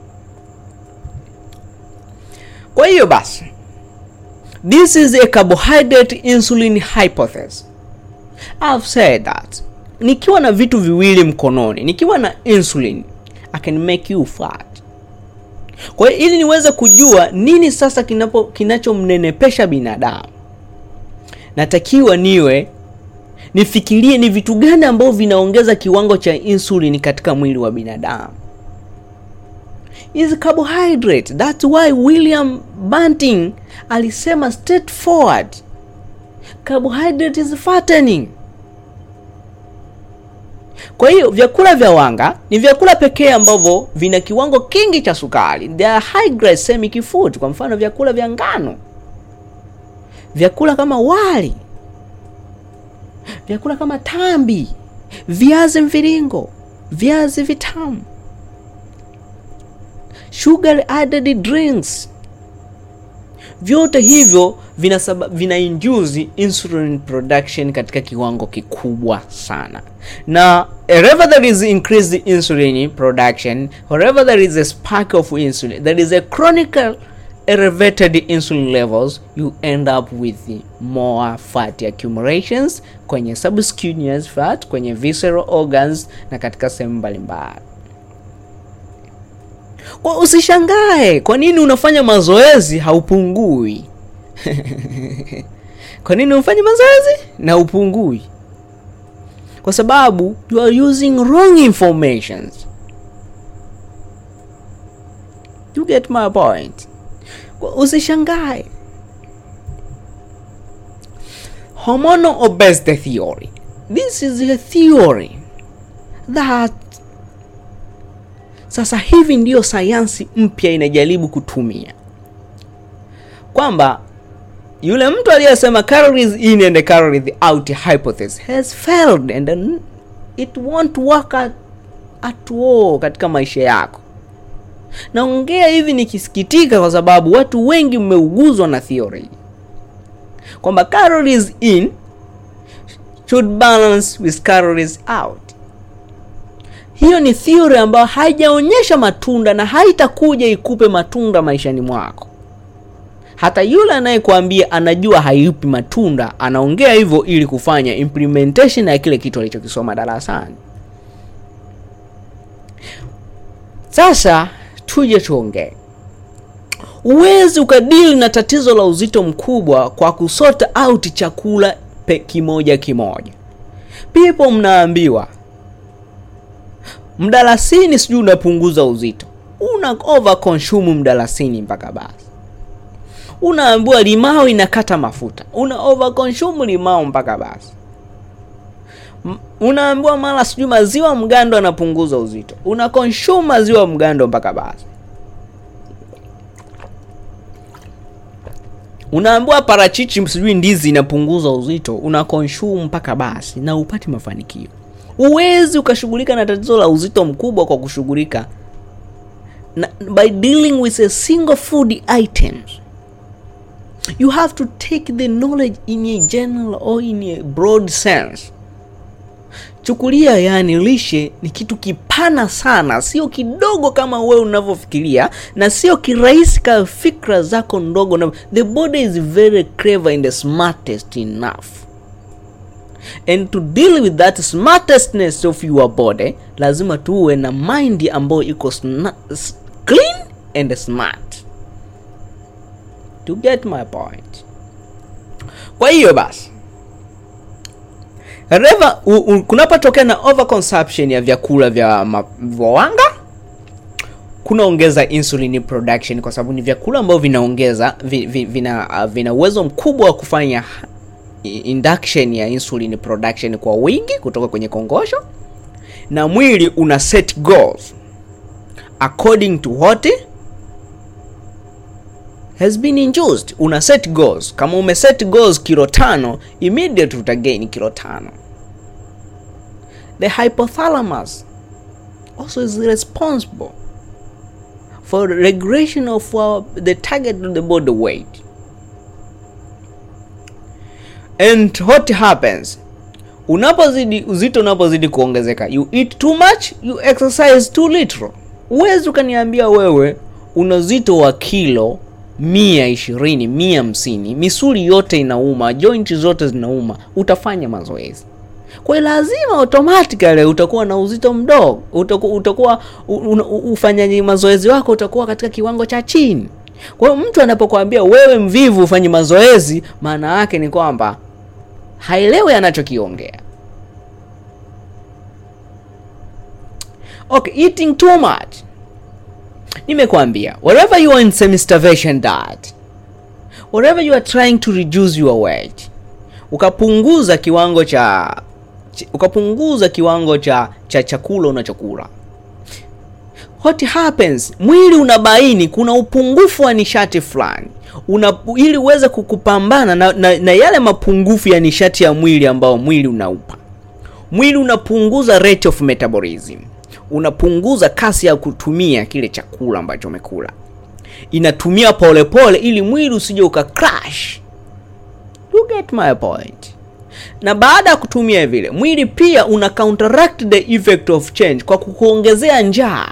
kwa hiyo basi This is a carbohydrate insulin hypothesis. I've said that. Nikiwa na vitu viwili mkononi, nikiwa na insulin, I can make you fat. Kwa hiyo ili niweze kujua nini sasa kinapo kinachomnenepesha binadamu, natakiwa niwe nifikirie ni vitu gani ambavyo vinaongeza kiwango cha insulin katika mwili wa binadamu is carbohydrate. That's why William Banting alisema straightforward, carbohydrate is fattening. Kwa hiyo vyakula vya wanga ni vyakula pekee ambavyo vina kiwango kingi cha sukari. They are high glycemic food. Kwa mfano vyakula vya ngano, vyakula kama wali, vyakula kama tambi, viazi mviringo, viazi vitamu sugar added drinks vyote hivyo vina, vina induce insulin production katika kiwango kikubwa sana na wherever there is increased insulin production wherever there is a spark of insulin there is a chronic elevated insulin levels you end up with more fat accumulations kwenye subcutaneous fat kwenye visceral organs na katika sehemu mbalimbali kwa usishangae kwa nini unafanya mazoezi haupungui kwa nini unafanya mazoezi na upungui kwa sababu you are using wrong informations you get my point kwa usishangae hormonal obesity theory this is a theory that sasa hivi ndiyo sayansi mpya inajaribu kutumia kwamba yule mtu aliyesema calories in and calories out hypothesis has failed and it won't work at, at all katika maisha yako naongea hivi nikisikitika kwa sababu watu wengi mmeuguzwa na theory kwamba calories in should balance with calories out hiyo ni theory ambayo haijaonyesha matunda na haitakuja ikupe matunda maishani mwako hata yule anayekuambia anajua haipi matunda anaongea hivyo ili kufanya implementation ya kile kitu alichokisoma darasani sasa tuje tuongee huwezi ukadili na tatizo la uzito mkubwa kwa kusota out chakula pe kimoja kimoja people mnaambiwa mdalasini sijui unapunguza uzito una over consume mdalasini mpaka basi unaambiwa limao inakata mafuta una over consume limao mpaka basi unaambiwa mara sijui maziwa mgando anapunguza uzito una consume maziwa mgando mpaka basi unaambiwa parachichi sijui ndizi inapunguza uzito una consume mpaka basi na upati mafanikio huwezi ukashughulika na tatizo la uzito mkubwa kwa kushughulika by dealing with a single food items you have to take the knowledge in a general or in a broad sense chukulia yani lishe ni kitu kipana sana sio kidogo kama wewe unavyofikiria na sio kirahisi ka fikra zako ndogo na the body is very clever and the smartest enough and to deal with that smartestness of your body lazima tuwe na mind ambayo iko sna- s- clean and smart to get my point kwa hiyo basi However, u- u- kunapotokea na overconsumption ya vyakula vya ma- vya wanga kunaongeza insulin production kwa sababu ni vyakula ambavyo vinaongeza vi, vi, vina uh, vina uwezo mkubwa wa kufanya i- induction ya insulin production kwa wingi kutoka kwenye kongosho na mwili una set goals according to what has been induced una set goals kama ume set goals kilo tano immediate utagain kilo tano the hypothalamus also is responsible for regulation of our, the target of the body weight and what happens unapozidi uzito unapozidi kuongezeka you eat too much you exercise too little huwezi ukaniambia wewe una uzito wa kilo mia ishirini mia hamsini misuli yote inauma joint zote zinauma utafanya mazoezi kwa hiyo lazima automatically utakuwa na uzito mdogo utakuwa, utakuwa u- u- u- ufanyaji mazoezi wako utakuwa katika kiwango cha chini kwa hiyo mtu anapokuambia wewe mvivu ufanye mazoezi maana yake ni kwamba haelewi anachokiongea okay eating too much nimekwambia wherever you are in semi-starvation diet wherever you are trying to reduce your weight ukapunguza kiwango cha ch- ukapunguza kiwango cha cha chakula unachokula what happens mwili unabaini kuna upungufu wa nishati fulani una ili uweze kukupambana na, na, na yale mapungufu ya nishati ya mwili ambao mwili unaupa mwili unapunguza rate of metabolism unapunguza kasi ya kutumia kile chakula ambacho umekula inatumia polepole pole, ili mwili usije uka crash you get my point na baada ya kutumia vile mwili pia una counteract the effect of change kwa kukuongezea njaa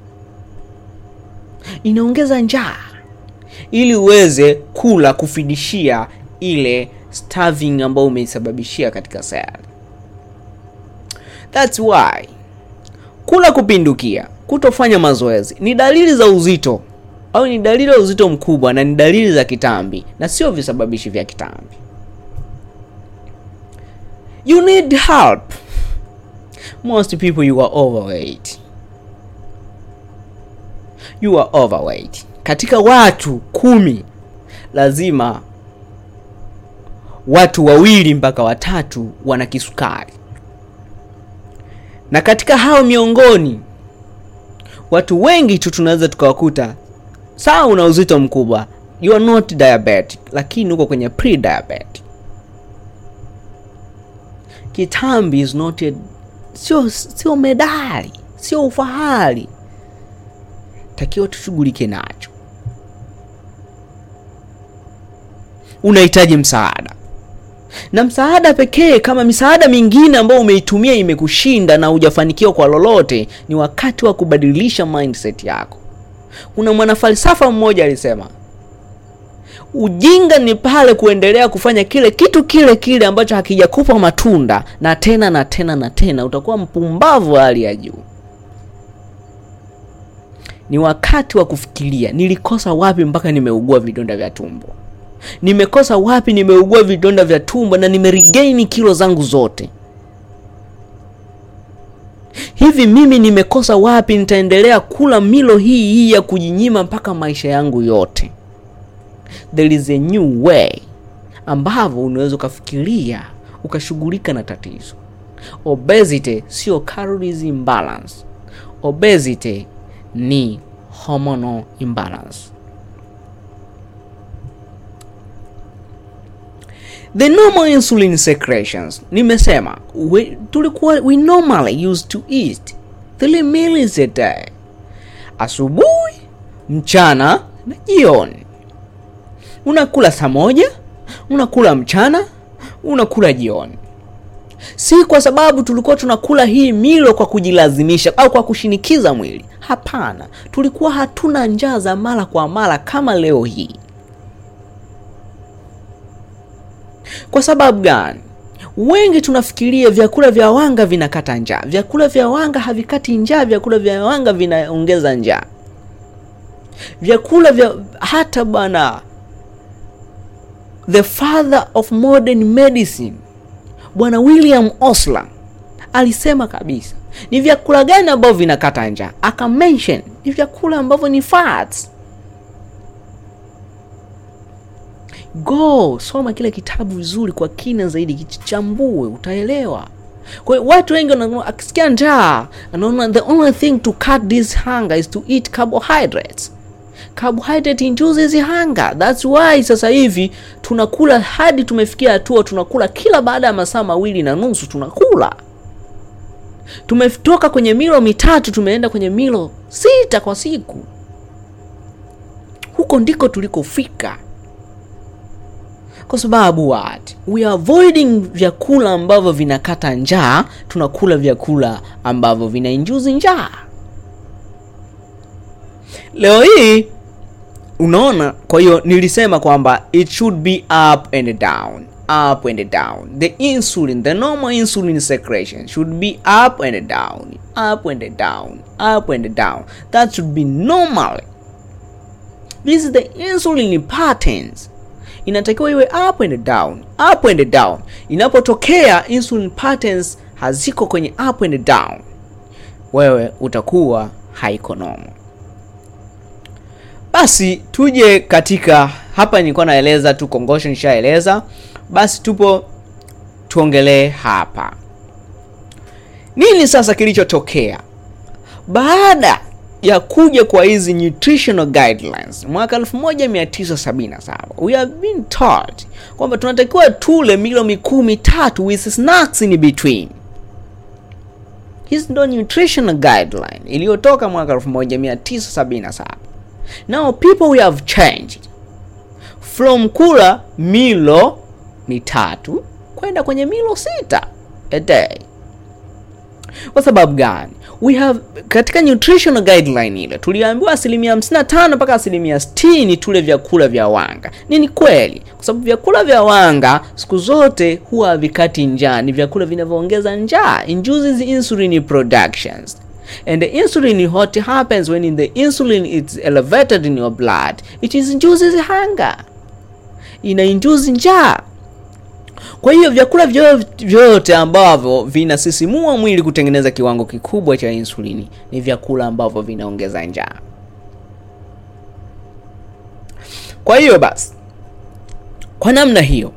inaongeza njaa ili uweze kula kufidishia ile starving ambayo umeisababishia katika sayari thats why kula kupindukia kutofanya mazoezi ni dalili za uzito au ni dalili ya uzito mkubwa na ni dalili za kitambi na sio visababishi vya kitambi you need help most people you are overweight you are overweight katika watu kumi lazima watu wawili mpaka watatu wana kisukari na katika hao miongoni watu wengi tu tunaweza tukawakuta sawa una uzito mkubwa you are not diabetic lakini uko kwenye pre diabetic kitambi is not a, sio sio medali sio ufahari takiwa tushughulike nacho unahitaji msaada na msaada pekee kama misaada mingine ambayo umeitumia imekushinda na hujafanikiwa kwa lolote ni wakati wa kubadilisha mindset yako kuna mwanafalsafa mmoja alisema ujinga ni pale kuendelea kufanya kile kitu kile kile ambacho hakijakupa matunda na tena na tena na tena utakuwa mpumbavu wa hali ya juu ni wakati wa kufikiria nilikosa wapi mpaka nimeugua vidonda vya tumbo nimekosa wapi nimeugua vidonda vya tumbo na nimeregaini kilo zangu zote hivi mimi nimekosa wapi nitaendelea kula milo hii hii ya kujinyima mpaka maisha yangu yote there is a new way ambavyo unaweza ukafikiria ukashughulika na tatizo obesity sio calories imbalance obesity ni hormonal imbalance the normal insulin secretions nimesema we, tulikuwa we normally used to eat three meals a day asubuhi mchana na jioni unakula saa moja unakula mchana unakula jioni si kwa sababu tulikuwa tunakula hii milo kwa kujilazimisha au kwa kushinikiza mwili. Hapana, tulikuwa hatuna njaa za mara kwa mara kama leo hii. Kwa sababu gani? Wengi tunafikiria vyakula vya wanga vinakata njaa. Vyakula vya wanga havikati njaa, vyakula vya wanga vinaongeza njaa. Vyakula vya hata bwana, the father of modern medicine Bwana William Osler alisema kabisa ni vyakula gani ambavyo vinakata njaa, aka mention ni vyakula ambavyo ni fats. Go soma kile kitabu vizuri kwa kina zaidi, kichambue, utaelewa. Kwa hiyo watu wengi wanaona, akisikia njaa anaona the only thing to cut this hunger is to eat carbohydrates. Carbohydrate induces hunger. That's why sasa hivi tunakula hadi tumefikia hatua tunakula kila baada ya masaa mawili na nusu tunakula. Tumetoka kwenye milo mitatu tumeenda kwenye milo sita kwa siku. Huko ndiko tulikofika. Kwa sababu what? We are avoiding vyakula ambavyo vinakata njaa, tunakula vyakula ambavyo vinainjuzi njaa. Leo hii unaona, kwa hiyo nilisema kwamba it should be up and down, up and down. The insulin, the normal insulin secretion should be up and down, up and down, up and down. That should be normal. This is the insulin patterns inatakiwa iwe up and down, up and down. Inapotokea insulin patterns haziko kwenye up and down, wewe utakuwa haiko normal. Basi tuje katika hapa, nilikuwa naeleza tu kongosho, nishaeleza. Basi tupo tuongelee hapa nini sasa kilichotokea baada ya kuja kwa hizi nutritional guidelines mwaka 1977 we have been taught kwamba tunatakiwa tule milo mikuu mitatu with snacks in between. Hizi ndo nutritional guideline iliyotoka mwaka 1977. Now people we have changed from kula milo mitatu kwenda kwenye milo sita a day. Kwa sababu gani? We have katika nutritional guideline ile tuliambiwa asilimia 55 mpaka asilimia 60 tule vyakula vya wanga. Nini kweli? Kwa sababu vyakula vya wanga siku zote huwa havikati njaa, ni vyakula vinavyoongeza njaa, induces insulin productions. And the insulin, what happens when in the insulin is elevated in your blood, it is induces hunger. Ina induce njaa. Kwa hiyo vyakula vyote ambavyo vinasisimua mwili kutengeneza kiwango kikubwa cha insulini ni vyakula ambavyo vinaongeza njaa. Kwa hiyo basi, kwa namna hiyo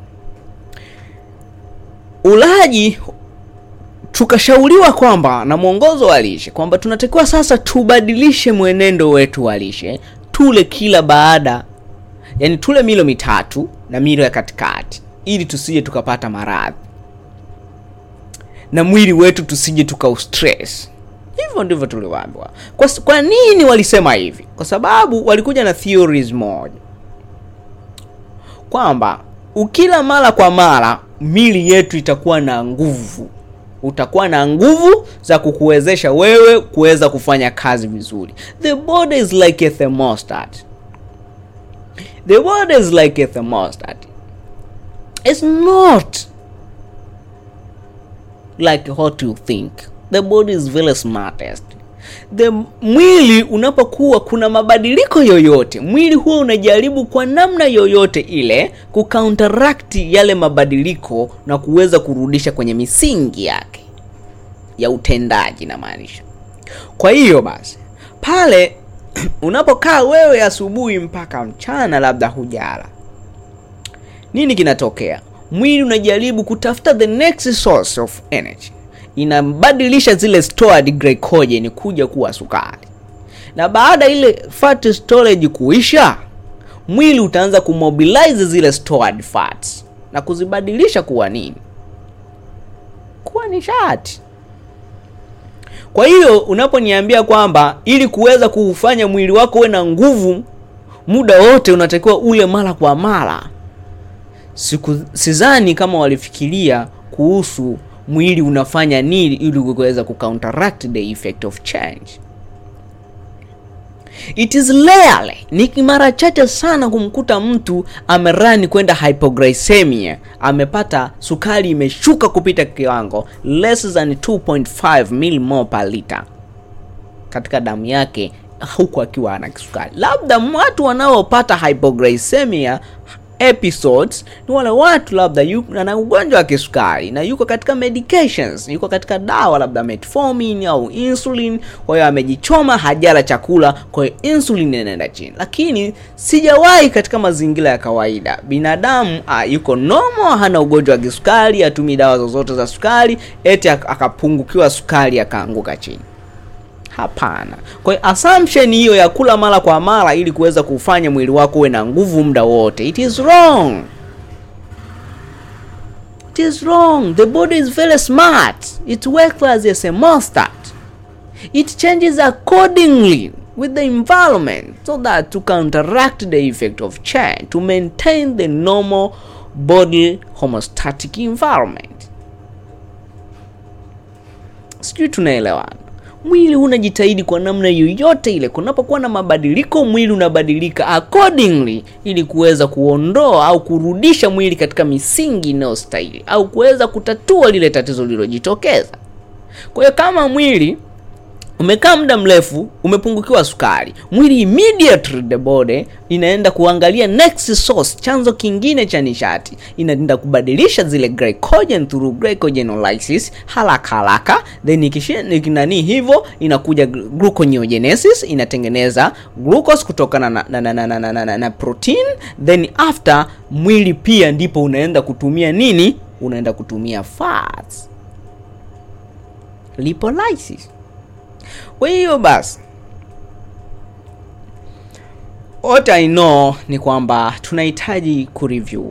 ulaji tukashauriwa kwamba na mwongozo wa lishe kwamba tunatakiwa sasa tubadilishe mwenendo wetu wa lishe, tule kila baada, yani tule milo mitatu na milo ya katikati ili tusije tukapata maradhi na mwili wetu tusije tukaustress. Hivyo ndivyo tuliwaambiwa. Kwa, kwa nini walisema hivi? Kwa sababu walikuja na theories moja kwamba ukila mara kwa mara mili yetu itakuwa na nguvu, utakuwa na nguvu za kukuwezesha wewe kuweza kufanya kazi vizuri. The body is like a thermostat. The body is like a thermostat. It's not like what you think. The body is very smartest. The mwili unapokuwa kuna mabadiliko yoyote, mwili huwa unajaribu kwa namna yoyote ile kucounteract yale mabadiliko na kuweza kurudisha kwenye misingi yake ya utendaji na maanisha. Kwa hiyo basi pale unapokaa wewe asubuhi mpaka mchana, labda hujala nini kinatokea? Mwili unajaribu kutafuta the next source of energy, inabadilisha zile stored glycogen kuja kuwa sukari, na baada ile fat storage kuisha, mwili utaanza kumobilize zile stored fats na kuzibadilisha kuwa nini? Kuwa nishati. Kwa hiyo unaponiambia kwamba ili kuweza kufanya mwili wako uwe na nguvu muda wote unatakiwa ule mara kwa mara Siku sidhani kama walifikiria kuhusu mwili unafanya nini ili kuweza kucounteract the effect of change it is rarely ni mara chache sana kumkuta mtu amerani kwenda hypoglycemia amepata sukari imeshuka kupita kiwango less than 2.5 millimole per liter katika damu yake huku akiwa ana kisukari labda watu wanaopata hypoglycemia episodes ni wale watu labda yu- ana ugonjwa wa kisukari na yuko katika medications yuko katika dawa labda metformin au insulin kwa hiyo amejichoma hajala chakula kwa hiyo insulin inaenda chini lakini sijawahi katika mazingira ya kawaida binadamu ah, yuko nomo hana ugonjwa wa kisukari hatumii dawa zozote za sukari eti ak- akapungukiwa sukari akaanguka chini hapana kwa hiyo assumption hiyo ya kula mara kwa mara ili kuweza kufanya mwili wako uwe na nguvu muda wote it is wrong it is wrong the body is very smart it works as a thermostat it changes accordingly with the environment so that to counteract the effect of change to maintain the normal body homeostatic environment sijui tunaelewana mwili unajitahidi kwa namna yoyote ile kunapokuwa na mabadiliko mwili unabadilika accordingly ili kuweza kuondoa au kurudisha mwili katika misingi inayostahili au kuweza kutatua lile tatizo lililojitokeza kwa hiyo kama mwili umekaa muda mrefu umepungukiwa sukari mwili immediately the body inaenda kuangalia next source chanzo kingine cha nishati inaenda kubadilisha zile glycogen through glycogenolysis haraka haraka then ikishi- ikinani hivyo inakuja gl- gluconeogenesis inatengeneza glucose kutokana na, na, na, na, na, na, na, na, na protein then after mwili pia ndipo unaenda kutumia nini unaenda kutumia fats lipolysis kwa hiyo basi what I know ni kwamba tunahitaji kureview.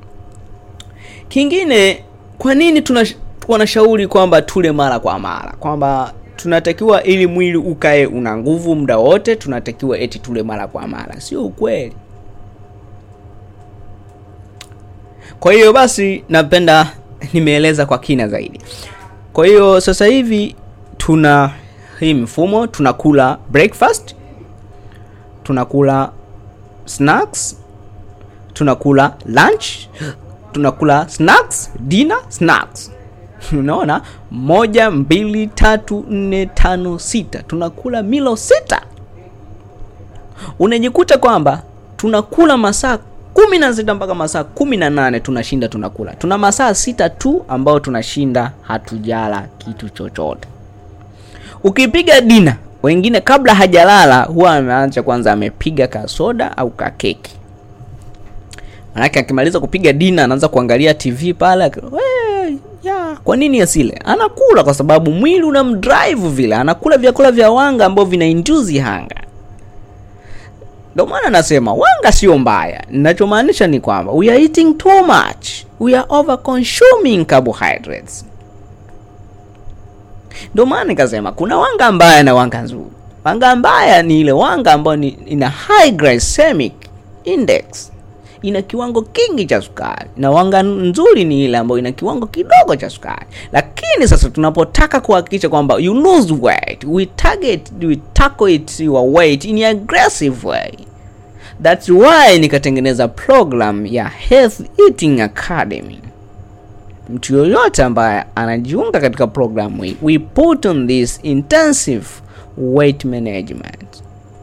Kingine, kwa nini tuna wanashauri kwamba tule mara kwa mara, kwamba tunatakiwa ili mwili ukae una nguvu muda wote, tunatakiwa eti tule mara kwa mara. Sio ukweli. Kwa hiyo basi, napenda nimeeleza kwa kina zaidi. Kwa hiyo sasa hivi tuna hii mfumo, tunakula breakfast, tunakula snacks, tunakula lunch, tunakula snacks, dinner, snacks. Unaona, moja, mbili, tatu, nne, tano, sita, tunakula milo sita. Unajikuta kwamba tunakula masaa kumi na sita mpaka masaa kumi na nane tunashinda tunakula. Tuna masaa sita tu ambao tunashinda hatujala kitu chochote. Ukipiga dina, wengine kabla hajalala huwa ameanza kwanza, amepiga kasoda au kakeki. Manake akimaliza kupiga dina anaanza kuangalia TV pale, ak- "Wee, ya kwa nini asile? Anakula kwa sababu mwili unamdrive vile, anakula vyakula vya wanga ambavyo vina induce hunger. Ndio maana nasema wanga sio mbaya. Ninachomaanisha ni kwamba we are eating too much, we are over consuming carbohydrates. Ndio maana nikasema kuna wanga mbaya na wanga nzuri. Wanga mbaya ni ile wanga ambayo ni, ina high glycemic index, ina kiwango kingi cha sukari, na wanga nzuri ni ile ambayo ina kiwango kidogo cha sukari. Lakini sasa tunapotaka kuhakikisha kwamba you lose weight, we target, we tackle it your weight in a aggressive way. That's why nikatengeneza program ya Health Eating Academy mtu yoyote ambaye anajiunga katika programu hii we put on this intensive weight management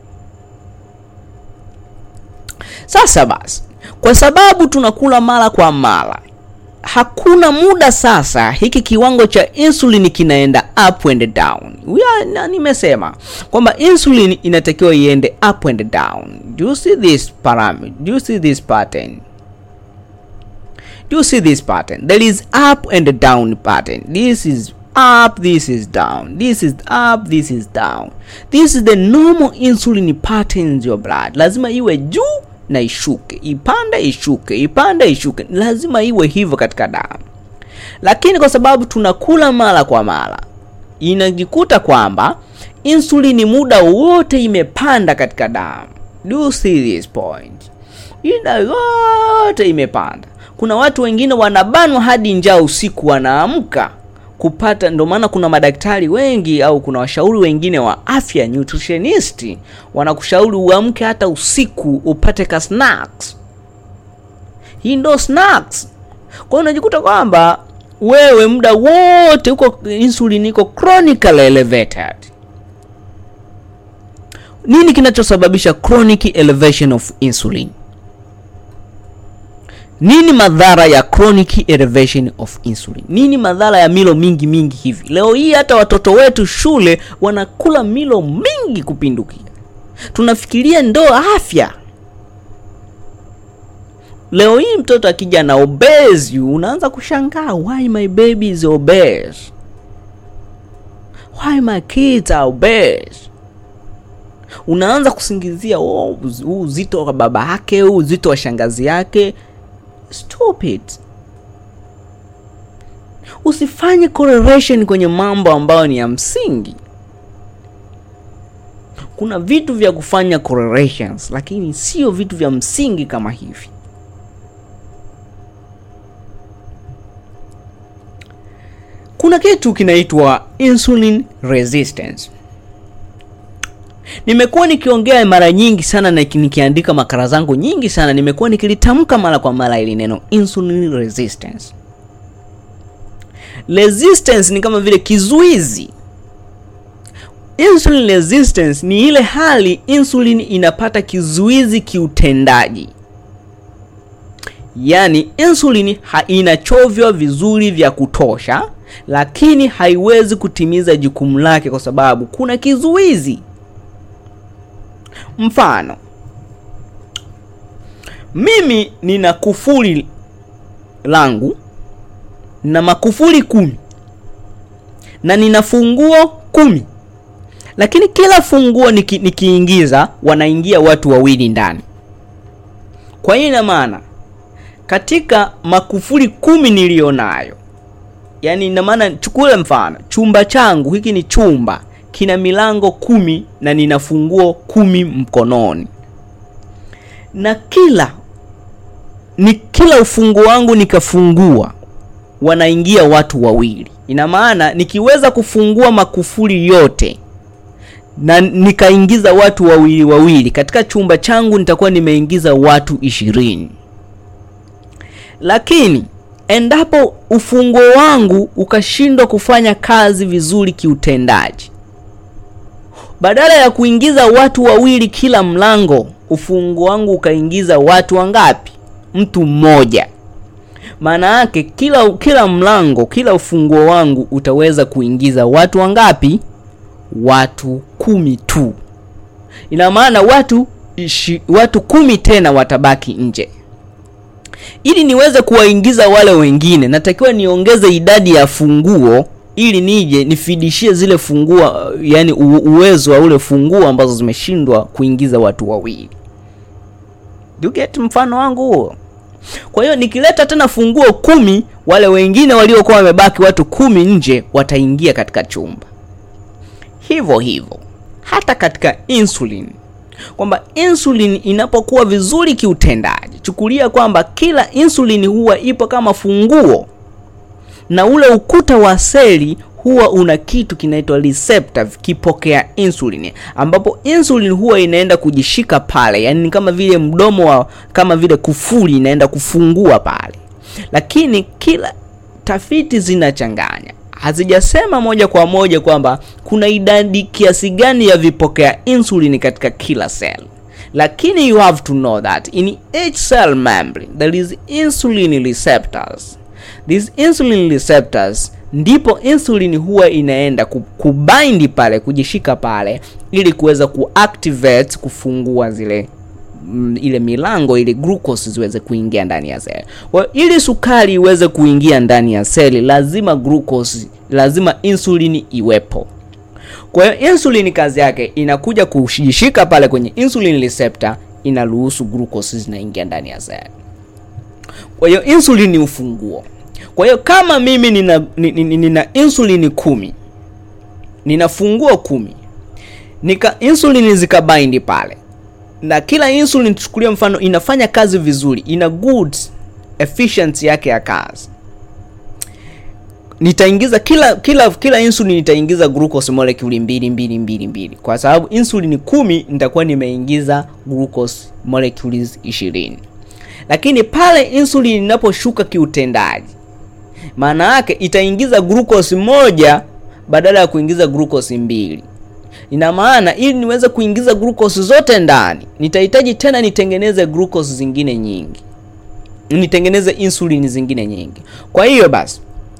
sasa basi kwa sababu tunakula mara kwa mara hakuna muda sasa hiki kiwango cha insulin kinaenda up and down We are, na nimesema kwamba insulin inatakiwa iende up and down do you see this parameter do you see this pattern Do you see this pattern? There is up and down pattern. This is up, this is down. This is up, this is down. This is the normal insulin pattern in your blood. Lazima iwe juu na ishuke, ipande ishuke, ipande ishuke. Lazima iwe hivyo katika damu. Lakini kwa sababu tunakula mara kwa mara, inajikuta kwamba insulini muda wote imepanda katika damu. Do you see this point? Ina yote imepanda. Kuna watu wengine wanabanwa hadi njaa usiku, wanaamka kupata ndio maana kuna madaktari wengi au kuna washauri wengine wa afya nutritionist wanakushauri uamke hata usiku upate ka snacks hii ndo snacks kwa hiyo unajikuta kwamba wewe muda wote uko insulin iko chronically elevated nini kinachosababisha chronic elevation of insulin nini madhara ya chronic elevation of insulin nini madhara ya milo mingi mingi hivi leo hii hata watoto wetu shule wanakula milo mingi kupindukia tunafikiria ndo afya leo hii mtoto akija na obese unaanza kushangaa why my baby is obese why my kids are obese unaanza kusingizia oh, uz- huu uzito wa baba yake huu uzito wa shangazi yake stupid usifanye correlation kwenye mambo ambayo ni ya msingi kuna vitu vya kufanya correlations lakini sio vitu vya msingi kama hivi kuna kitu kinaitwa insulin resistance nimekuwa nikiongea mara nyingi sana na nikiandika makala zangu nyingi sana nimekuwa nikilitamka mara kwa mara ili neno insulin resistance resistance ni kama vile kizuizi insulin resistance ni ile hali insulin inapata kizuizi kiutendaji yaani insulin ha- inachovywa vizuri vya kutosha lakini haiwezi kutimiza jukumu lake kwa sababu kuna kizuizi mfano mimi nina kufuli langu na makufuli kumi na nina funguo kumi lakini kila funguo niki, nikiingiza wanaingia watu wawili ndani kwa hiyo ina maana katika makufuli kumi niliyo nayo yaani ina maana chukule mfano chumba changu hiki ni chumba kina milango kumi na nina funguo kumi mkononi na kila ni kila ufunguo wangu nikafungua wanaingia watu wawili ina maana nikiweza kufungua makufuli yote na nikaingiza watu wawili wawili katika chumba changu nitakuwa nimeingiza watu ishirini lakini endapo ufunguo wangu ukashindwa kufanya kazi vizuri kiutendaji badala ya kuingiza watu wawili kila mlango ufunguo wangu ukaingiza watu wangapi mtu mmoja maana yake kila kila mlango kila ufunguo wangu utaweza kuingiza watu wangapi watu kumi tu ina maana watu ishi, watu kumi tena watabaki nje ili niweze kuwaingiza wale wengine natakiwa niongeze idadi ya funguo ili nije nifidishie zile funguo yani u- uwezo wa ule funguo ambazo zimeshindwa kuingiza watu wawili Do you get mfano wangu huo kwa hiyo nikileta tena funguo kumi wale wengine waliokuwa wamebaki watu kumi nje wataingia katika chumba hivyo hivyo hata katika insulin kwamba insulin inapokuwa vizuri kiutendaji chukulia kwamba kila insulin huwa ipo kama funguo na ule ukuta wa seli huwa una kitu kinaitwa receptor kipokea insulin ambapo insulin huwa inaenda kujishika pale yani ni kama vile mdomo wa kama vile kufuli inaenda kufungua pale lakini kila tafiti zinachanganya hazijasema moja kwa moja kwamba kuna idadi kiasi gani ya vipokea insulin katika kila cell lakini you have to know that in each cell membrane there is insulin receptors these insulin receptors ndipo insulin huwa inaenda ku- kubind pale kujishika pale ili kuweza kuactivate kufungua zile mm, ile milango ili glucose ziweze kuingia ndani ya seli. Kwa hiyo ili sukari iweze kuingia ndani ya seli lazima glucose, lazima insulini iwepo. Kwa hiyo insulin kazi yake inakuja kujishika pale kwenye insulin receptor, inaruhusu glucose zinaingia ndani ya seli. Kwa hiyo insulin ni ufunguo. Kwa hiyo kama mimi nina, nina, nina insulini kumi nina funguo kumi nika insulin zikabaindi pale na kila insulin tuchukulia mfano inafanya kazi vizuri ina good efficiency yake ya kazi nitaingiza kila kila kila insulin nitaingiza glucose molecule mbili mbili mbili mbili kwa sababu insulin kumi nitakuwa nimeingiza glucose molecules ishirini lakini pale insulin inaposhuka kiutendaji maana yake itaingiza glucose moja badala ya kuingiza glucose mbili ina maana ili niweze kuingiza glucose zote ndani nitahitaji tena nitengeneze glucose zingine nyingi nitengeneze insulin zingine nyingi kwa hiyo basi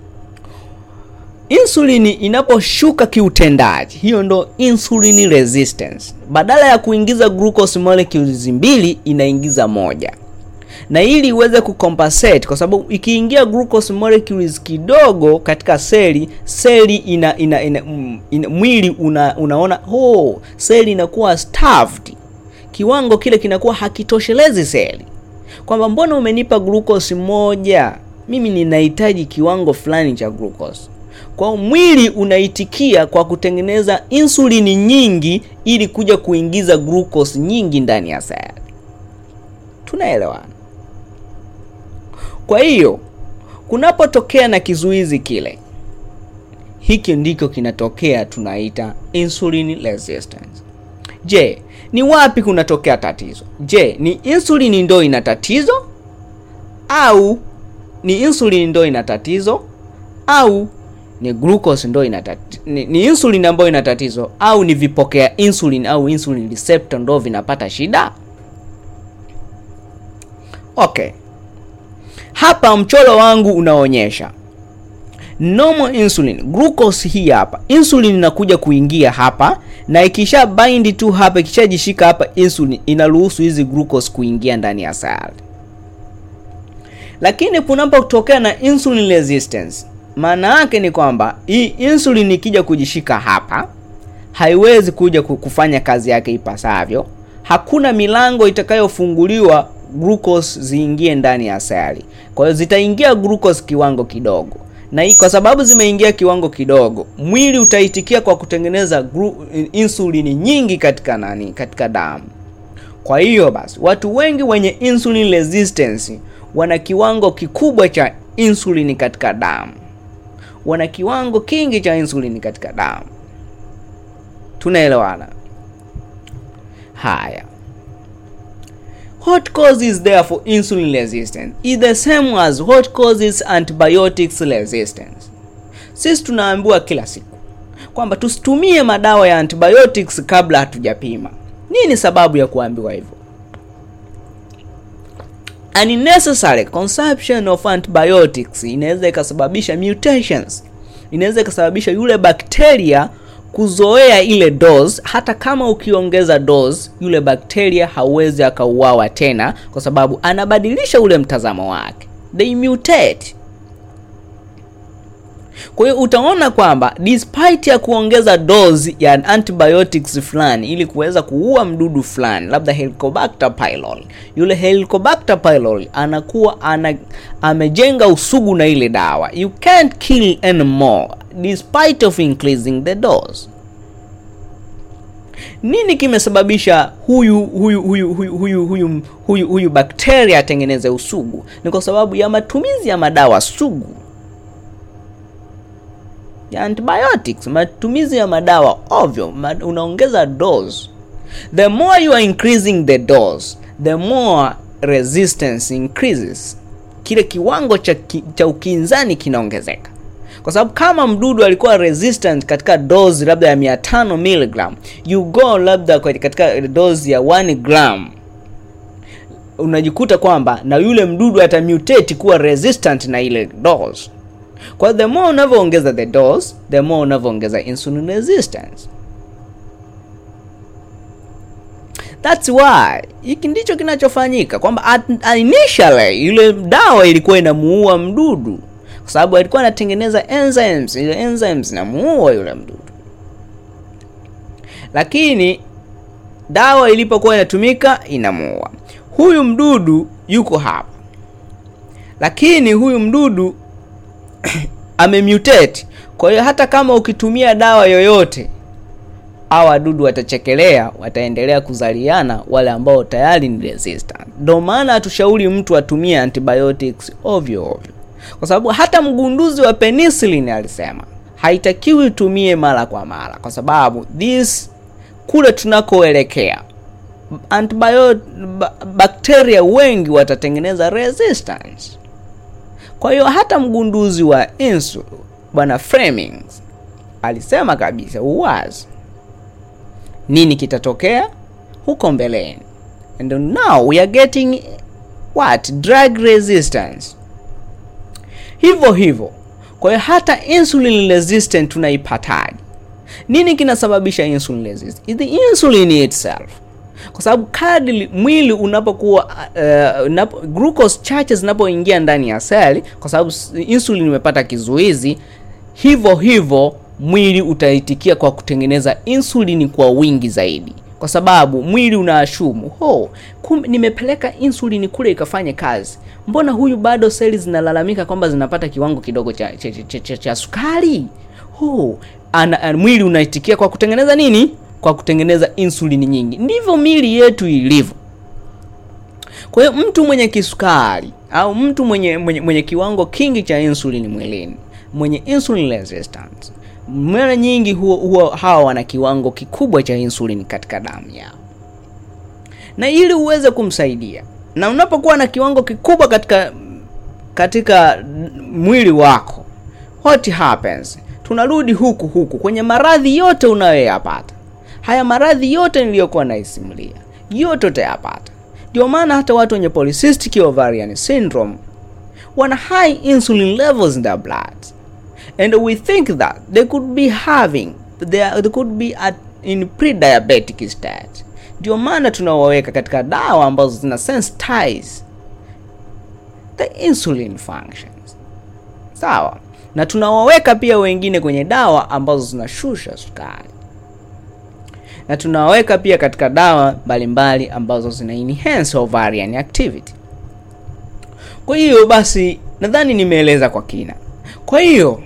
insulini inaposhuka kiutendaji hiyo ndo insulin resistance badala ya kuingiza glucose molecules mbili inaingiza moja na ili iweze kucompensate kwa sababu ikiingia glucose molecules kidogo katika seli seli ina, ina, ina, mm, ina mwili una, unaona oh, seli inakuwa starved kiwango kile kinakuwa hakitoshelezi seli kwamba mbona umenipa glucose moja mimi ninahitaji kiwango fulani cha glucose kwa mwili unaitikia kwa kutengeneza insulini nyingi ili kuja kuingiza glucose nyingi ndani ya seli tunaelewana kwa hiyo kunapotokea na kizuizi kile hiki ndiko kinatokea tunaita insulin resistance je ni wapi kunatokea tatizo je ni insulin ndo ina tatizo au ni insulin ndo ina tatizo au ni glucose ndo ina tatizo ni, ni insulin ambayo ina tatizo au ni vipokea insulin au insulin receptor ndo vinapata shida okay hapa mchoro wangu unaonyesha normal insulin glucose hii hapa insulin inakuja kuingia hapa na ikisha bind tu hapa ikishajishika hapa insulin inaruhusu hizi glucose kuingia ndani ya seli lakini kunapotokea na insulin resistance maana yake ni kwamba hii insulin ikija kujishika hapa haiwezi kuja kufanya kazi yake ipasavyo hakuna milango itakayofunguliwa glucose ziingie ndani ya seli kwa hiyo zitaingia glucose kiwango kidogo na hii kwa sababu zimeingia kiwango kidogo mwili utaitikia kwa kutengeneza glu, insulini nyingi katika nani katika damu kwa hiyo basi watu wengi wenye insulin resistance wana kiwango kikubwa cha insulini katika damu wana kiwango kingi cha insulini katika damu tunaelewana haya What causes there for insulin resistance is the same as what causes antibiotics resistance. Sisi tunaambiwa kila siku kwamba tusitumie madawa ya antibiotics kabla hatujapima. Nini sababu ya kuambiwa hivyo? Unnecessary consumption of antibiotics inaweza ikasababisha mutations, inaweza ikasababisha yule bakteria kuzoea ile dose hata kama ukiongeza dose yule bakteria hauwezi akauawa tena kwa sababu anabadilisha ule mtazamo wake they mutate kwa hiyo utaona kwamba despite ya kuongeza dose ya antibiotics fulani ili kuweza kuua mdudu fulani labda helicobacter pylori yule helicobacter pylori anakuwa ana, amejenga usugu na ile dawa you can't kill anymore despite of increasing the dose nini kimesababisha huyu huyu huyu huyu huyu huyu huyu, huyu bakteria atengeneze usugu ni kwa sababu ya matumizi ya madawa sugu ya antibiotics matumizi ya madawa ovyo ma, unaongeza dose the more you are increasing the dose the more resistance increases kile kiwango cha, ki, cha ukinzani kinaongezeka kwa sababu kama mdudu alikuwa resistant katika dose labda ya 500 mg you go labda katika dose ya 1 gram unajikuta kwamba na yule mdudu atamutate kuwa resistant na ile dose kwa the more unavyoongeza the dose the more unavyoongeza insulin resistance That's why hiki ndicho kinachofanyika kwamba initially ile dawa ilikuwa inamuua mdudu kwa sababu alikuwa anatengeneza enzymes ile enzymes inamuua yule mdudu lakini dawa ilipokuwa inatumika inamuua huyu mdudu yuko hapa lakini huyu mdudu amemutate kwa hiyo hata kama ukitumia dawa yoyote au wadudu watachekelea wataendelea kuzaliana wale ambao tayari ni resistant ndio maana hatushauri mtu atumie antibiotics ovyo ovyo kwa sababu hata mgunduzi wa penicillin alisema haitakiwi utumie mara kwa mara kwa sababu this kule tunakoelekea antibio ba- bakteria wengi watatengeneza resistance kwa hiyo hata mgunduzi wa insulin bwana Flemings alisema kabisa uwazi nini kitatokea huko mbeleni and now we are getting what drug resistance hivyo hivyo kwa hiyo hata insulin resistant tunaipataje nini kinasababisha insulin resistance It's the insulin itself kwa sababu kadri mwili unapokuwa uh, unapo, glucose chache zinapoingia ndani ya seli kwa sababu s- insulin imepata kizuizi hivyo hivyo mwili utaitikia kwa kutengeneza insulini kwa wingi zaidi kwa sababu mwili unaashumu ho kumbe nimepeleka insulini kule ikafanye kazi mbona huyu bado seli zinalalamika kwamba zinapata kiwango kidogo cha, cha, cha, cha, cha sukari ho ana, ana, mwili unaitikia kwa kutengeneza nini kwa kutengeneza insulini nyingi ndivyo mili yetu ilivyo kwa hiyo mtu mwenye kisukari au mtu mwenye, mwenye, mwenye kiwango kingi cha insulini mwilini mwenye insulin resistance mara nyingi huwa, huwa hawa wana kiwango kikubwa cha insulin katika damu yao na ili uweze kumsaidia na unapokuwa na kiwango kikubwa katika katika mwili wako what happens tunarudi huku huku kwenye maradhi yote unayoyapata haya maradhi yote niliyokuwa naisimulia yote utayapata ndio maana hata watu wenye polycystic ovarian syndrome wana high insulin levels in their blood and we think that they could be having they, are- they could be at, in pre-diabetic state ndio maana tunawaweka katika dawa ambazo zina sensitize the insulin functions sawa na tunawaweka pia wengine kwenye dawa ambazo zinashusha sukari na tunawaweka pia katika dawa mbalimbali ambazo zina enhance ovarian activity kwa hiyo basi nadhani nimeeleza kwa kina kwa hiyo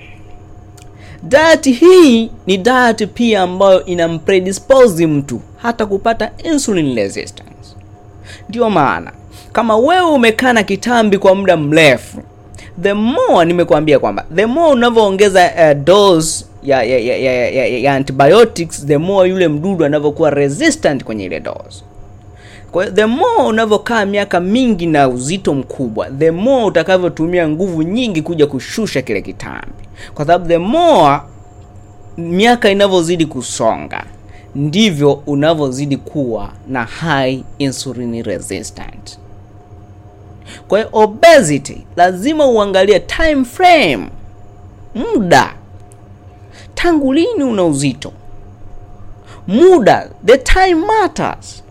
diet hii ni diet pia ambayo inampredispose mtu hata kupata insulin resistance ndio maana kama wewe umekaa na kitambi kwa muda mrefu the more nimekuambia kwamba the more unavyoongeza uh, dose ya, ya, ya, ya, ya, ya, ya antibiotics the more yule mdudu anavyokuwa resistant kwenye ile dose kwa hiyo the more unavyokaa miaka mingi na uzito mkubwa the more utakavyotumia nguvu nyingi kuja kushusha kile kitambi kwa sababu the more miaka inavyozidi kusonga ndivyo unavyozidi kuwa na high insulin resistant kwa hiyo obesity lazima uangalie time frame muda tangu lini una uzito muda the time matters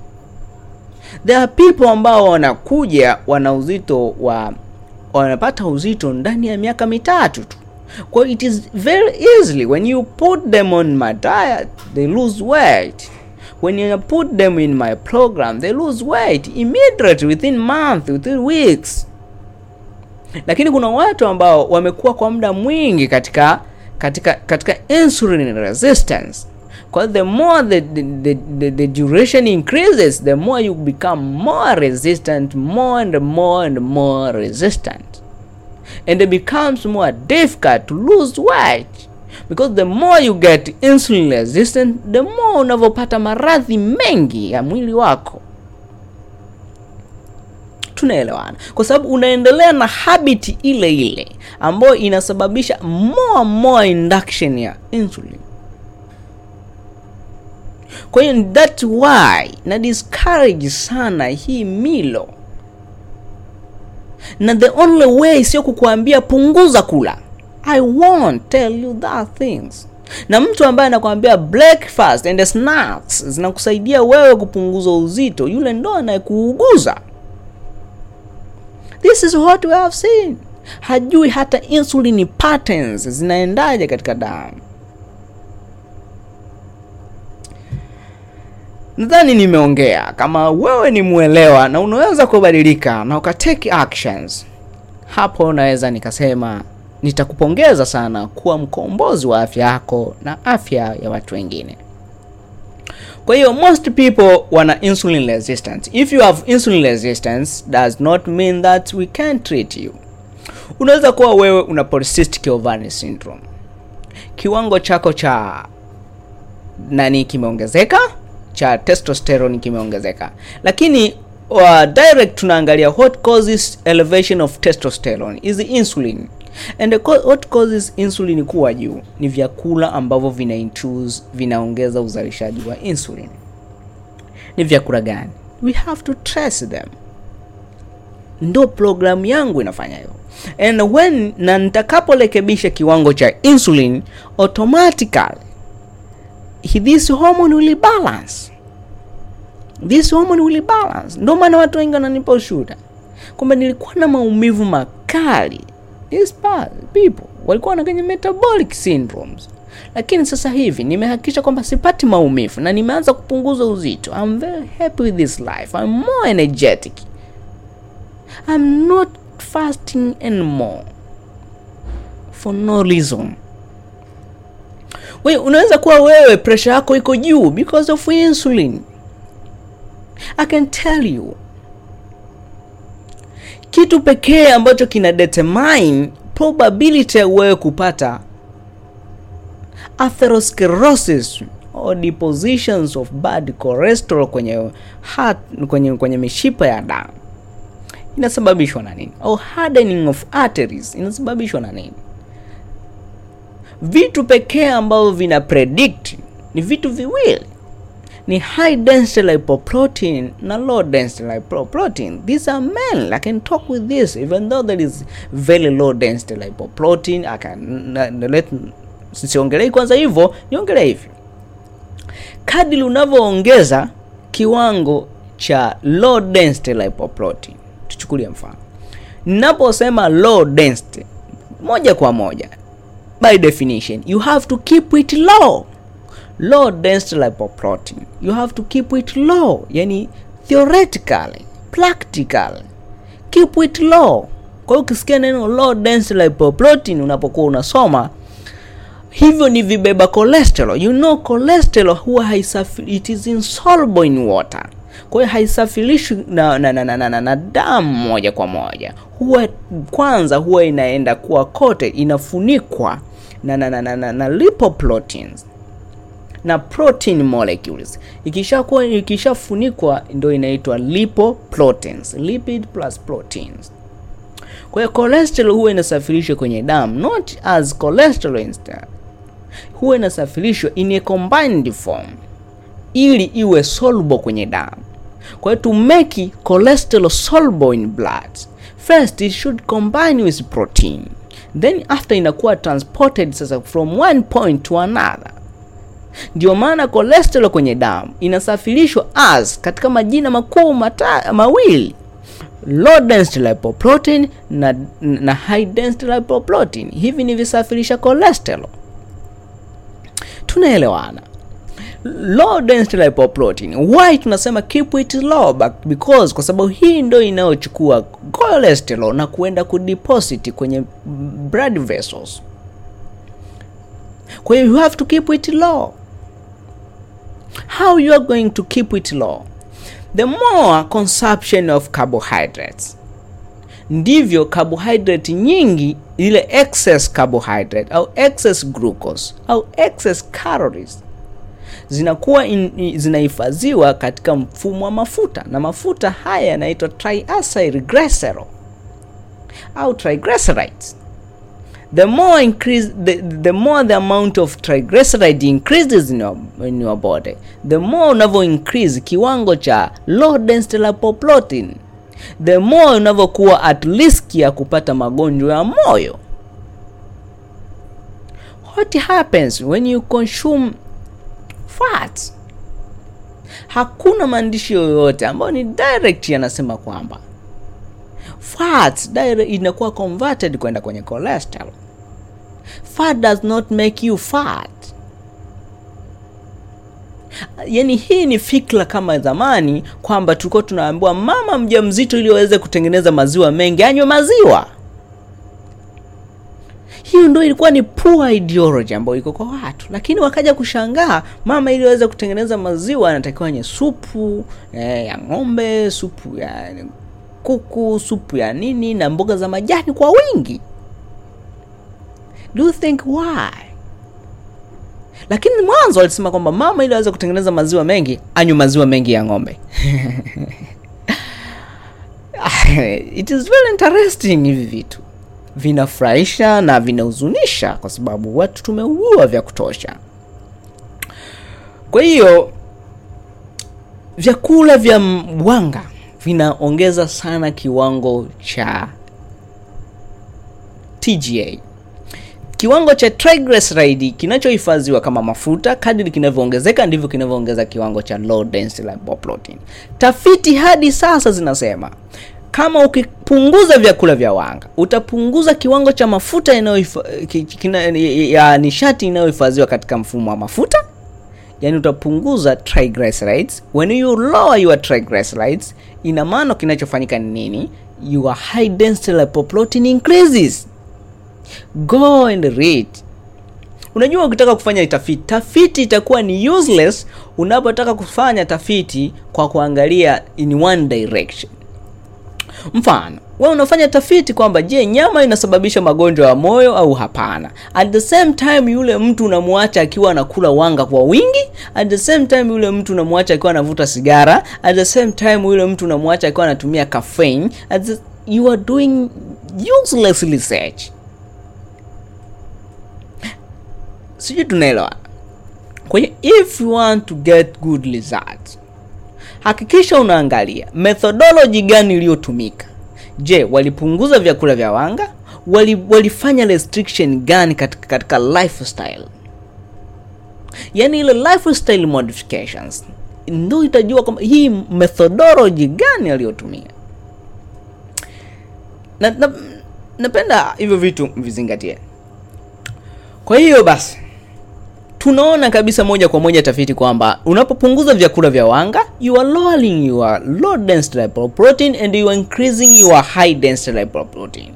there are people ambao wanakuja wana uzito wa wanapata uzito ndani ya miaka mitatu tu kwa hiyo it is very easily when you put them on my diet they lose weight when you put them in my program they lose weight immediately within month within weeks lakini kuna watu ambao wamekuwa kwa muda mwingi katika katika katika insulin resistance kwa hiyo the more the, the, the, the, the duration increases the more you become more resistant more and more and more resistant and it becomes more difficult to lose weight because the more you get insulin resistant the more unavyopata maradhi mengi ya mwili wako tunaelewana kwa sababu unaendelea na habit ile ile ambayo inasababisha more more induction ya insulin kwa hiyo that why na discourage sana hii milo na the only way sio kukuambia punguza kula i won't tell you that things na mtu ambaye anakuambia breakfast and snacks zinakusaidia wewe kupunguza uzito yule ndo anayekuuguza this is what we have seen hajui hata insulin patterns zinaendaje katika damu nadhani nimeongea kama wewe ni mwelewa na unaweza kubadilika na ukatake actions hapo naweza nikasema nitakupongeza sana kuwa mkombozi wa afya yako na afya ya watu wengine kwa hiyo most people wana insulin resistance if you have insulin resistance does not mean that we can treat you unaweza kuwa wewe una polycystic ovarian syndrome kiwango chako cha nani kimeongezeka cha testosterone kimeongezeka lakini uh, direct tunaangalia what causes elevation of testosterone is insulin and the co- what causes insulin kuwa juu ni vyakula ambavyo vina induce vinaongeza uzalishaji wa insulin ni vyakula gani we have to trace them ndo programu yangu inafanya hivyo and when na nitakaporekebisha kiwango cha insulin automatically he- this hormone will balance this hormone will balance ndio maana watu wengi wananipa ushuhuda kwamba nilikuwa na maumivu makali these pa- people walikuwa na kwenye metabolic syndromes lakini sasa hivi nimehakikisha kwamba sipati maumivu na nimeanza kupunguza uzito I'm very happy with this life I'm more energetic I'm not fasting anymore for no reason we unaweza kuwa wewe pressure yako iko juu because of insulin i can tell you kitu pekee ambacho kina determine probability ya wewe kupata atherosclerosis or depositions of bad cholesterol kwenye heart, kwenye, kwenye mishipa ya damu inasababishwa na nini au hardening of arteries inasababishwa na nini vitu pekee ambavyo vina predict ni vitu viwili ni high density lipoprotein na low density lipoprotein these are men i can talk with this even though there is very low density lipoprotein i can na, na, let siongelei kwanza hivyo niongelee hivi kadri unavyoongeza kiwango cha low density lipoprotein tuchukulie mfano ninaposema low density moja kwa moja by definition you have to keep it low low density lipoprotein you have to keep it low yani theoretically practically keep it low kwa hiyo ukisikia neno low density lipoprotein unapokuwa unasoma hivyo ni vibeba cholesterol you know cholesterol huwa haisafi, it is insoluble in water kwa hiyo haisafirishwi na, na, na, na, na, na, na damu moja kwa moja huwa kwanza huwa inaenda kuwa kote inafunikwa na, na, na, na, na, na lipoproteins na protein molecules ikishakuwa ikishafunikwa ndio inaitwa lipoproteins lipid plus proteins kwa hiyo cholesterol huwa inasafirishwa kwenye damu not as cholesterol instead huwa inasafirishwa in a combined form ili iwe soluble kwenye damu kwa hiyo to make cholesterol soluble in blood first it should combine with protein then after inakuwa transported sasa from one point to another ndio maana cholesterol kwenye damu inasafirishwa as katika majina makuu mata, mawili low density lipoprotein na, na high density lipoprotein hivi ni visafirisha cholesterol tunaelewana low density lipoprotein why tunasema keep it low but because kwa sababu hii ndio inayochukua cholesterol na kuenda kudeposit kwenye blood vessels kwa hiyo you have to keep it low how you are going to keep it low the more consumption of carbohydrates ndivyo carbohydrate nyingi ile excess carbohydrate au excess glucose au excess calories zinakuwa in, zinahifadhiwa katika mfumo wa mafuta na mafuta haya yanaitwa triacylglycerol au triglycerides the more increase the, the more the amount of triglyceride increases in your, in your body the more unavyo increase kiwango cha low density lipoprotein the more unavyokuwa at risk ya kupata magonjwa ya moyo what happens when you consume fat hakuna maandishi yoyote ambayo ni direct yanasema kwamba fat direct inakuwa converted kwenda kwenye cholesterol fat does not make you fat yaani hii ni fikra kama zamani kwamba tulikuwa tunaambiwa mama mjamzito ili aweze kutengeneza maziwa mengi anywe maziwa hiyo ndo ilikuwa ni poor ideology ambayo iko kwa watu lakini wakaja kushangaa mama ili aweze kutengeneza maziwa anatakiwa nye supu eh, ya ng'ombe supu ya kuku supu ya nini na mboga za majani kwa wingi do you think why lakini mwanzo alisema kwamba mama ili aweze kutengeneza maziwa mengi anywe maziwa mengi ya ng'ombe it is very interesting hivi vitu vinafurahisha na vinahuzunisha kwa sababu watu tumeugua vya kutosha kwa hiyo vyakula vya wanga vinaongeza sana kiwango cha tga kiwango cha triglyceride kinachohifadhiwa kama mafuta kadiri kinavyoongezeka ndivyo kinavyoongeza kiwango cha low density lipoprotein tafiti hadi sasa zinasema kama ukipunguza vyakula vya wanga utapunguza kiwango cha mafuta inayohifa- ki- kina- ya nishati inayohifadhiwa katika mfumo wa mafuta yani utapunguza triglycerides when you lower your triglycerides ina maana kinachofanyika ni nini your high density lipoprotein increases go and read unajua ukitaka kufanya tafiti tafiti itakuwa ni useless unapotaka kufanya tafiti kwa kuangalia in one direction mfano wewe unafanya tafiti kwamba je nyama inasababisha magonjwa ya moyo au hapana at the same time yule mtu unamwacha akiwa anakula wanga kwa wingi at the same time yule mtu unamwacha akiwa anavuta sigara at the same time yule mtu unamwacha akiwa anatumia caffeine at the, you are doing useless research sijui tunaelewa kwa hiyo if you want to get good results hakikisha unaangalia methodology gani iliyotumika je walipunguza vyakula vya wanga wali, walifanya restriction gani katika, katika lifestyle yaani ile lifestyle modifications ndo itajua kwamba hii methodology gani aliyotumia na, na, napenda hivyo vitu vizingatie kwa hiyo basi tunaona kabisa moja kwa moja tafiti kwamba unapopunguza vyakula vya wanga you are lowering your low density lipoprotein and you are increasing your high density lipoprotein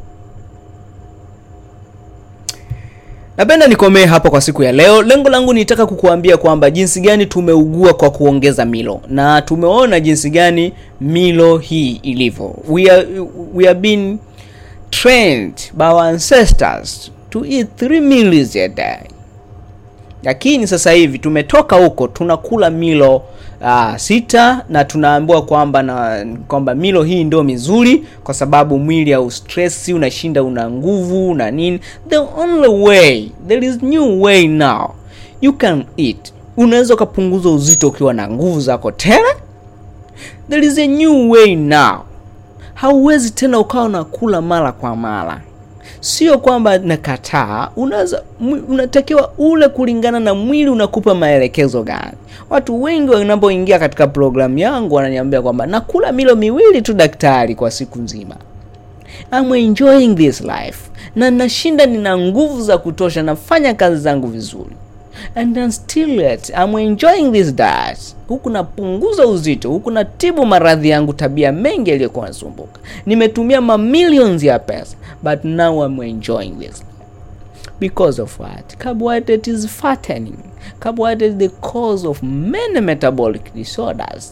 napenda nikomee hapa kwa siku ya leo lengo langu nitaka kukuambia kwamba jinsi gani tumeugua kwa kuongeza milo na tumeona jinsi gani milo hii ilivyo we are, we are being trained by our ancestors to eat three meals a day lakini sasa hivi tumetoka huko tunakula milo uh, sita na tunaambiwa kwamba na kwamba milo hii ndio mizuri kwa sababu mwili au stress unashinda una nguvu na nini the only way there is new way now you can eat unaweza ukapunguza uzito ukiwa na nguvu zako tele there is a new way now hauwezi tena ukawa unakula mara kwa mara sio kwamba nakataa unaweza mwi- unatakiwa ule kulingana na mwili unakupa maelekezo gani watu wengi wanapoingia katika programu yangu wananiambia kwamba nakula milo miwili tu daktari kwa siku nzima I'm enjoying this life na nashinda nina nguvu za kutosha nafanya kazi zangu vizuri and I'm still yet I'm enjoying this diet huku napunguza uzito huku natibu maradhi yangu tabia mengi yaliyokuwa nasumbuka nimetumia mamillions ya pesa but now I'm enjoying this because of what carbohydrate is fattening carbohydrate is the cause of many metabolic disorders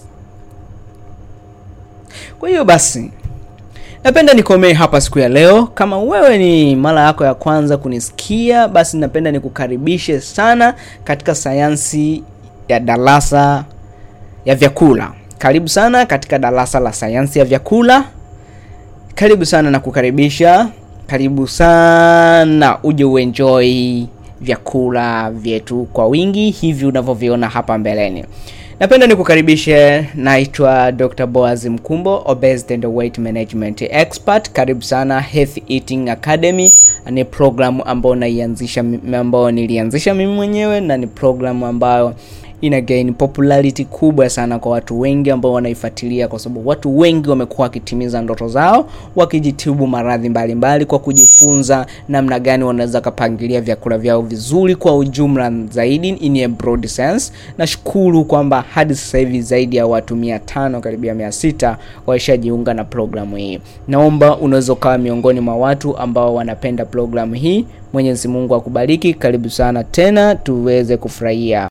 kwa hiyo basi napenda nikomee hapa siku ya leo kama wewe ni mara yako ya kwanza kunisikia basi napenda nikukaribishe sana katika sayansi ya darasa ya vyakula karibu sana katika darasa la sayansi ya vyakula karibu sana na kukaribisha karibu sana uje uenjoy vyakula vyetu kwa wingi hivi unavyoviona hapa mbeleni napenda nikukaribishe naitwa dr boaz mkumbo obesity and weight management expert karibu sana health eating academy ni programu ambayo naianzisha mi- ambayo nilianzisha mimi mwenyewe na ni programu ambayo ina gain popularity kubwa sana kwa watu wengi ambao wanaifuatilia kwa sababu watu wengi wamekuwa wakitimiza ndoto zao wakijitibu maradhi mbalimbali kwa kujifunza namna gani wanaweza kapangilia vyakula vyao vizuri kwa ujumla zaidi in a broad sense nashukuru kwamba hadi sasa hivi zaidi ya watu mia tano karibia mia sita waishajiunga na programu hii naomba unaweza ukawa miongoni mwa watu ambao wanapenda programu hii mwenyezi mungu akubariki karibu sana tena tuweze kufurahia